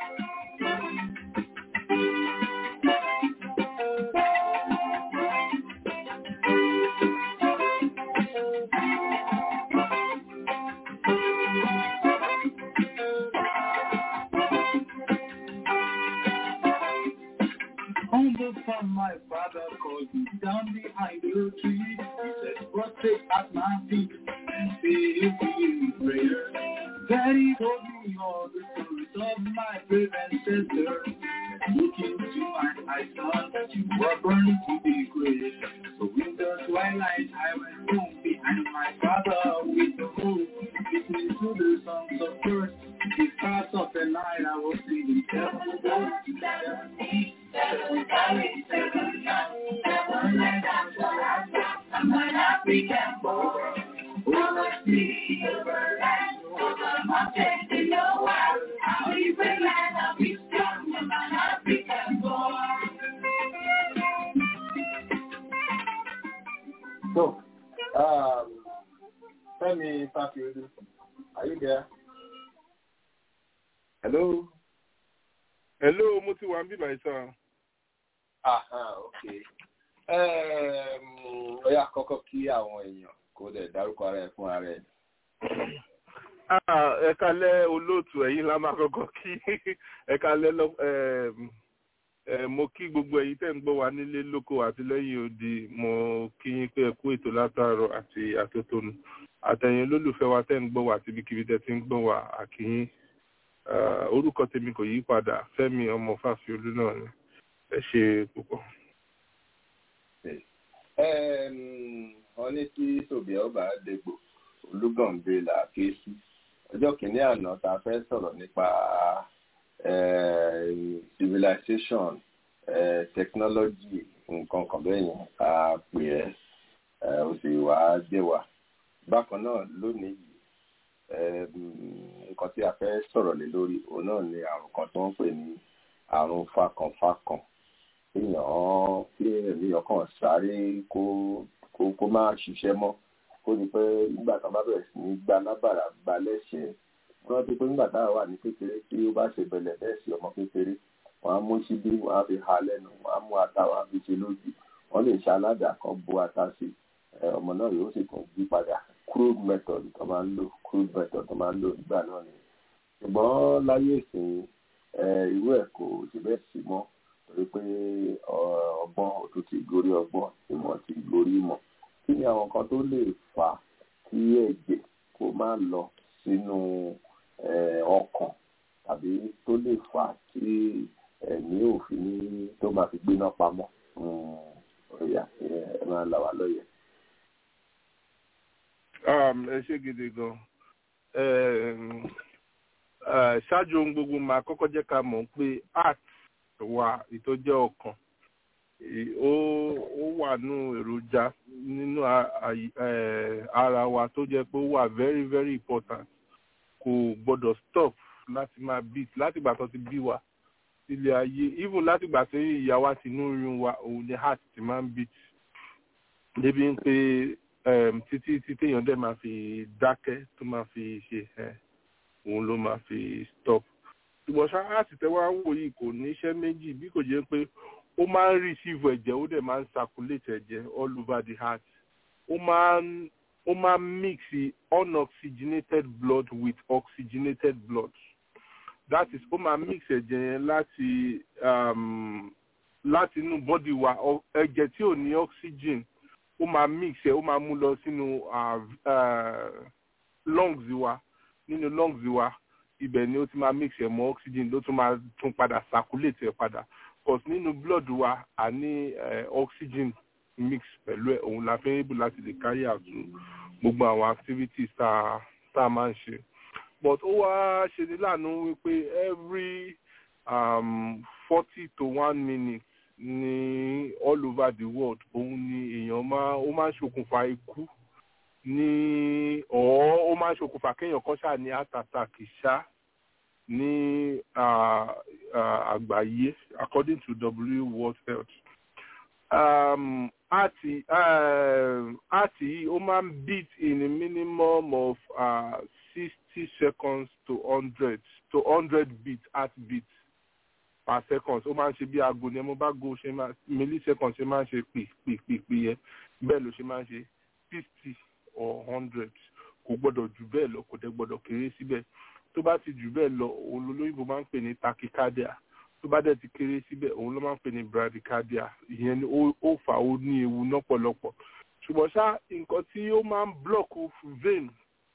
Humble from my father called me down behind the tree. He said, prostrate at my feet and say you in prayer. Daddy told me all the stories of my brave ancestors. Look into my eyes, son, you were burned to be great. So in the twilight, I went home behind my father with the moon. Listening to the songs of birds. The stars of the night, I was singing seven goes together. Seven valleys, seven young, seven lands, I'm an African boy. Over sea, over land, over mountains in the world. I'll be brave and I'll be strong. I'm an African boy. So, um, Femi Fafiolu, are you there? Hello? hello mo ti wà ń bíbá ìsàn. Aha, ok. Um, ó yá kọ́kọ́ kí àwọn èèyàn kó dẹ̀ dárúkọ ara ẹ̀ fún ara ẹ̀. ẹ kalẹ́ olóòtú ẹ̀yin la máa kọ́kọ́ kí ẹ kalẹ́ lọ ẹm, ẹ, mo kí gbogbo ẹ̀yin tẹ́ ń gbọ́ wa nílé lóko àti lẹ́yìn odi mo kí yín pé ẹ kú ètò látàárọ̀ àti àtótónu àtẹ̀yìn olólùfẹ́ wa tẹ́ ń gbọ́ wa àti ibikíbi tẹ́ ti ń gbọ́ wa àkíyín Ah, orúkọ tèmi kò yí padà Fẹ́mi ọmọ Fáfiolú náà ni ẹ ṣe púpọ̀. Um, wọ́n ní tí tòbí ọba dègbò olúgànbẹ là ké sí ọjọ́ kìíní àná tá a fẹ́ sọ̀rọ̀ nípa eh, civilization eh, technology nǹkan kan bẹ́ẹ̀ yẹn a pè ẹ́ eh, ó sì wá dé wa bákan náà lónìí yìí um, nǹkan tí a fẹ́ sọ̀rọ̀ lé lórí òun náà ni àrùn kan tó ń pè ní àrùn fakànfakàn èèyàn kí èmi ọkàn sáré kó kó kó má ṣiṣẹ́ mọ́ kó ní pé nígbà tó bá bẹ̀rẹ̀ sí ní gba lábàrà gba lẹ́sẹ̀ wọ́n ti pé nígbà táwọn wà ní kékeré tí ó bá ṣe bẹ̀lẹ̀ bẹ́ẹ̀ sí ọmọ kékeré wọ́n á mú síbí wọ́n á fi ha lẹ́nu wọ́n á mú ata wọ́n á fi ṣe lójú wọ́n lè ṣe aládàá kan bó ata sí ẹ, ọmọ náà yóò sì tún yí padà crude method tó máa ń lò crude method tó máa ń lò nígbà náà ni ṣùgbọ́n láyé ìsìn ẹ, irú ẹ̀ kò ṣe bẹ́ẹ̀ sí mọ́ torí pé ọ- ọgbọ́n òtún ti gorí ọgbọ́n ìmọ̀ ti gorí ìmọ̀ kí ni àwọn kan tó lè fà á kí ẹ̀jẹ̀ kó má lọ sínú eh, ọkàn tàbí tó lè fà á kí ẹ̀mí òfin ní tó máa fi gbéná pamọ́ ọ̀yà ẹ máa là wá lọ́yẹ̀. Um, ẹ ṣe gidi gan um, uh, ṣáájú ohun gbogbo máa kọ́kọ́ jẹ́ ká mọ̀ pé art wa ìtọ́jẹ́ ọkàn ì- ó ó wà nù èròjà nínú a- àyí- eh, ara wa tó jẹ́ pé ó wà very very important kò gbọ́dọ̀ stop láti máa beat láti ìgbà tó ti bí wa sílé ayé even láti ìgbà tí ìyá wa ti nú oyún wa òun ni heart ti máa ń beat débi ń pé um, títí tí téèyàn dẹ̀ máa fi dákẹ́ tó máa fi ṣe ẹ̀ òun ló máa fi stop ṣùgbọ́n ṣáàtì tẹ́wọ́ ń wò yìí kò ní iṣẹ́ méjì bí kò jẹ́ pé ó máa ń receive ẹ̀jẹ̀ ó dẹ̀ máa ń circulate ẹ̀jẹ̀ all over the heart ó máa ń ó máa ń mix unoxygenated blood with oxygenated blood that is ó máa mix ẹ̀jẹ̀ yẹn láti um, láti inú body wa ọ- ẹ̀jẹ̀ tí ò ní oxygen ó máa mix ẹ̀ ó máa mú lọ sínú uh, uh, lungs wa nínú lungs wa ibẹ̀ ni ó ti máa mix ẹ̀ mọ́ oxygen ló tún máa tún padà circulate ẹ̀ padà cause nínú blood wa a ní eh, oxygen mix pẹ̀lú ẹ̀ òun la fẹ́ able láti lè carry out gbogbo àwọn activities tá a tá a máa ń ṣe but ó wá ṣe ní láàánú wípé every um, forty to one minute ní all over the world òun ni èèyàn máa ó máa ń ṣokùnfà ikú ní ọ̀ ó máa máa ń ṣokùnfà kéèyàn kan ṣáà ní heart attack ṣá ní àgbáyé according to W World Health. Um, àti àti yìí ó máa ń beat in a minimum of sixty uh, seconds to hundred to hundred beats heart beats per second ó máa ń ṣe bí aago ni mo bá go ṣe máa millisecond ṣe máa ń ṣe pì pì pì pì yẹn bẹ́ẹ̀ ló ṣe máa ń ṣe fifty or hundred kò gbọ́dọ̀ jù bẹ́ẹ̀ lọ kò dẹ̀ gbọ́dọ̀ kéré síbẹ̀ tó bá ti jù bẹ́ẹ̀ lọ òun lolóyìnbó máa ń pè ní tachycardia tó bá dẹ̀ ti kéré síbẹ̀ òun ló máa ń pè ní bradycardia ìyẹn ni ó fà ó ní ewu lọ́pọ̀lọpọ̀ ṣùgbọ́n ṣá nǹkan tí ó máa ń block vein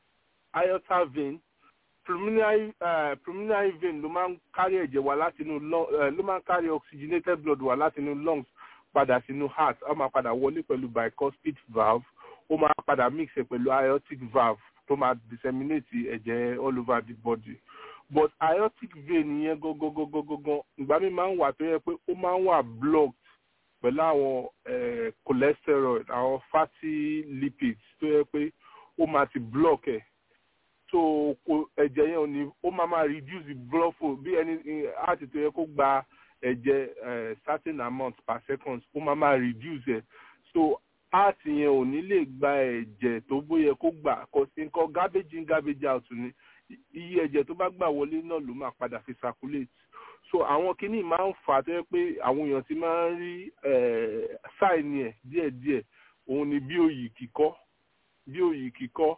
aorta vein pulmonary uh, pulmonary vein ló máa ń kárí ẹ̀jẹ̀ wá láti inú ló máa ń kárí oxygenated blood wá láti inú lungs padà sínú heart ó máa padà wọlé pẹ̀lú bicuspid valve ó máa padà mix ẹ̀ pẹ̀lú aortic valve tó máa disseminate ẹ̀jẹ̀ all over the body but aortic vein yẹn gangan ìgbà mi máa ń wà tó yẹ pé ó máa ń wà blocked pẹ̀lú àwọn cholesterol àwọn fatty lipids tó yẹ pé ó máa ti block ẹ̀ so ẹ̀jẹ̀ yẹn ò ní ó máa máa reduce the blood flow bí ẹni heart tó yẹ kó gba ẹ̀jẹ̀ certain amount per second ó máa máa reduce ẹ̀ so heart yẹn ò ní lè gba ẹ̀jẹ̀ tó bóyẹ kó gbà kò sí nǹkan garbage in garbage out ni iye ẹ̀jẹ̀ tó bá gbà wọlé náà ló máa padà fi circulate so àwọn kinní máa ń fà á tó yẹ pé àwọn èèyàn ti máa ń rí sáìnì ẹ̀ díẹ̀díẹ̀ òun ni bí òyì kíkọ́ bí òyì kíkọ́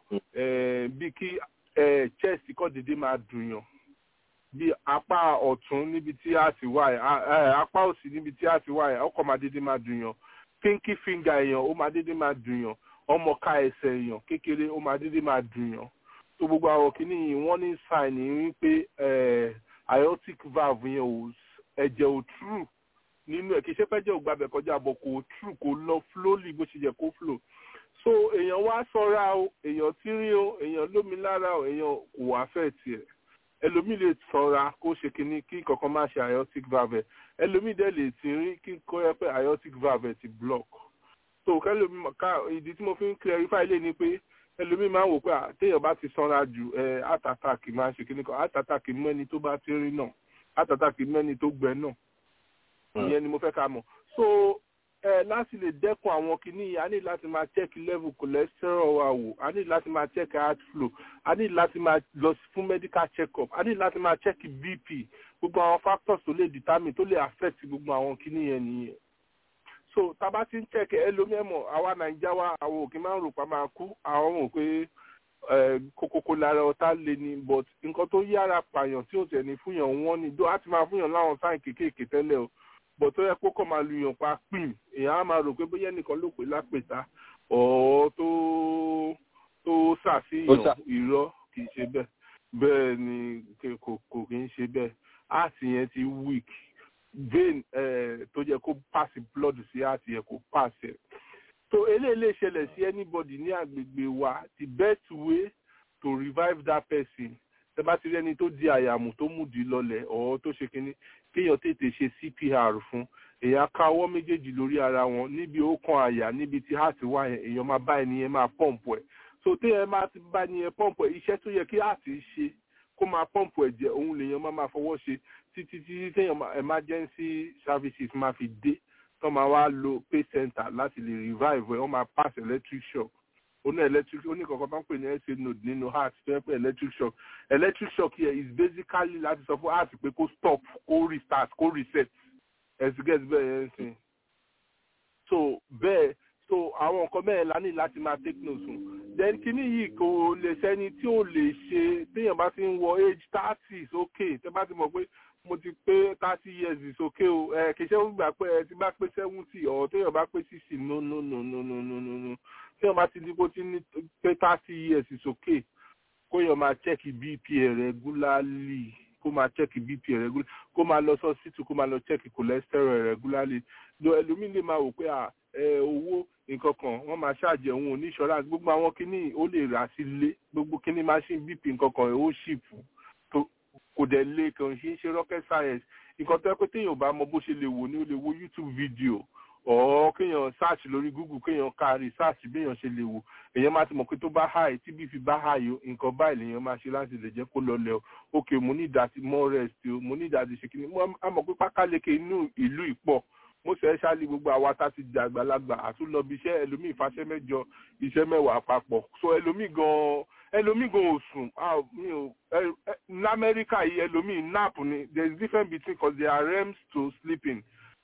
bí kí chest kọ́ dédé máa dùn yàn bí apá ọ̀tún níbi tí a ti wà ẹ̀ apá òsì níbi tí a ti wà ẹ̀ ọkọ̀ máa dédé máa dùn yàn pinky finger èèyàn ó máa dédé máa dùn yàn ọmọka ẹsẹ̀ èèyàn kékeré ó máa dédé máa dùn yàn tó gbogbo àwọn kìíní yìí wọ́n ní sign wípé aortic valve yẹn ò ẹ̀jẹ̀ ò true nínú ẹ̀ kì í ṣe pẹ́jẹ́ ò gbàbẹ̀ kọjá bọ̀ kò true kò lọ flowly bó ṣe yẹ kó flow so èèyàn wá ṣọ́ra o èèyàn tírí o èèyàn lómi lára o èèyàn kò wá fẹ́ tiẹ̀ ẹlòmíì lè ṣọ́ra kó ṣe kínní kí kankan má ṣe aortic valve ẹlòmíì dẹ̀ lè tírí kí kó yẹ pé aortic valve ti block so kẹlòmíì ká ìdí tí mo fi ń clarify lé ni pé ẹlòmíì máa ń wò pé téèyàn bá ti sanra jù ẹ heart attack máa ń ṣe kínní kan heart attack mẹ́ni tó bá ti rí náà heart attack mẹ́ni tó gbẹ náà ìyẹn ni mo fẹ́ ká mọ̀ so ẹ láti lè dẹ́kun àwọn kìíní yìí a ní láti máa check level cholesterol wa wò a ní láti máa check heart flow a ní láti máa lọ fún medical check up a ní láti máa check bp gbogbo àwọn factors tó lè determine tó lè affect gbogbo àwọn kìíní yẹn nìyẹn so tábà ti ń check ẹlòmíẹ̀mọ̀ àwa nàìjíríà wa àwọn òkè máa ń rò pa máa kú àwọn mọ̀ pé kókókó lára ọ̀tá lé ní but nǹkan tó yára pààyàn tí ò tẹ̀ ní fúnyàn wọ́n ni dó á ti máa fúnyàn láwọn sáìn kéékèèké tẹ́lẹ̀ o bọ̀ tó yẹ kó kọ́ máa lu yàn pa pín èèyàn á máa rò pé bóyá ẹnìkan ló pè lápèta ọ̀ tó tó ṣàfihàn irọ́ kì í ṣe bẹ́ẹ̀ bẹ́ẹ̀ ni kò kò kì í ṣe bẹ́ẹ̀ áàtì yẹn ti weak vein tó yẹ kó pass blood sí áàtì yẹn kó pass ẹ̀ so eléyìí lè ṣẹlẹ̀ sí anybody ní agbègbè wa the best way to revive that person tẹ bá ti rí ẹni tó di àyàmù tó múdi lọlẹ̀ ọ̀ tó ṣe kínní kéèyàn tètè ṣe cpr fún èèyàn ká ọwọ́ méjèèjì lórí ara wọn níbi ó kan àyà níbi tí heart wà yẹn èèyàn máa bá ẹni yẹn máa pọ́ǹpù ẹ̀ so téèyàn máa ti bá ẹni yẹn pọ́ǹpù ẹ̀ iṣẹ́ tó yẹ kí heart ṣe kó máa pọ́ǹpù ẹ̀jẹ̀ òun lèèyàn máa máa fọwọ́ ṣe títí títí téèyàn emergency services máa fi dé tó máa wá lo pay center láti lè revive ẹ̀ wọ́n máa pass electric shock oní electric oní kankan tó ń pè ní sa node nínú heart tó yẹ pé electric shock electric shock here is basically láti sọ fún heart pé kó stop kó restart kó reset ẹsì gẹ́sì bẹ́ẹ̀ yẹn sìn so bẹ́ẹ̀ so àwọn nǹkan bẹ́ẹ̀ la ní láti máa take note fún then kíní yìí kò lè sẹ́ni tí ò lè ṣe téèyàn bá ti ń wọ age thirty is okay tẹ́ bá ti mọ̀ pé mo ti pé thirty years is okay o ẹ kì í ṣe ó gbà pé ẹ ti bá pé seventy ọ̀ téèyàn bá pé sixty no no no no no no no no téèyàn bá ti di bó ti ní pé thirty years is okay kó yàn máa check bp regularly kó máa check bp regularly kó máa lọ sọ́sítù kó máa lọ check cholesterol regularly lo ẹlòmíín lè máa wò pé owó nǹkan kan wọ́n máa ṣàjẹ́ òun ò ní insurance gbogbo àwọn kinní ó lè rà sí ilé gbogbo kinní machine bp nǹkan kan ó ṣìpù kò dẹ̀ lé kàn ṣe ń ṣe rocket science nǹkan tó yẹ pé téèyàn bá mọ bó ṣe lè wò ni ó lè wo youtube video ọ̀ kéèyàn search lórí google kéèyàn ka research béèyàn ṣe lè wò èèyàn máa ti mọ̀ pé tó bá high tí bí fi bá high o nǹkan báyìí lèèyàn máa ṣe láti lè jẹ́ kó lọlẹ̀ o ok mo ní ìdásí more rest o mo ní ìdásí ṣe kíni mo á mọ̀ pé pákáleke inú ìlú ìpọ̀ mo ṣe é ṣáàlì gbogbo àwa tá ti di àgbàlagbà àtúnlọ́bi iṣẹ́ ẹlòmíì fàṣẹ mẹ́jọ iṣẹ́ mẹ́wàá papọ̀ so ẹlòmíì gan-an ẹlòmíì gan ò sùn lamẹ́ríkà yìí ẹlòmíì nap ni there is difference between cause there are rems to sleeping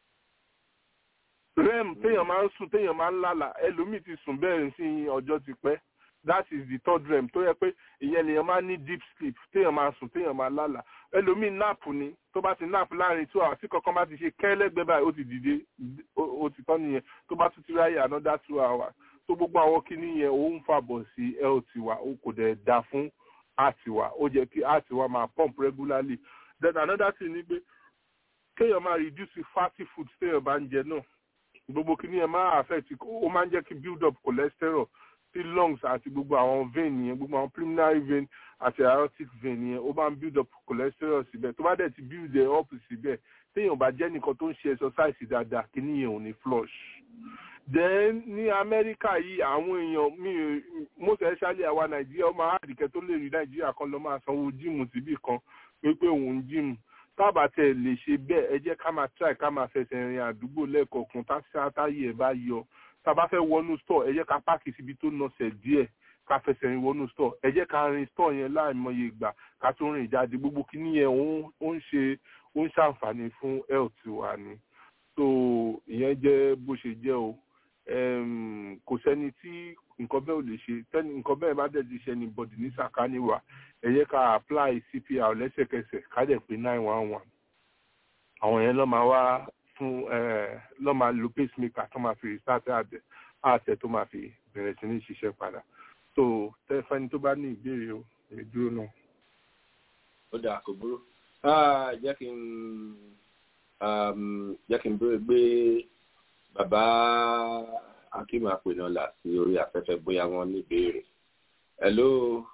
rem téèyàn máa ń sùn téèyàn máa ń lálà ẹlòmíì ti sùn bẹ́ẹ̀ sí ọjọ́ ti pẹ́ that is the third rem tó yẹ pé ìyẹn lèèyàn máa ní deep sleep téèyàn máa sùn téèyàn máa lálà ẹlòmíì nap ni tó bá ti nap láàrin two hours tí kankan bá ti ṣe kẹ́lẹ́gbẹ́ báyìí ó ti dìde ó ti tán nìyẹn tó bá tún ti ráyè another two hours tó gbogbo àwọn kinní yẹn ó ń fàbọ̀ sí health wa ó kò dẹ̀ da fún heart wa ó jẹ́ kí heart wa máa pump regularly then another thing ni pé kéèyàn máa reduce fatty food téèyàn bá ń jẹ náà gbogbo kinní yẹn máa affect ó máa ń jẹ́ kí build up cholesterol sí lungs àti gbogbo àwọn vein yẹn gbogbo àwọn pulmonary vein àti aortic vein yẹn ó máa ń build up cholesterol síbẹ̀ tó bá dẹ̀ ti build it up síbẹ̀ téèyàn bá jẹ́ nìkan tó ń ṣe exercise dáadáa kinní yẹn ò ní flush then ní amẹ́ríkà yìí àwọn èèyàn mi most especially àwa nàìjíríà ọmọ àdìkẹ́ tó lè rí nàìjíríà kan lọ máa sanwó jíìmù síbì kan pé pé òun jíìmù tábà tẹ lè ṣe bẹ́ẹ̀ ẹ jẹ́ ká máa try ká máa fẹsẹ̀ rìn àdúgbò lẹ́ẹ̀kọ̀ọ̀kan táyé ẹ̀ bá yọ tá a bá fẹ́ wọnú store ẹ jẹ́ ká páàkì síbi tó nọsẹ̀ díẹ̀ ká fẹsẹ̀ rìn wọnú store ẹ jẹ́ ká rin store yẹn láìmọye ìgbà ká tó rìn jáde gbogbo kíní yẹn ó ń ṣe ó ń ṣàǹfààní fún health wa ni so ìyẹn jẹ́ bó ṣe jẹ́ o kò sẹ́ni tí nǹkan bẹ́ẹ̀ ò lè ṣe tẹ́ni nǹkan bẹ́ẹ̀ bá dẹ̀ ti ṣe ní bọ̀dì ní sàkáání wa ẹ yẹ ká apply cpr lẹ́sẹ̀kẹsẹ̀ ká dẹ̀ pé nine one one àwọn yẹn lọ́ máa wá fún lọ́ máa lo pacemaker tó máa fi restart àtẹ àtẹ tó máa fi bẹ̀rẹ̀ sí ní ṣiṣẹ́ padà so tẹ́fẹ́ni tó bá ní ìbéèrè o èmi dúró náà. ó dáa kò burú jẹ́ kí n jẹ́ kí n béèrè gbé bàbá akíma pinọlà sí orí afẹ́fẹ́ bóyá wọ́n ní ìbéèrè. hello.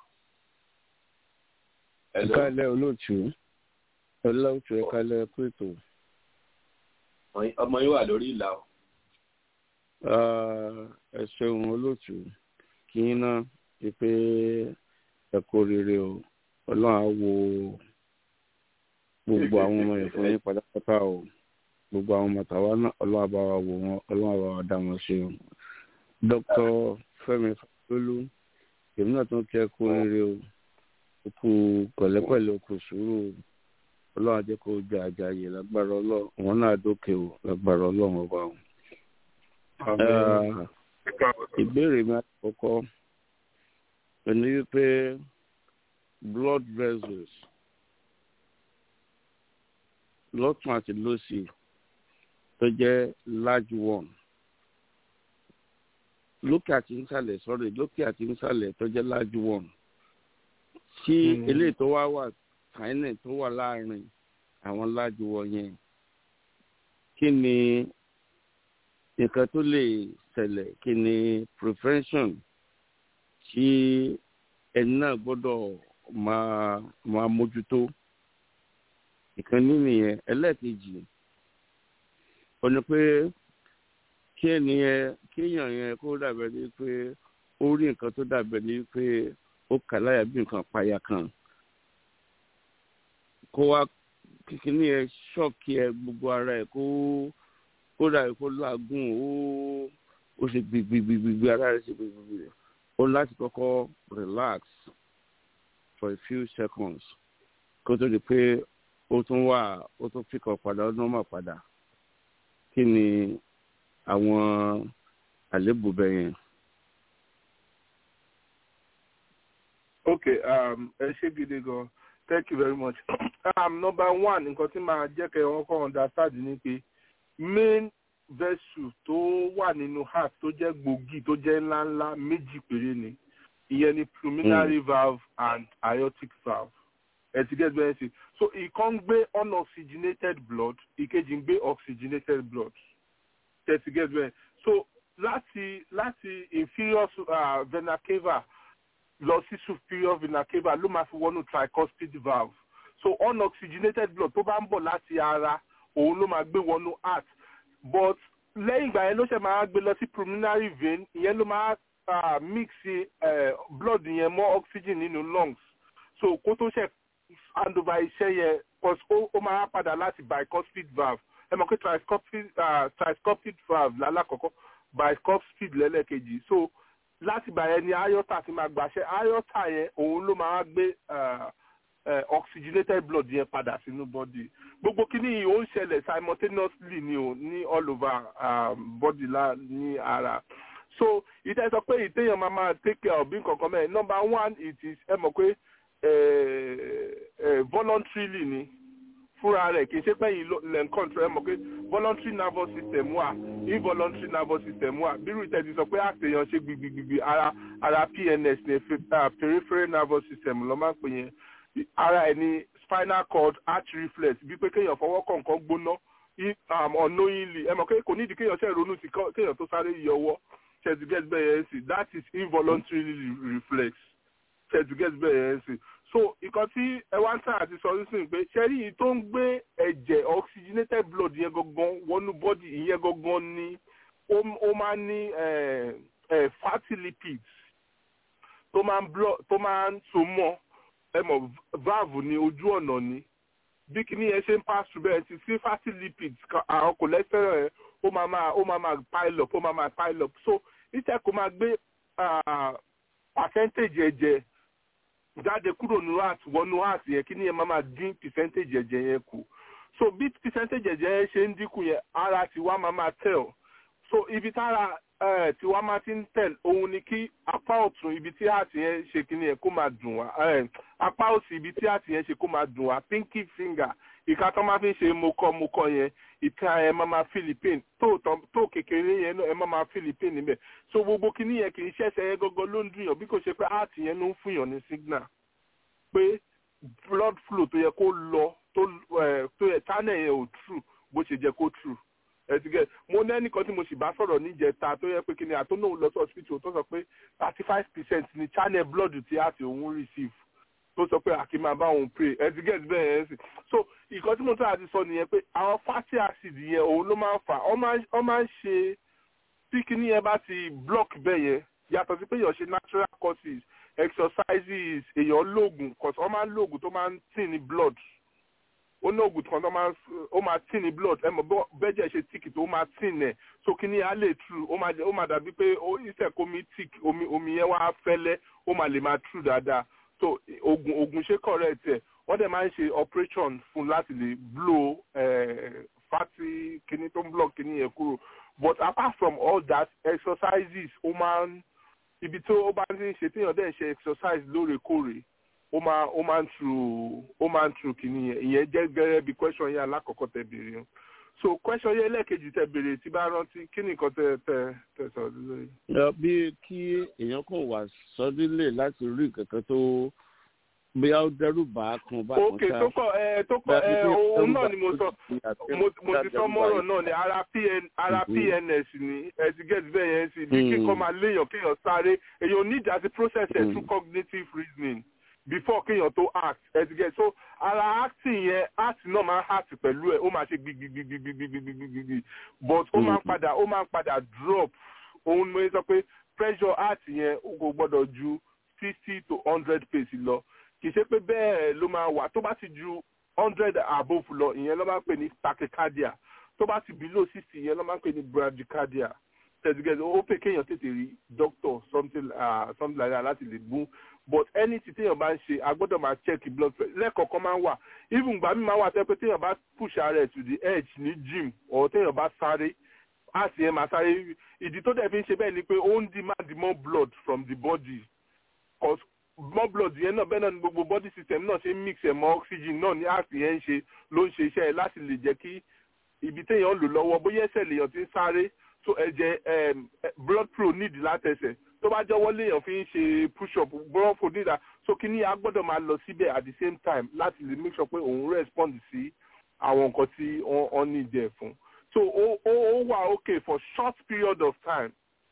hello. ẹ̀ka ilẹ̀ olóòtú olóòtú ẹ̀ka ilẹ̀ pẹ̀tò. ọmọ yín wà lórí ìlà o. ẹ ṣeun olóòtú kí n ná pé ẹ kó rere o ọlọ́run á wo gbogbo àwọn ọmọ yẹn fún yín pátápátá o gbogbo àwọn mọ̀tàwá náà ọlọ́wà bá wa wò wọ́n ọlọ́wà bá wa dá wọn ṣe o. dr fẹmi lólú èmi náà tún kí ẹ kú rere o kú pẹ̀lẹ́pẹ̀lẹ́ kú sùúrù ọlọ́wà jẹ́ kó jẹ àjàyè lágbára ọlọ́run wọn náà dókè o lágbára ọlọ́run ọba o. ìbéèrè mi àkọ́kọ́ ẹni wípé blood vessels lọ́tún àti lọ́sì tó jẹ́ large one lókè àti nsàlẹ̀ sorry lókè àti nsàlẹ̀ tó jẹ́ large one tí eléyìí tó wá wà tiny tó wà láàrin àwọn large one yẹn kí ni nǹkan tó lè ṣẹlẹ̀ kí ni prevention tí ẹni náà gbọ́dọ̀ máa máa mójútó ìkànnì nìyẹn ẹlẹ́ẹ̀kejì ó ní pé kí ẹnìyẹn kéèyàn yẹn kó dàbẹ̀ ní pé ó rí nǹkan tó dàbẹ̀ ní pé ó kà láyà bí nǹkan payà kan kó wá kíkíní yẹn ṣọ́ọ̀kì ẹ gbogbo ara ẹ kó kó dàbẹ̀ kó lágùn ó ó ṣe gbìgbìgbìgbì ara rẹ ṣe gbìgbìgbì ó láti kọ́kọ́ relax for a few seconds kó tó di pé ó tún wà ó tún fìkọ̀ padà ó tún mọ̀ padà kí ni àwọn àlébù bẹ́ẹ̀ yẹn. okay um, ẹ ṣé gidi gan thank you very much um, number one nǹkan tí màá jẹ́ kẹ́ wọ́n kọ́ understand ni pé main vessel tó wà nínú heart tó jẹ́ gbòógì tó jẹ́ ńláńlá méjì péré ni ìyẹn ni pulmonary mm. valve and aortic valve ẹ ti get bẹ́ẹ̀ sí so ìkan ń gbé unoxygenated blood ìkejì ń gbé oxygenated blood ẹ ti get bẹ́ẹ̀ so láti láti inferior uh, vena cava lọ sí superior vena cava ló máa fi wọnú tricuspid valve so unoxygenated blood tó bá ń bọ̀ láti ara òun ló máa gbé wọnú heart but lẹ́yìn ìgbà yẹn ló ṣe máa gbé lọ sí pulmonary vein ìyẹn ló máa uh, mix uh, blood yẹn mọ́ oxygen nínú lungs so kó tó ṣe hand over iṣẹ́ yẹn cause ó ó máa padà láti bicuspid valve ẹ mọ̀ pé tricuspid uh, tricuspid valve lálákọ̀ọ́kọ́ bicuspid lẹ́lẹ́kejì so láti gbà yẹn ni aorta ti máa gbàṣẹ aorta yẹn òun ló máa gbé uh, uh, oxygenated blood yẹn padà sínú body gbogbo kíní yìí ó ń ṣẹlẹ̀ simultaneously ni o ní all over um, body la ní ara so ìtẹ́ sọ pé ìtẹ́yàn máa máa take care of bí nǹkankan mẹ́rin number one it is ẹ mọ̀ pé voluntarily ni fúnra rẹ̀ kì í ṣe pẹ́yìn lẹ́ǹkọ́ntì ẹ mọ̀ pé voluntary nervous system wà involuntary nervous system wà bírú ìtẹ́ ti sọ pé àtẹ̀yàn ṣe gbigbigbigbi ara ara pns ní peripheral nervous system ló máa ń pè yẹn ara ẹ̀ ní spinal cord arch reflex bí pé kéèyàn fọwọ́ kọ̀ọ̀kan gbóná unknowingly ẹ mọ̀ pé kò nídìí kéèyàn ṣe ronú sí kéèyàn tó sáré yọ ọwọ́ ṣètù get bẹ́ẹ̀ yẹn sí that is involuntary reflex ṣètù get bẹ́ẹ̀ yẹn sí so nǹkan tí ẹ wá ń tàn àti sọ nísìnyí pé ṣẹ́rí yìí tó ń gbé ẹ̀jẹ̀ oxygenated blood yẹn gangan wọnú body ìyẹn gangan ni ó máa ń ní fatty lipids tó máa ń so mọ́ ẹ mọ̀ valve ní ojú ọ̀nà ni bí kìíní yẹn ṣe ń pass through bẹ́ẹ̀ ti sí fatty lipids àwọn cholesterol yẹn ó máa máa ó máa máa pile up ó máa máa pile up so ìtẹ́ kò máa gbé percentage ẹ̀jẹ̀ jáde kúrò nínú heart wọnú heart yẹn kìíní yẹn máa máa dín percentage ẹ̀jẹ̀ yẹn kù so bí percentage ẹ̀jẹ̀ yẹn ṣe ń dínkù yẹn ara tiwa máa máa tell so ibi tára tiwa máa ti ń tell òun ni kí apá ọ̀tún ibi tí heart yẹn ṣe kìíní yẹn kó máa dùn wá apá òsì ibi tí heart yẹn ṣe kó máa dùn wá pinky finger ìka tó máa fi ń ṣe mokọ mokọ yẹn ìka ẹ máa máa philippine tó tó kékeré yẹn ẹ máa máa philippine níbẹ̀ so gbogbo kíní yẹn kì í ṣẹ̀ṣẹ̀ yẹn gọ́gọ́ ló ń dùn yàn bí kò ṣe pé heart yẹn ló ń fún yàn ní signal pé blood flow tó yẹ kó lọ tó ẹ tó yẹ channel yẹn ò true bó ṣe jẹ kó true ẹtìgẹ mo ní ẹnìkan tí mo sì bá sọ̀rọ̀ níjẹta tó yẹ pé kíni àtúnú lọ sí hospital tó sọ pé thirty five percent ni channel blood tí heart òun receive tó sọ pé àkì máa bá òun pray ẹ ti get bẹ́ẹ̀ yẹn sì so ìkan tí mo tún àti sọ nìyẹn pé àwọn fatty acid yẹn òun ló máa ń fà ọ máa ń ṣe tí kinní yẹn bá ti block bẹ́ẹ̀ yẹn yàtọ̀ sí pé èèyàn ṣe natural causes exercises èèyàn lóògùn cause ọ máa ń lóògùn tó máa ń tì ní blood ó ní oògùn kan tó máa ó máa tì ní blood ẹ mọ̀ bẹ́jẹ̀ ṣe tíìkì tó máa tì nẹ̀ so kinní yẹn á lè true ó máa ó máa dàbí pé ó ìṣẹ̀kọ́ mi tíìkì omi omi yẹn wá fẹ́lẹ́ ó máa lè máa true dáadáa so oògùn oògùn ṣe correct ẹ wọ́n dẹ̀ máa ń ṣe operation fún láti lè blow uh, fatty kini tó ń block kini yẹn kúrò but apart from all that exercises ó máa ń ibi tó ó bá ń ṣe téèyàn dẹ̀ ṣe exercise lóòrèkóòrè ó máa ó máa ń tru ó máa ń tru kini yẹn ìyẹn jẹ́ gẹ́gẹ́ bí question yẹn alákọ̀ọ́kọ́ tẹ béèrè yẹn so question yẹn lẹ́ẹ̀kejì tẹ béèrè tí bá rántí kí ni nǹkan tẹ tẹ tẹ sọ lórí. bí kí èèyàn kàn wà sọdílé láti rí kankan tó bóyá ó dẹ́rù bá kan bá kan ok tó kọ ẹ tó kọ ẹ òun náà ni mo sọ mo ti sọ mọ́rọ̀ náà ni ara pn ara pns ni ẹ ti get bẹ́ẹ̀ yẹn sí bí kíkọ́ máa léèyàn kéèyàn sáré èèyàn need àti process ẹ̀ through cognitive reasoning before kéèyàn tó act ẹ ti get so ara acting yẹn act náà máa act pẹ̀lú ẹ̀ ó máa ṣe gbigbigbigbigbigbigbigbi but ó máa ń padà ó máa ń padà drop òun ni mo sọ pé pressure act yẹn kò gbọ́dọ̀ ju fifty to hundred pace lọ kì í ṣe pé bẹ́ẹ̀ ló máa wà tó bá ti ju hundred above lọ ìyẹn ló máa ń pè ní tachycardia tó bá ti below sixty ìyẹn ló máa ń pè ní bradycardia tẹ̀sígẹ́sì ó pè kéèyàn tètè rí doctor something uh, something like that láti lè gún but anything téèyàn bá ń ṣe a gbọ́dọ̀ máa check blood pressure lẹ́ẹ̀kọ̀ọ̀kan máa ń wà even gbà mí máa wà tẹ́ pé téèyàn bá push ara ẹ̀ to the edge ní gym or téèyàn bá sáré àti ẹ̀ máa sáré ìdí tó dẹ̀ fi ń ṣe bẹ́ẹ̀ ni pé ó ń demand more blood from the body cause more blood yẹn náà bẹ́ẹ̀ náà ni gbogbo body system náà ṣe ń mix ẹ̀ mọ́ oxygen náà ní àti yẹn ń ṣe ló ń ṣe iṣẹ́ ẹ̀ láti lè jẹ́ kí ibi téèyàn lò lọ́wọ́ bóyá ẹsẹ̀ lèèyàn ti ń sáré so ẹ̀jẹ̀ blood flow need látẹsẹ̀ tó bá jọwọ́ léèyàn fi ń ṣe push up blood flow need so kí ni a gbọ́dọ̀ máa lọ síbẹ̀ at the same time láti lè make sure pé òun respond sí àwọn nǹkan tí wọ́n need ẹ̀ fún so ó ó wà okay for short period of time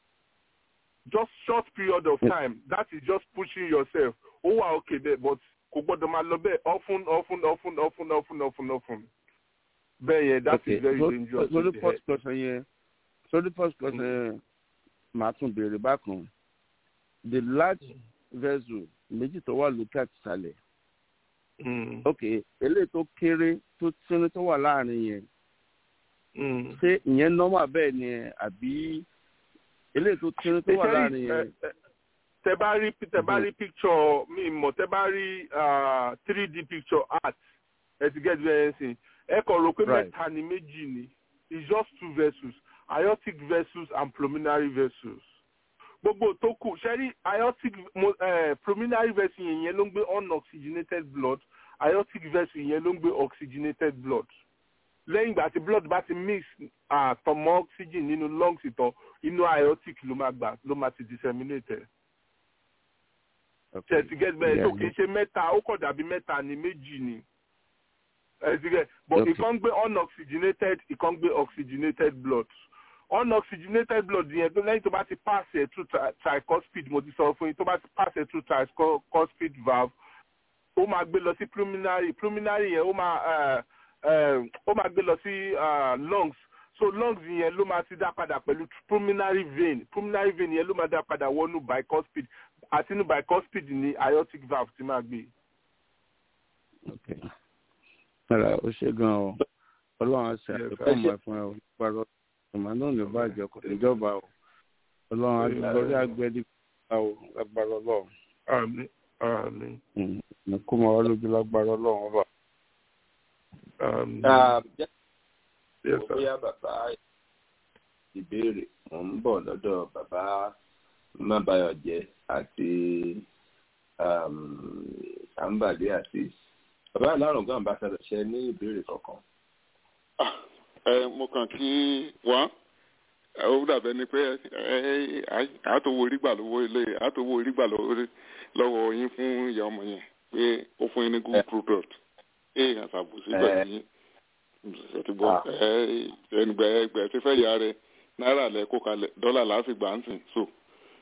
just short period of time that is just pushing yourself ó wà okay there but kò gbọ́dọ̀ máa lọ bẹ́ẹ̀ often often often often often often often bẹ́ẹ̀ yẹn that okay. is very so, dangerous. so the first question yẹn so the first question màá tún béèrè bákan the large vessel méjì tó wà lókè àti ìsàlẹ̀ ok eléyìí tó kéré tó tínú tó wà láàrin yẹn ṣé ìyẹn normal bẹ́ẹ̀ ni àbí eléyìí tó tínú tó wà láàrin yẹn. tẹ bá rí tẹ bá rí picture mi mọ̀ tẹ bá rí three d picture art ẹ ti get very sing ẹ kàn rò pé mẹ́ta ni méjì ni it's just two vessels aortic vessels and pulmonary vessels gbogbo tó kù ṣẹ́rí aortic uh, pulmonary vessel yẹn ló ń gbé unoxygenated blood aortic vessel yẹn ló ń gbé oxygenated blood lẹ́yìn ìgbà tí blood bá ti mix àtọmọ oxygen nínú lungs ìtọ̀ inú aortic ló máa gbà ló máa ti disseminate ẹ̀ tẹ̀sí get bẹ́ẹ̀ tó kì í ṣe mẹ́ta ó kọ̀ dàbí mẹ́ta ni méjì ni ẹ̀sìgẹ̀ but ìkan gbé unoxygenated ìkan gbé oxygenated blood unoxygenated blood yẹn tó lẹ́yìn tó bá ti pass ẹ̀ through tricuspid mo ti sọ fún yín tó bá ti pass ẹ̀ through tricuspid valve ó máa gbé lọ sí pulmonary pulmonary yẹn ó máa ó máa gbé lọ sí lungs so lungs yẹn ló máa ti dá padà pẹ̀lú pulmonary vein pulmonary vein yẹn ló máa dá padà wọnú bicuspid àti inú bicuspid ní aortic valve ti máa gbé. Ọ̀rọ̀ ó ṣe gan-an o. Ọlọ́run á ṣe àfikún ọmọ ẹ̀fọn ẹ̀ òníparọ́. Ìmọ̀ náà ní bàjẹ́ kò ní jọba o. Ọlọ́run lórí agbẹ́dí bá o lágbára ọlọ́run. Àmín àmín. Ní kó máa wá lójú lágbára ọlọ́run ọba. Àmín. Bóyá bàbá ìbéèrè mò ń bọ̀ lọ́dọ̀ bàbá Mábáyọ̀jẹ́ àti Àǹbàdé àti bàbá alárùn gan bá fẹ́rẹ̀ ṣe ní ìbéèrè kankan. ẹ mo kàn kí wọn ó dàbẹ ni pé àtòwò orígbà lọ́wọ́ ilé àtòwò orígbà lọ́wọ́ yín fún ìyá ọmọ yẹn pé ó fún yín ní good product èèyàn ṣàbùsí pẹ̀lú yín ṣètìgbọ́ ẹnìgbẹ́ ẹgbẹ́ tí fẹ́ yà rẹ náírà lẹ kó kalẹ̀ dọ́là láti gbà ń sìn so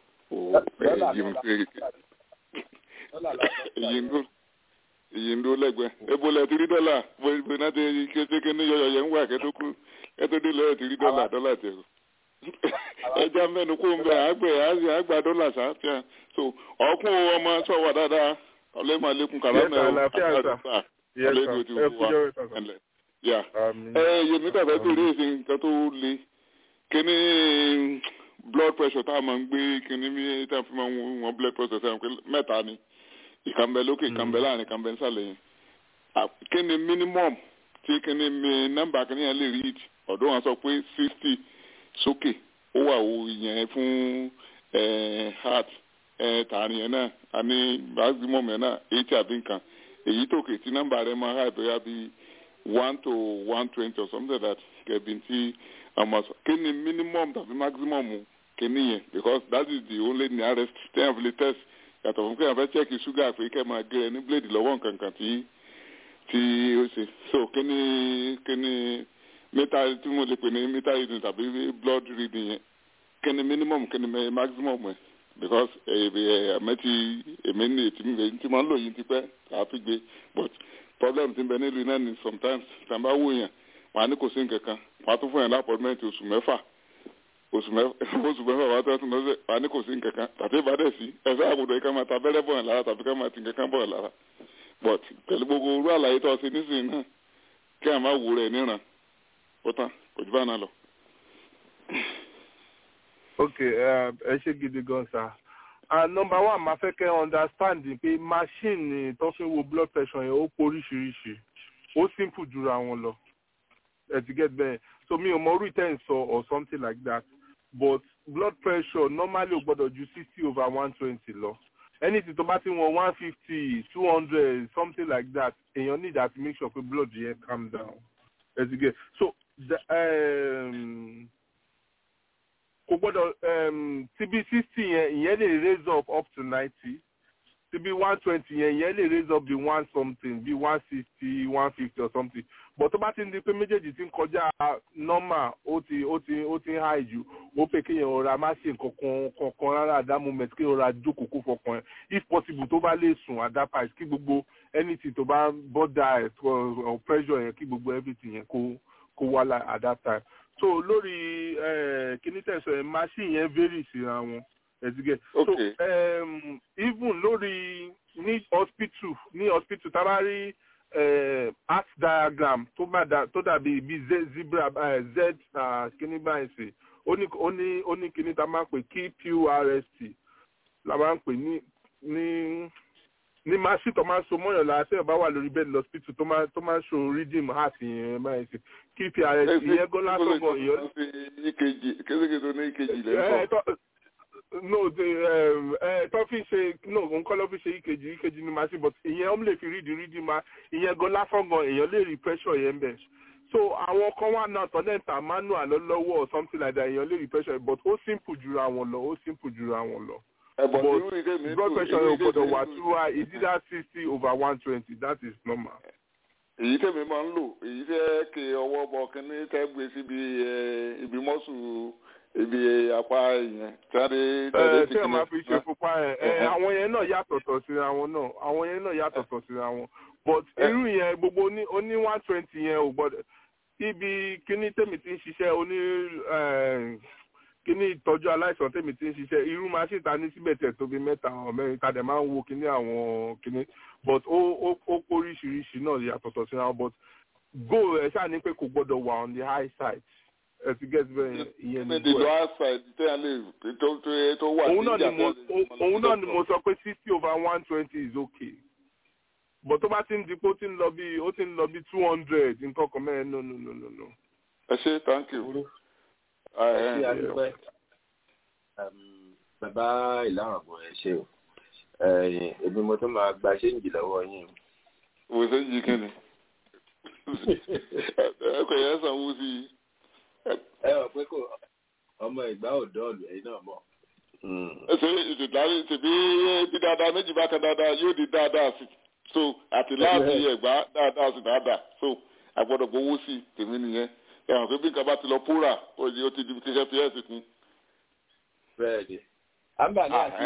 èyí ń dún èyí ń dún lẹ́gbẹ̀ẹ́ ebo lẹ ti rí dọ́là bó iná ti kékeré ní yọyọ yẹn ń wà kẹ́tó kú kẹ́tó dé lọ́yọ̀ ti rí dọ́là dọ́là tẹ̀ o ẹja mẹ́nu kó ń bẹ àgbẹ̀ àgbà dọ́là sáfíà so ọkùn ọmọ sọ̀wọ́ dáadáa ọlẹ́mọ alẹ́kùn kàlámà ẹ̀ ọlẹ́dùn ti wù wá ẹ̀lẹ́ yà ẹ yèmí tàbí bèrè èsì nǹkan tó le kíní blood pressure tá a máa ń gbé kíní mi tá a fi máa ń wọ́n blood pressure sẹ́yìn pé mẹ́ta ni ìkànnbẹ lókè ìkànnbẹ láàrin ìkànnbẹ nísàlẹ̀ yẹn kíni minimum tí kíni mi nọ́mbà kíni yẹn lè read ọ̀dọ́ wọn sọ pé sixty sókè ó wà ó yẹn fún heart tààrin yẹn náà a ní maximum yẹn náà eighty àbí nǹkan èyí tó kè tí nọ́mbà rẹ máa high bóyá bíi one to one twenty or something like that kẹbi tí ọmọ sọ kíni minimum tàbí maximum kíni yẹn because that is the only nearest ten of the test yàtọ̀ fún kéèyàn fẹ́ chẹ́ẹ̀kì ṣúgà pé kẹ́ máa gé ẹ ní bíléèdì lọ́wọ́ nǹkan kan tí tí ó ṣe so kíní kíní mítà tí mo lè pè ní mítà reading tàbí blood reading yẹn kíní minimum kíní maximum ẹ̀ because ẹ̀mẹ́ ti èmi ní ètí mi tí mo ń lò yìí ti pẹ́ àáfi gbé but problem ti ń bẹ nílùú náà ni sometimes tàbá wò yẹn wọn á ní kò sí nǹkan kan wọn á tún fún yẹn lápọ̀tmẹ́ntì oṣù mẹ́fà oṣù mẹ́fà wà tó tún lọ́sẹ̀ wà ní kò sí nǹkan kan tàbí ìbàdàn sí ẹ̀fẹ́ àbùdó yìí ká máa ta abẹ́rẹ́ bọ̀ lára tàbí ká máa ti nǹkan kan bọ̀ lára but pẹ̀lú gbogbo orú àlàyé tó ṣe nísìnyí náà kí a máa wù rẹ̀ níran ó tán kò jù bá náà lọ. ok ẹ ṣe gidi gan sa number one máa fẹ́ kẹ́ understand pé machine tó fi wo blood pressure yẹn ó poríṣiríṣi ó simple jura wọn lọ ẹ ti get bẹ́ẹ̀ so mi ò mọ orí ten sọ or something like that but blood pressure normally ò gbọ́dọ̀ ju sixty over one twenty lọ anything tó bá ti wọn one fifty two hundred something like that èèyàn need that make sure pé blood yẹn calm down ẹ ti get so the, um, kò gbọ́dọ̀ tb sixty yẹn ìyẹn lè raise up up to ninety tb one twenty yẹn ìyẹn lè raise up bí one something bí one sixty one fifty or something but tó bá ti ń di pé méjèèjì ti ń kọjá normal ó ti ó ti ó ti ń high jù ó pé kéèyàn ọ̀rá má ṣe nǹkan kankan rárá at that moment kéèyàn ọ̀rá jókòó kó fọkàn ẹ̀ if possible tó bá lè sùn at that price kí gbogbo anything tó bá bọ́dà ẹ̀ or pressure yẹn kí gbogbo everything yẹn kó kó wá at that time so lórí kíní tẹ̀sán ẹ̀ machine yẹn vary síra wọn ẹ̀dígẹ̀ so um, even lórí ní hospital ní hospital tá a bá rí art diagram tó bá da tó dàbí bí zebra z kíní báyìí sí ó ní ó ní ó ní kíní tá a máa ń pè kqrst la máa ń pè ní ní ní machine tó máa ń so mọ́yàn lára tí ọba wà lórí bẹ́ẹ̀ lọ́sítítù tó máa tó máa ń so redeem heart yẹn máa ń ṣe kprs ìyẹn gan lásán gan ìyẹn. kéékèèké tó ní ìkejì lẹ́kọ̀ọ́. no tó fi ṣe no nǹkan ló fi ṣe ìkejì ìkejì ní machine but ìyẹn ó lè fi read read ma ìyẹn gan lásán gan èèyàn lè rí pressure yẹn bẹ̀ so àwọn kan wà náà tọ́ dẹ́ta manual lọ́wọ́ or something like that èèyàn lè rí pressure but ó simple jura wọn lọ ó simple jura wọn lọ but blood pressure yóò gbọdọ̀ wà two one is either sixty over one twenty that is normal. èyí tẹ̀mí máa ń lò èyí tẹ́ ke ọwọ́ bọ kínní tẹ́ gbé síbi ibi mọ́sù ibi apá yẹn tẹ́lẹ̀ tẹ́lẹ̀ tí wọ́n máa fi ṣe pupa ẹ̀ àwọn yẹn náà yàtọ̀tọ̀ síra wọn náà àwọn yẹn náà yàtọ̀tọ̀ síra wọn but irú yẹn gbogbo oní one twenty yẹn ò gbọdọ̀ ibi kínní tèmi ti ń ṣiṣẹ́ oní kíní ìtọ́jú aláìsàn tèmi ti ń ṣiṣẹ́ irú machine ta ní síbẹ̀ tẹ̀ tóbi mẹ́ta ọ̀ mẹ́rin ta dẹ̀ máa ń wo kíní àwọn kíní but ó ó ó oríṣiríṣi náà yàtọ̀tọ̀ síra wọn but goal ẹ̀ ṣáà ní pé kò gbọ́dọ̀ wà on the high side ẹ ti get bẹ́ẹ̀ ìyẹn ní goal. the high side tẹ́ ẹ lè tó tó tó wà sí ìjà òun náà ni mo sọ pé sixty over one twenty is okay but tó bá ti ń di pé ó ti ń lọ bí ó ti ń lọ bí two hundred nǹkan kan mẹ́rin no no no no no. ẹ ṣe thank you ṣe àdúpẹ́ bàbá ìlànà ọ̀gbọ̀n ẹ ṣe o èmi mo tún máa gba ṣéǹjì lọ́wọ́ yín. wo ṣéǹjì kí ni ẹ kò yẹ sanwó sí i. ẹ ọ̀ pé kò ọmọ ìgbà ọ̀dọ́ ọ̀lù ẹ̀yin náà mọ̀. ẹ ṣe ìṣèdárí tèmi bí dáadáa méjì bá kan dáadáa yóò di dáadáa sí so àti láti ẹ̀gbá dáadáa sí dáadáa so àgbọ̀dọ̀ gbowó sí tèmi nìyẹn ẹ̀hàn pé bí nǹkan bá ti lọ púrà ó di ó ti di kíṣẹ́ fi ẹ̀sìn kún. bẹ́ẹ̀ni àǹbàlẹ àti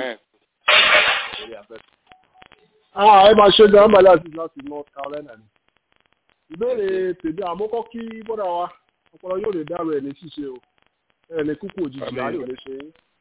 ẹ máa ṣe gan àǹbàlẹ àti láti north carolina ni ìbéèrè tèmi àmọ́kọ́ kí bọ́dà wa ọpọlọ yóò lè dárò ẹ̀ ní ṣíṣe o ẹ̀ ní kúkú òjijì láyò lè ṣe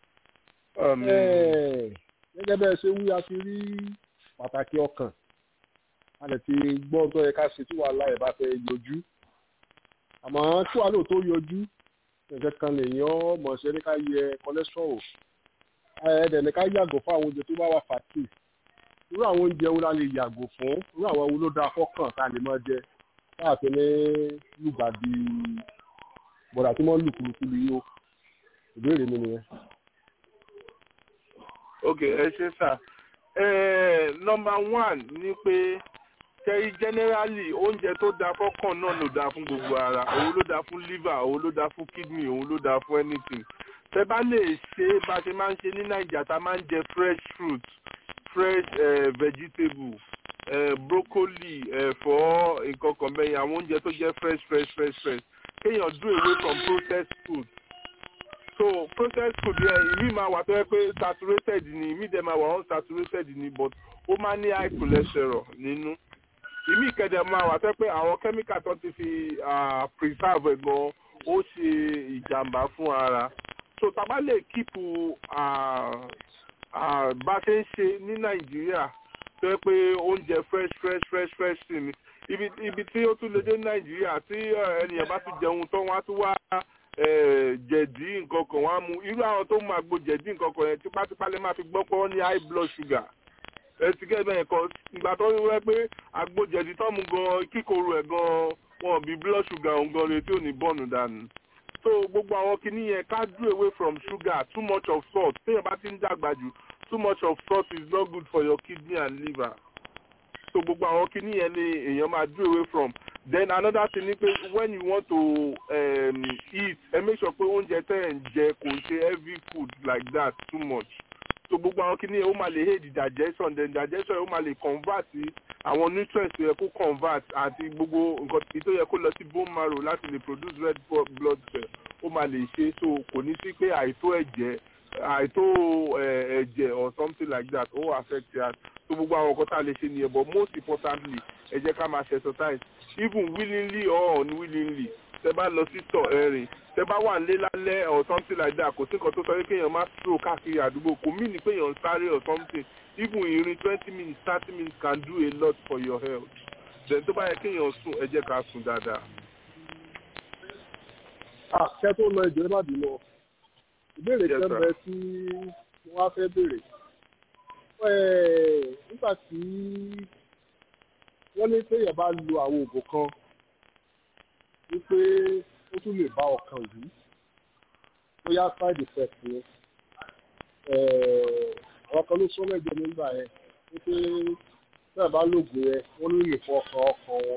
é gẹ́gẹ́ bẹ́ẹ̀ ṣe wí a ti rí pàtàkì ọkàn a lè ti gbọ́ tó yẹ ká ṣe tí wàhálà ẹ̀ bá fẹ́ yọjú àmọ́ tí wàá lò tó yọjú nǹkan kan lèèyàn mọ̀ ṣe ní ká yẹ cholesterol ẹ̀ẹ́dẹ̀ ní ká yàgò fún àwọn oúnjẹ tó bá wà fàtì irú àwọn oúnjẹ wo la lè yàgò fún irú àwọn wo ló dáa fọ́kàn tá a lè máa jẹ káàtó ní lùgbàdì bọ̀dà tí wọ́n lù kúlukúlu yìí ó ìbéèrè mi nìyẹn. ok ẹ ṣe sà nọmba one ni pé kẹ́rí generally oúnjẹ tó dáa fọ́kàn náà ló dáa fún gbogbo ara òun ló dáa fún liver òun ló dáa fún kidney òun ló dáa fún anything tẹ bá lè ṣe bá ṣe máa ń ṣe ní nàìjíríà tá a máa ń jẹ fresh fruit fresh uh, vegetable uh, broccoli ẹ̀fọ́ nǹkan kan bẹ́yìn àwọn oúnjẹ tó jẹ́ fresh fresh fresh fresh kéèyàn do away from processed food so processed food yẹn ìmí máa wà tó yẹ pé saturated ni ìmí dẹ̀ máa wà unsaturated ni but ó máa ní high cholesterol nínú ìmí ìkẹdẹ máa wà tó yẹ pé àwọn chemical tó ti fi preserve ẹ̀ gan ó ṣe ìjàmbá fún ara so tàbá lè kíìpù bá ṣe ń ṣe ní nàìjíríà tó yẹ pé oúnjẹ fresh fresh fresh fresh sí ni ibi ibi tí ó tún lè dé nàìjíríà tí ènìyàn bá tún jẹun tán wọn á tún wá jẹ̀dí nǹkan kan wọn á mu irú àwọn tó máa gbo jẹ̀dí nǹkan kan yẹn tipátipá lè máa fi gbọ́ pé wọ́n ní high blood sugar ẹtì gẹ́gẹ́ yẹn kan ìgbà tó wẹ́ pé àgbo jẹ̀dí tó mu gan kíkorò ẹ̀ gan wọn bí blood sugar òun gan retí ò ní bọ́ọ̀nù dànù so gbogbo àwọn kinní yẹn ká do away from sugar too much of salt téèyàn bá ti ń dàgbà jù too much of salt is not good for your kidney and liver so gbogbo àwọn kinní yẹn ni èèyàn máa do away from then another thing ni pé when you want to um, eat ẹ make sure pé oúnjẹ tẹ́ ẹ̀ ń jẹ kò ṣe heavy food like that too much so gbogbo àwọn kinní yẹn ó máa lè aid digestion then digestion ó máa lè convert àwọn nutrients tó yẹ kó convert àti gbogbo nǹkan tó yẹ kó lọ sí bone marrow láti lè produce red blood cell ó máa lè ṣe so kò ní sí pé àìtó ẹ̀jẹ̀ àìtó ẹ̀jẹ̀ or something like that ó affect that so gbogbo àwọn nǹkan tá a lè ṣe nìyẹn but most importantly ẹ jẹ́ ká máa ṣe exercise even willingly or unwillingly tẹ bá lọ sí tọ̀ ẹ̀rìn tẹ bá wà nílé lálẹ́ or something like that kò sí nǹkan tó sọ pé kéèyàn má stroll káàkiri àdúgbò kò mí ní pé èèyàn ń sáré or something even ìrìn twenty minutes thirty minutes can do a lot for your health then tó bá yẹ kéèyàn sùn ẹ jẹ́ ká sùn dáadáa. àṣẹ tó lọ ìjọ ẹ má bínú ìbéèrè Yes, kan sir. bẹ tí wọn á fẹ́ béèrè nígbà tí wọ́n ní téèyàn bá lo àwọn oògùn kan wípé ó tún lè bá ọkàn yìí bóyá side effect ni àwọn kan ló sọ mẹ́jọ nígbà yẹn wípé téèyàn bá lògùn yẹn wọ́n ló lè fọ ọkàn ọkàn wọn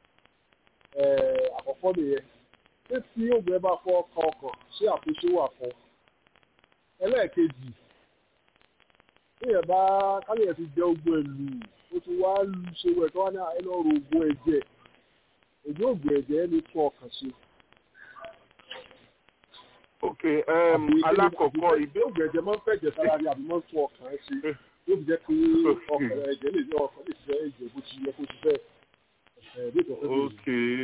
àkọ́kọ́ nìyẹn pé tí oògùn ẹ bá fọ ọkàn ọkàn ṣé àtúnṣe wà fún ẹlẹ́ẹ̀kejì téèyàn bá káyọ̀ ti jẹ ogun ẹ̀lú ó ti wá lu ṣe wẹ̀ tó wá ní ẹ lọ́ọ́ ro ogun ẹ̀jẹ̀ èyí oògùn ẹ̀jẹ̀ ní tún ọkàn ṣe. ok um, alákọ̀ọ́kọ́ ìbé oògùn ẹ̀jẹ̀ máa ń fẹ̀jẹ̀ sára ni àbí máa ń tún ọkàn ṣe yóò fi jẹ́ pé ọkàn ẹ̀jẹ̀ lè ní ọkàn lè ṣe ẹ̀jẹ̀ bó ti yẹ kó ti bẹ́ẹ̀ ok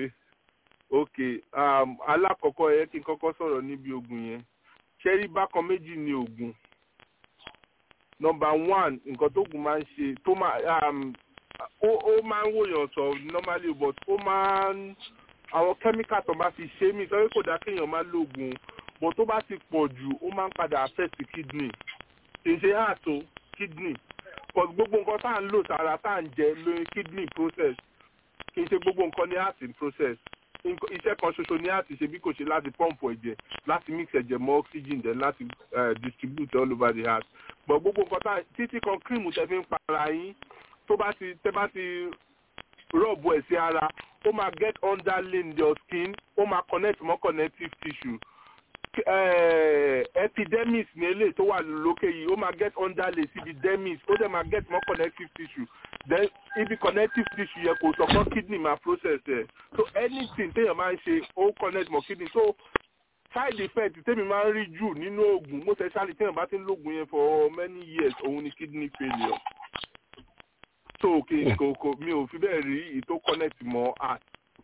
ok um, alákọ̀ọ́kọ́ ẹ kí n kọ́kọ́ sọ̀rọ̀ níbi oògùn yẹn ṣẹ́rí bákan méjì ni oògùn nọmba one nǹkan tó oògùn máa ń ṣe tó máa um, ó ó máa ń wòyàn sọ normally but ó máa ń àwọn kẹ́míkà tó bá fi ṣe mí sọ pé kò dá kéèyàn máa lo oògùn but tó bá ti pọ̀ jù ó máa ń padà affect kidney kì í ṣe heart o kidney but gbogbo nǹkan tá à ń lò sára tá à ń jẹ lórí kidney process kì í ṣe gbogbo nǹkan ní heart in process Nǹkan- iṣẹ́ kan ṣoṣo ní heart ṣe bí kò ṣe láti pọ́ǹpù ẹ̀jẹ̀ láti mix ẹ̀jẹ̀ mọ́ oxygen then láti uh, distribute all over the heart but gbogbo nǹkan tá títí kan cream tẹ fi ń para yín tó bá ti tẹ bá ti rọ̀bù ẹ̀ sí ara ó máa get underlay in your skin ó máa connect mọ́ connective tissue eh, epidermis ní eléyìí tó wà lókè yìí ó máa get underlay síbi dermis ó dẹ̀ máa get more connective tissue then ibi connective tissue yẹn kò sọ̀kan kidney máa process ẹ̀ so anything téèyàn máa ń ṣe ó connect mọ́ kidney so side effect tèmi máa ń rí jù nínú oògùn most especially téèyàn bá ti ń lóògùn yẹn for many years òun ni kidney failure so kì kò kò mi ò fi bẹ́ẹ̀ rí ìtò connect mọ́ heart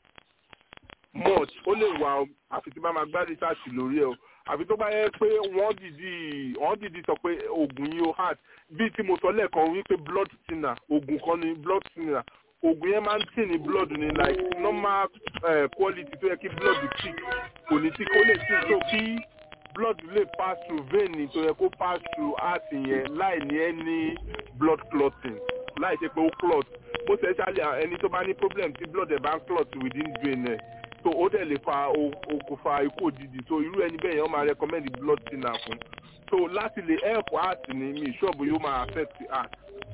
much ó lè wà àfi tí bá máa gbá research lórí ẹ o àfi tó bá yẹ pé wọ́n dìdí wọ́n dìdí sọ pé oògùn yìí ó hard bíi tí mo sọ lẹ́ẹ̀kan wípé blood thinner oògùn kan ní blood thinner oògùn yẹn máa ń tì ní blood ní like normal uh, quality tó yẹ kí blood thick kò ní thick ó lè thick so kí blood lè pass through vein tó yẹ kó pass through heart yẹn láì ní any blood clotting láì ṣe pé ó clot most especially ẹni tó bá ní problem tí blood ẹ̀ bá ń clot within vein ẹ̀ so ó dẹ̀ lè fa o- okùnfà ikú òjijì so irú ẹni bẹ́ẹ̀ yẹn wọ́n máa recommend blood thinner fún so láti lè help heart ní mi ìṣọ́ọ̀bù yóò máa affect heart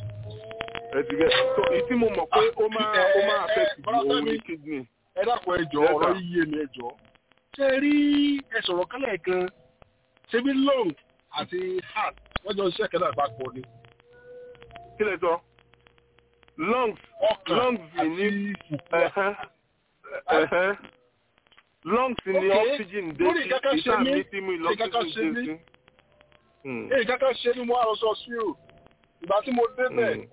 ẹ ti gẹ so èyí tí mo mọ̀ pé ó máa ó máa affect òun ní kidney. ẹ dákun ẹjọ Yes, ọ̀rọ̀ sir. yíyé ni ẹjọ ṣe rí ẹ sọ̀rọ̀ kálẹ̀ kan ṣe bí lung àti heart wọ́n jọ ń ṣiṣẹ́ kẹ́lá ìbápọ̀ ni. kí lè sọ lungs lungs ní ẹ̀hẹ́ ẹ̀hẹ́ lungs ní Okay. oxygen dé Lórí sí kankan ṣe ìta mí, mi tí mo lórí kankan oxygen ṣe dé mí. sí. Hmm. èyí kankan ṣe ni mo àròsọ sí o ìgbà tí mo débẹ̀ Hmm.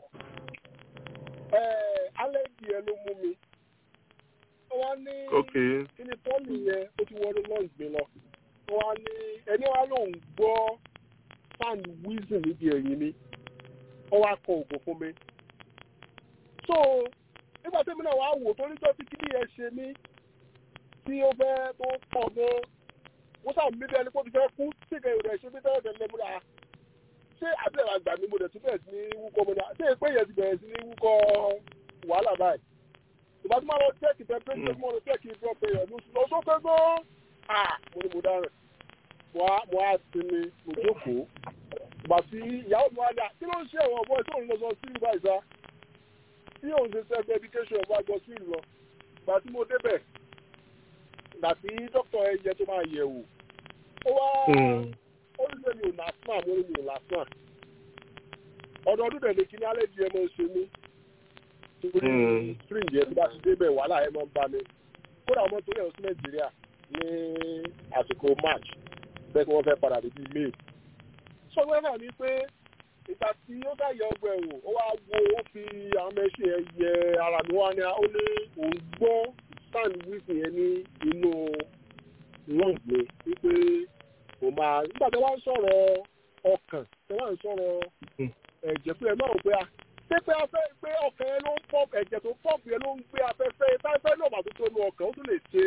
alẹ́jì ẹ ló mú mi ó wá ní Okay. kí ni pọ́ọ̀lù yẹn ó ti wọnú lungs mi lọ ó wá ní ẹni wá lòun gbọ́ fan wheezing níbi ẹ̀yìn mi ó wá kọ òògùn fún mi so nígbà tí mi náà wá wò tó níjọ́ tí kíní yẹn ṣe mí tí ó fẹ́ tó pọ̀ gan wọ́n sàmì mí bí ẹni pé ó ti fẹ́ kú tí ìkẹyìn rẹ̀ ṣe mí tẹ́lẹ̀ tẹ́lẹ̀ múra ṣé àbẹ̀rẹ̀ àgbà mi mo dẹ̀ tún bẹ̀rẹ̀ sí ní wúkọ́ mo dà ṣé ìpé yẹn ti bẹ̀rẹ̀ sí ní wúkọ́ wàhálà báyìí ìgbà tí mo lọ chẹ́ẹ̀kì temperature mo lọ chẹ́ẹ̀kì blood pressure ló lọ sókè gan ah mo ní mo dáràn mo á mo á sinmi mo jókòó ìgbà tí ìyàwó mi wá dà kí ló ń ṣe ẹ̀wọ̀n ọ̀bọ tí òun lọ sọ sí ìgbà ìsá tí òun ṣe self education ọ̀bọ àgbọ̀ sí ìlú lọ ìgbà tí mo débẹ̀ ìgbà tí dókítà ẹ̀yẹ tó máa yẹ̀ wò ó wá ó ní sẹ́mi ò lásán mo ní mi ò lásán ọdọọdún dẹ̀ lè kí ní alẹ́ di ẹ máa ń ṣe mí torí Mm. spring yẹn tó bá ti débẹ̀ wàhálà ẹ máa ń bá mi kódà ọmọ torí ẹ̀ sí nàìjíríà ní àsìkò march bẹ́ẹ̀ kí wọ́n fẹ́ padà débi may sọ́wọ́n náà ni pé ìgbà tí ó dá yẹ ọgbà ẹ̀wò ó wá wo ó fi àwọn mẹ́ṣin ẹ̀ yẹ ara mi wá ní ó ní òun gbọ́ stand wíìsì yẹn ní inú lung mi wípé kò máa nígbà tí wọ́n ń sọ̀rọ̀ ọkàn tí wọ́n ń sọ̀rọ̀ ẹ̀jẹ̀ pé ẹ máa rò pé a ṣé pé afẹ́ pé ọkàn yẹn ló ń pọ̀ ẹ̀jẹ̀ tó pọ̀pù yẹn ló ń gbé afẹ́fẹ́ táfẹ́ náà bàtú tó nu ọkàn ó tún lè ṣe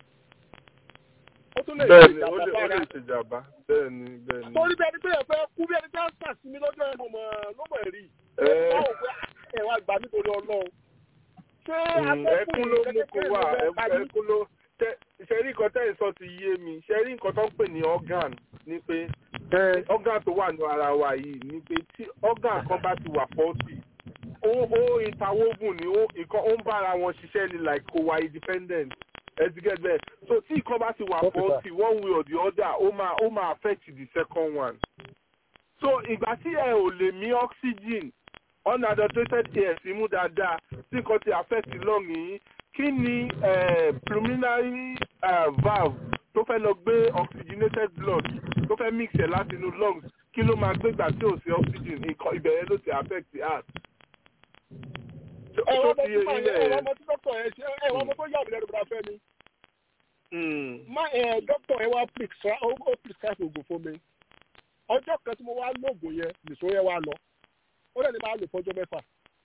ó tún lè ṣe bẹ́ẹ̀ni ó ìjàmbá lè ó bára lè ṣèjàmbá bẹ́ẹ̀ni bẹ́ẹ̀ni. torí bí ẹni pé ẹ fẹ́ kú bí ẹni pé ẹ sà sí mi lọ́jọ́ ẹ̀ ló mọ̀ ló mọ̀ rí Ẹ. báwo pé ẹ wá gbà nítorí ọlọ́run ṣé Mm, ẹkún ló mú kó wà ẹ- ẹkún ló tẹ- ṣẹ́rí nǹkan tẹ́ ẹ̀ sọ ti yé mi ṣẹ́rí nǹkan tó ń pè ní organ ni pé organ tó wà ní ara wa yìí ni pé tí organ kan bá ti wà faulty ó ó interwoven ni ó nǹkan ó ń bára wọn ṣiṣẹ́ ni like kò wà independent ẹ̀dígẹ́ bẹ́ẹ̀ so tí nǹkan bá ti wà Okay, sir. faulty one way or the other ó máa ó máa affect the second one so ìgbà tí ẹ ò lè mí oxygen unadulterated air sí mú dáadáa tí nǹkan ti affect lung yìí kí ni eh, pulmonary eh, valve tó fẹ́ lọ gbé oxygenated blood tó fẹ́ mix ẹ̀ láti inú lungs kí ló máa gbégbà tí ò sí oxygen nǹkan ìbẹ̀rẹ̀ ló ti affect the heart. ẹ wọ́n tó mọ ti tí yé màá yín yẹ ẹ bẹ́ẹ̀ wọ́n mọ tí dókítà yẹn ṣe ẹ wọ́n mọ tó yà mí lẹ́nu bùrọ̀ fẹ́ mi. Mm. má ẹ dókítà yẹn wá prescribe ó ó prescribe oògùn fún mi ọjọ́ kan tí mo wá lóògùn yẹn nìṣó yẹn wá lọ ó lẹ́ni máa lò fọ́jọ́ mẹ́fà.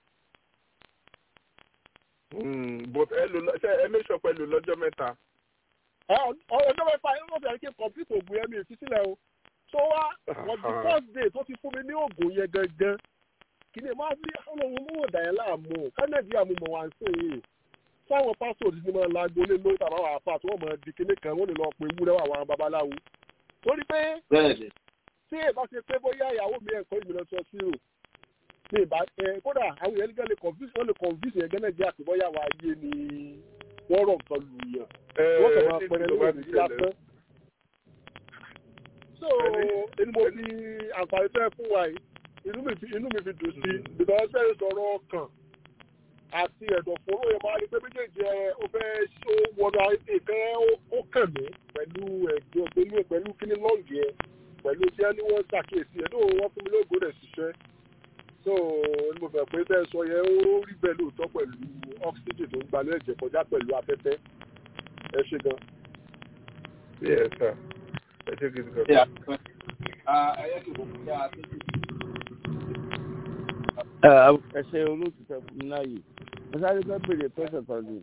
Mm, but ẹ lò lọ- ṣe ẹ make sure pé ẹ lò lọ́jọ́ mẹ́ta. Ẹ, ọ- ọjọ́ mẹ́fà yẹn ló bẹ̀rẹ̀ kí n complete oògùn yẹn mi ì fi sílẹ̀ o tó wá on the first day tó ti fún mi ní oògùn yẹn gangan kì ní máa bí ọlọ́run mú ọ̀dà yẹn láàmú ká nàìjíríà mú mọ̀ wá ń sè é sáwọn pásítọ̀ ti máa lago lé lórí tàbá wà fà tí wọ́n máa di kíní kan wọ́n lè lọ pe wúrẹ́ wà àwọn babaláwo torí pé bẹ́ẹ̀ni tí èèbá ṣe pé bóyá ìyàwó mi ẹ̀kọ́ ìmìlẹ̀ sọ sí o ní ìbá ẹ kódà àwọn èèyàn nígbà lè confuse wọ́n lè confuse yẹn gẹ́nẹ́ jẹ́ àti bóyá àwọn ayé ni wọ́n rọ̀ nǹkan lù yàn wọ́n kàn máa pẹ̀rẹ̀ lórí ìdí lásán. so inú mo fi àǹfààní fẹ́ fún wa yìí inú mi fi inú mi fi dùn sí because ẹ sọ̀rọ̀ ọkàn àti ẹ̀dọ̀fóró yẹn máa rí pé méjèèjì ẹ ó fẹ́ ṣó wọnú ìkan ó kàn mí pẹ̀lú ẹ̀dọ̀ pẹ̀lú pẹ̀lú kíní lọ́ọ̀gì ẹ pẹ̀lú tí wọ́n ní wọ́n ṣàkíyèsí ẹ̀ lóò wọ́n fún mi lóògùn rẹ̀ ṣiṣẹ́ so ní mo fẹ́ pé bẹ́ẹ̀ sọ yẹn ó rí bẹ́ẹ̀ lóòótọ́ pẹ̀lú oxygen tó ń gbalẹ̀ ẹ̀jẹ̀ kọjá pẹ̀lú afẹ́fẹ́ ẹ ṣe gan. Yes, sir. ẹ ṣe gidi ṣe gan. àpẹẹrẹ ẹyẹ kìí fún kí a tó ti ẹ ṣe olóòtútù fún mi láàyè mo sáré fẹ́ béèrè pẹ́sẹ̀ kan ní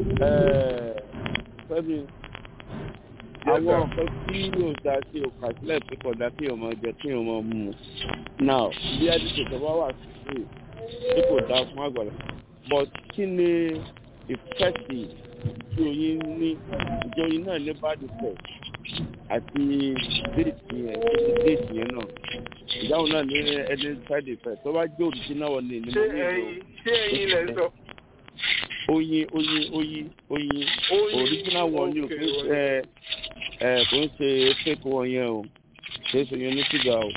fẹ́mi àwọn nǹkan tí yóò dá sí òkà sílẹ̀ tí kò dá kí ọmọ jẹ kí ọmọ mu now bí adìsẹ̀ tó bá wà sí tí kò dá fún àgbàlá but kí ni ìfẹ́sì tí oyin ní ìjọ oyin náà ní bá dìsẹ̀ àti déètì yẹn déètì yẹn náà ìdáhùn náà ní ẹni side effect tó bá jẹ́ original one ní ní ṣé mo ní ẹyin ṣé ẹyin lẹ sọ. oyin oyin oyin oyin Oyin, original one ni o okay, kò ń ṣe ẹ kò ń ṣe fake one yẹn o kò ń ṣe yẹn ní ṣúgà o.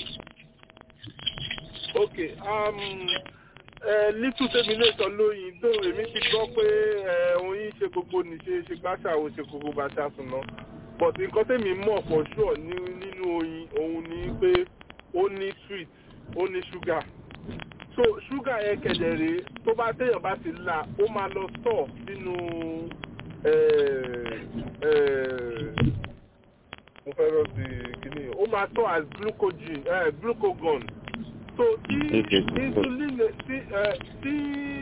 ok um, uh, little tèmi lè sọ lóyin tó èmi ti gbọ́ pé eh, oyin ṣe gbogbo nìṣe ṣe gbàṣà ò ṣe gbogbo bàṣà sùn náà but nǹkan tèmi mọ̀ for sure ní nínú oyin òun ni pé ó ní sweet ó ní sugar so sugar yẹn kẹ̀dẹ̀rẹ̀ tó bá téèyàn bá ti là ó máa lọ store sínú eh, eh, mo fẹ́ rọ́ sí kíní ó máa store as glucogen eh, glucagon so tí Okay. insulin tí eh, tí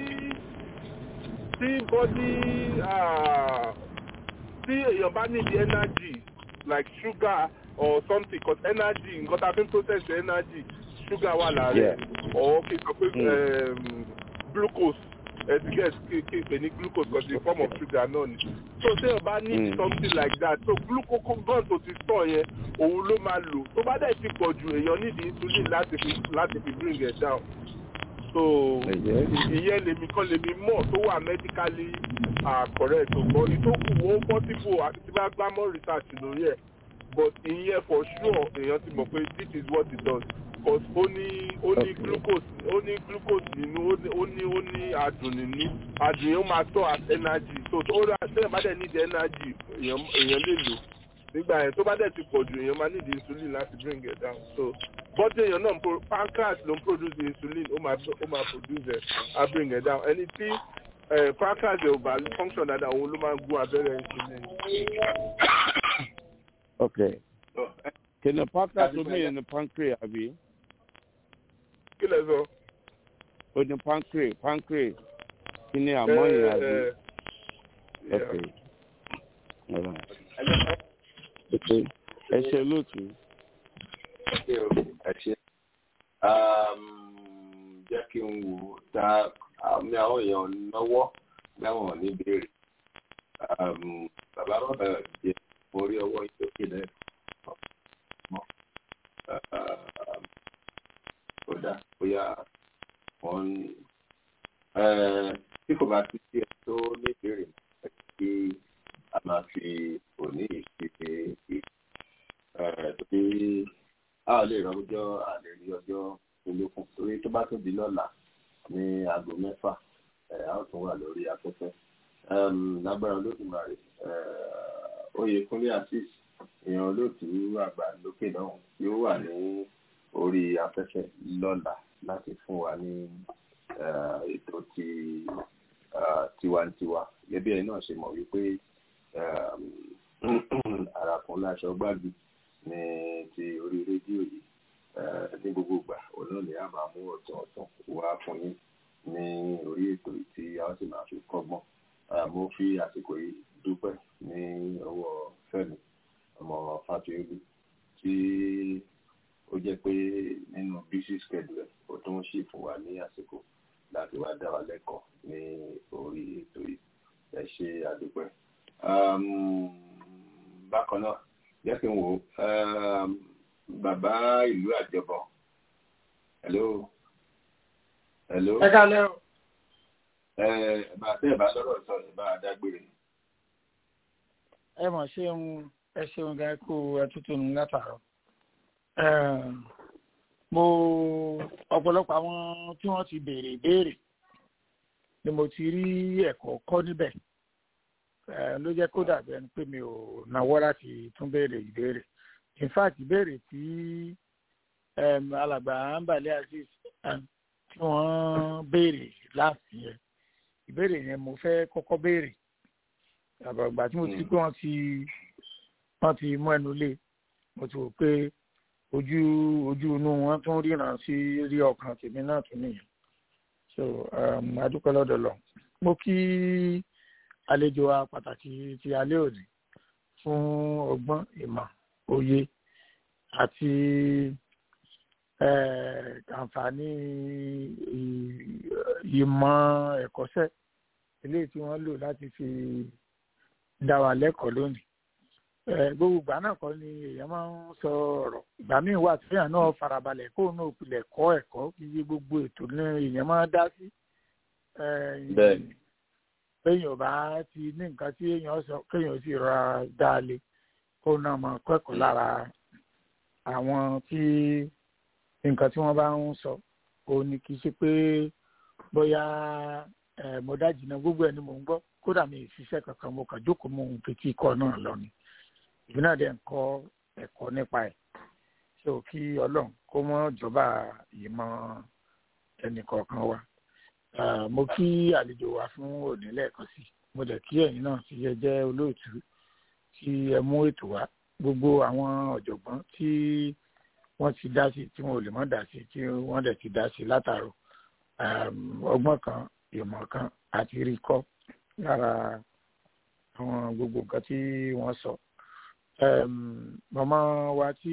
tí body ah, tí èèyàn bá need energy like sugar or something cause energy nǹkan tá a fi ń process energy sugar wà lára Yeah. ẹ̀ or kí n sọ pé Mm. um, glucose ẹ̀dígẹ́s kí kí n pè ní glucose cause the form of sugar náà ni so téèyàn bá need Mm. something like that so glucagon tó ti store yẹn òun ló máa lò tó bá dẹ̀ ti pọ̀ jù èèyàn need insulin láti fi láti fi bring it down so Ẹ̀jẹ̀. ìyẹn lèmi kan lèmi mọ̀ tó wà medically ah, correct ṣùgbọ́n ìtókù ó possible àti tí bá gbá mọ́ research lórí ẹ̀ but ìyẹn for sure èèyàn ti mọ̀ pé this is what it does cause ó ní ó ní Okay. glucose ó ní glucose nínú ó ní ó ní ó ní adùn nínú adùn yẹn ó máa tọ́ as energy so tó ó rà sẹ́yìn bá dẹ̀ need energy èèyàn èèyàn lè lò nígbà yẹn tó bá dẹ̀ ti pọ̀ jù èèyàn máa need insulin láti bring it down so bọ́dé èèyàn náà ń pro pancreas ló ń produce insulin ó máa ó máa produce ẹ̀ á bring it down ẹni tí pancreas ò bá function dáadáa òun ló máa ń gún abẹ́rẹ́ insulin. ok kí ni pancreas tó mìíràn ní pancreas àbí. kí lẹ sọ. o ní pancreas pancreas kí ni àmọ́ yẹn àbí. ok ok ẹ ṣe lóòtú. ẹ ṣe jẹ́ kí n wò ta àmì àwọn èèyàn náwó láwọn ní béèrè bàbá bàbá jẹ orí ọwọ́ ìtókè náà mọ́ kódà bóyá wọ́n tí kò bá ti sí ẹ tó ní béèrè kí a máa fi òní ìṣe torí a ò lè rọjọ́ àlè rí ọjọ́ olókun torí tó bá tún di lọ́la ní aago mẹ́fà a ó tún wà lórí afẹ́fẹ́ lágbára olódùmarè oyèkúnlé asis èèyàn olóòtú àgbà lókè náà yóò wà ní orí afẹ́fẹ́ lọ́la láti fún wa ní ètò ti tiwantiwa gẹ́gẹ́ ẹ̀ náà ṣe mọ̀ wípé àràkùn láṣọ gbági ní ti orí rédíò yìí ní gbogbo ìgbà òun náà ni a máa mú ọ̀tún ọ̀tún wá fún yín ní orí ètò tí a ó sì máa fi kọ́gbọ́n mo fi àsìkò yìí dúpẹ́ ní ọwọ́ Fẹ́mi ọmọ Fátóyébí tí ó jẹ́ pé nínú busy schedule ó tún ṣì fún wa ní àsìkò láti wá dá wa lẹ́kọ̀ọ́ ní orí ètò yìí ẹ ṣe àdúpẹ́. bákan náà jẹ́ kí n wò ó bàbá ìlú àjọbọ hello hello. ẹ kálẹ́ o. ẹ bá tẹ́ ẹ bá lọ́rọ̀ sọ ẹ bá dágbére. ẹ mọ̀ ṣeun ẹ ṣeun gan kú ẹtútù nù látàárọ̀. mo ọ̀pọ̀lọpọ̀ àwọn tí wọ́n ti béèrè ìbéèrè ni mo ti rí ẹ̀kọ́ kọ́ níbẹ̀ ló jẹ́ kó dàbí ẹni pé mi ò náwó láti tún béèrè ìbéèrè in fact ìbéèrè tí alàgbà ambale aziz tí wọ́n béèrè láti yẹn ìbéèrè yẹn mo fẹ́ kọ́kọ́ béèrè àgbàgbà tí mo ti pé wọ́n ti wọ́n ti mú ẹnu lé mo ti wò pé ojú ojú inú wọn tún ríran sí rí ọkàn tèmi náà tún nìyẹn so adúpẹ́ lọ́dọ̀ lọ mo kí àlejò wa pàtàkì ti alẹ́ òní fún ọgbọ́n ìmọ̀ òye àti àǹfààní ìmọ̀ ẹ̀kọ́ṣẹ́ eléyìí tí wọ́n lò láti fi dá wa lẹ́kọ̀ọ́ lónìí. gbogbo ìgbà náà kọ́ ni èèyàn máa ń sọ ọ̀rọ̀ ìgbà míì wà tí èèyàn náà farabalẹ̀ kó náà pilẹ̀ kọ́ ẹ̀kọ́ iye gbogbo ètò ní èèyàn máa dá sí. béèyàn bá ti ní nǹkan tí èèyàn sọ kéèyàn sì rọra dá a lé kó náà máa kẹ́kọ̀ọ́ lára àwọn tí nǹkan tí wọ́n bá ń sọ òun ni kì í ṣe pé bóyá mo dájì náà gbogbo ẹni mò ń gbọ́ kódà mi ìṣiṣẹ́ kankan mo kàn jókòó mo ń fetí ikọ̀ náà lọ ni ìbí náà dẹ̀ ń kọ́ ẹ̀kọ́ nípa ẹ̀ ṣé o kí ọlọ́run kó mọ́ jọba ìmọ̀ ẹnì kọ̀ọ̀kan wa mo kí àlejò wa fún òní lẹ́ẹ̀kan sí mo dẹ̀ kí ẹ̀yin náà ti yẹ jẹ́ olóòtú tí ẹ mú ètò wá gbogbo àwọn ọ̀jọ̀gbọ́n tí wọ́n ti dá sí tí wọn ò lè mọ́ dá sí tí wọ́n dẹ̀ ti dá sí látàrọ ọgbọ́n kan ìmọ̀ kan àti rí kọ́ lára àwọn gbogbo nǹkan tí wọ́n sọ. màmá wa tí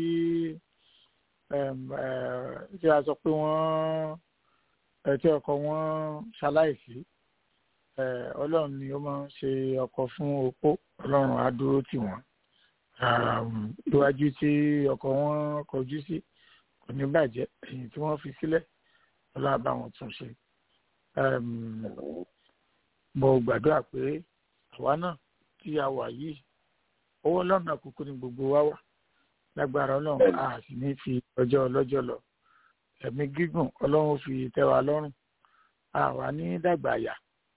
tí a sọ pé wọ́n tí ọkọ wọn ṣaláìsí ọlọ́run ni ó máa ń ṣe ọkọ fún opó ọlọ́run á dúró tì wọ́n iwájú tí ọkọ wọn kọjú sí kò ní bàjẹ́ èyí tí wọ́n fi sílẹ̀ ọlọ́run bá wọn tún ṣe mo gbàdúrà pé àwa náà tí a wà yìí owó lọ́nà kúkú ni gbogbo wa wà lágbára ọlọ́run a sì ní fi ọjọ́ ọlọ́jọ́ lọ ẹ̀mí gígùn ọlọ́run fi tẹ́ wa lọ́rùn a wà ní dàgbà àyà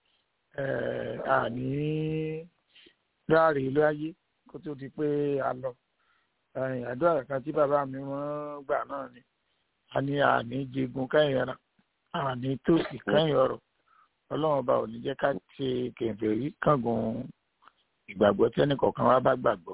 a ní ráàrí ìlú ayé kó tó di pé a lọ àdúrà kan tí bàbá mi wọ́n gbà náà ni a ní àní jẹgun kẹ́yìn ẹran àní tòsí kẹ́yìn ọ̀rọ̀ ọlọ́run ọba ò ní jẹ́ ká ṣe kèfèrí kángun ìgbàgbọ́ tẹ́nì kọ̀ọ̀kan wá bá gbàgbọ́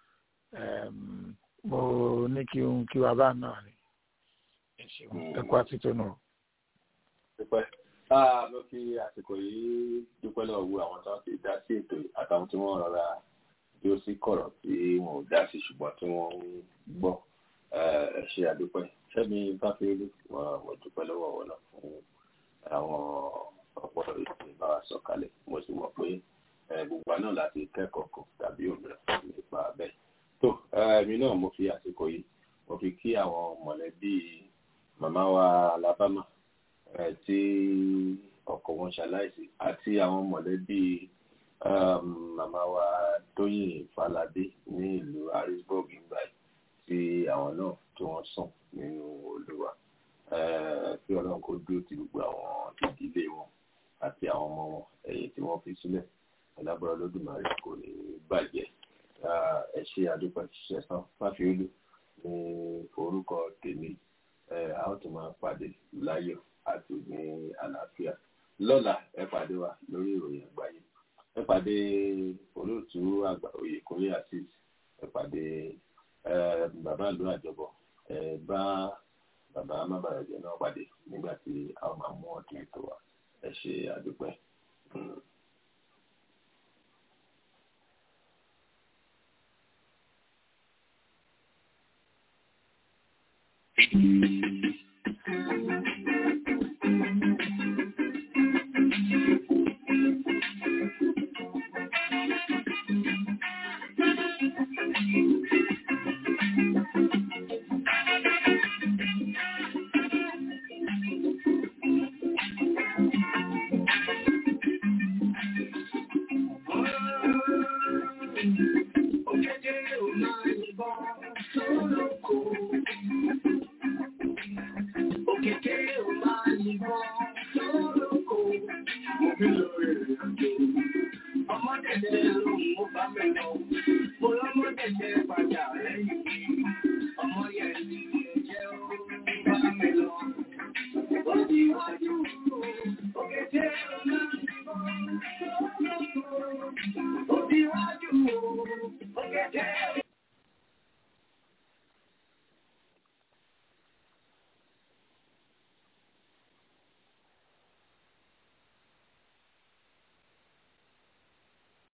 mo ní kí n kí wa bá náà ni ẹ ṣeun ẹ kú àtúntò náà. dúpẹ́ mo fi àsìkò yìí dúpẹ́ lọ́wọ́ wo àwọn tó ti dá sí ètò àtàwọn tí wọ́n rọra bí ó sì kọ̀rọ̀ tí wọn ò dá sí ṣùgbọ́n tí wọ́n ń gbọ́ ẹ ṣe àdúpẹ́ sẹ́mi báfẹ́lú mo dúpẹ́ lọ́wọ́ wọn náà fún àwọn ọ̀pọ̀ ètò ìbára sọ̀kalẹ̀ mo sì mọ̀ pé gbogbo náà láti kẹ́kọ̀ọ́ kan tàbí òmìnira nípa bẹ́ẹ̀. tó èmi náà mo fi àsìkò yìí mo fi kí àwọn mọ̀lẹ́bí màmá wa Alabama tí ọkọ wọn ṣaláìsí àti àwọn mọ̀lẹ́bí màmá wa Tóyìn Fáládé ní ìlú Harrisburg nígbà tí àwọn náà tí wọ́n sùn nínú Olúwa kí Ọlọ́run kó dúró ti gbogbo àwọn ìdílé wọn àti àwọn ọmọ wọn ẹ̀yìn tí wọ́n fi sílẹ̀ ọlábọrọ lódùmarè kò ní bàjẹ́ ẹ ṣe àdúpẹ́ ṣẹ̀sán fáfiolú ní orúkọ tèmi a ó tún máa pàdé láyọ̀ àti ní àlàáfíà lọ́la ẹ pàdé wa lórí ìròyìn àgbáyé ẹ pàdé olóòtú àgbà Oyèkúnlé àti ẹ pàdé bàbá ìlú àjọbọ ẹ bá bàbá mábàrẹ̀jẹ náà pàdé nígbà tí a ó máa mú ọtún ètò wa ẹ ṣe àdúpẹ́.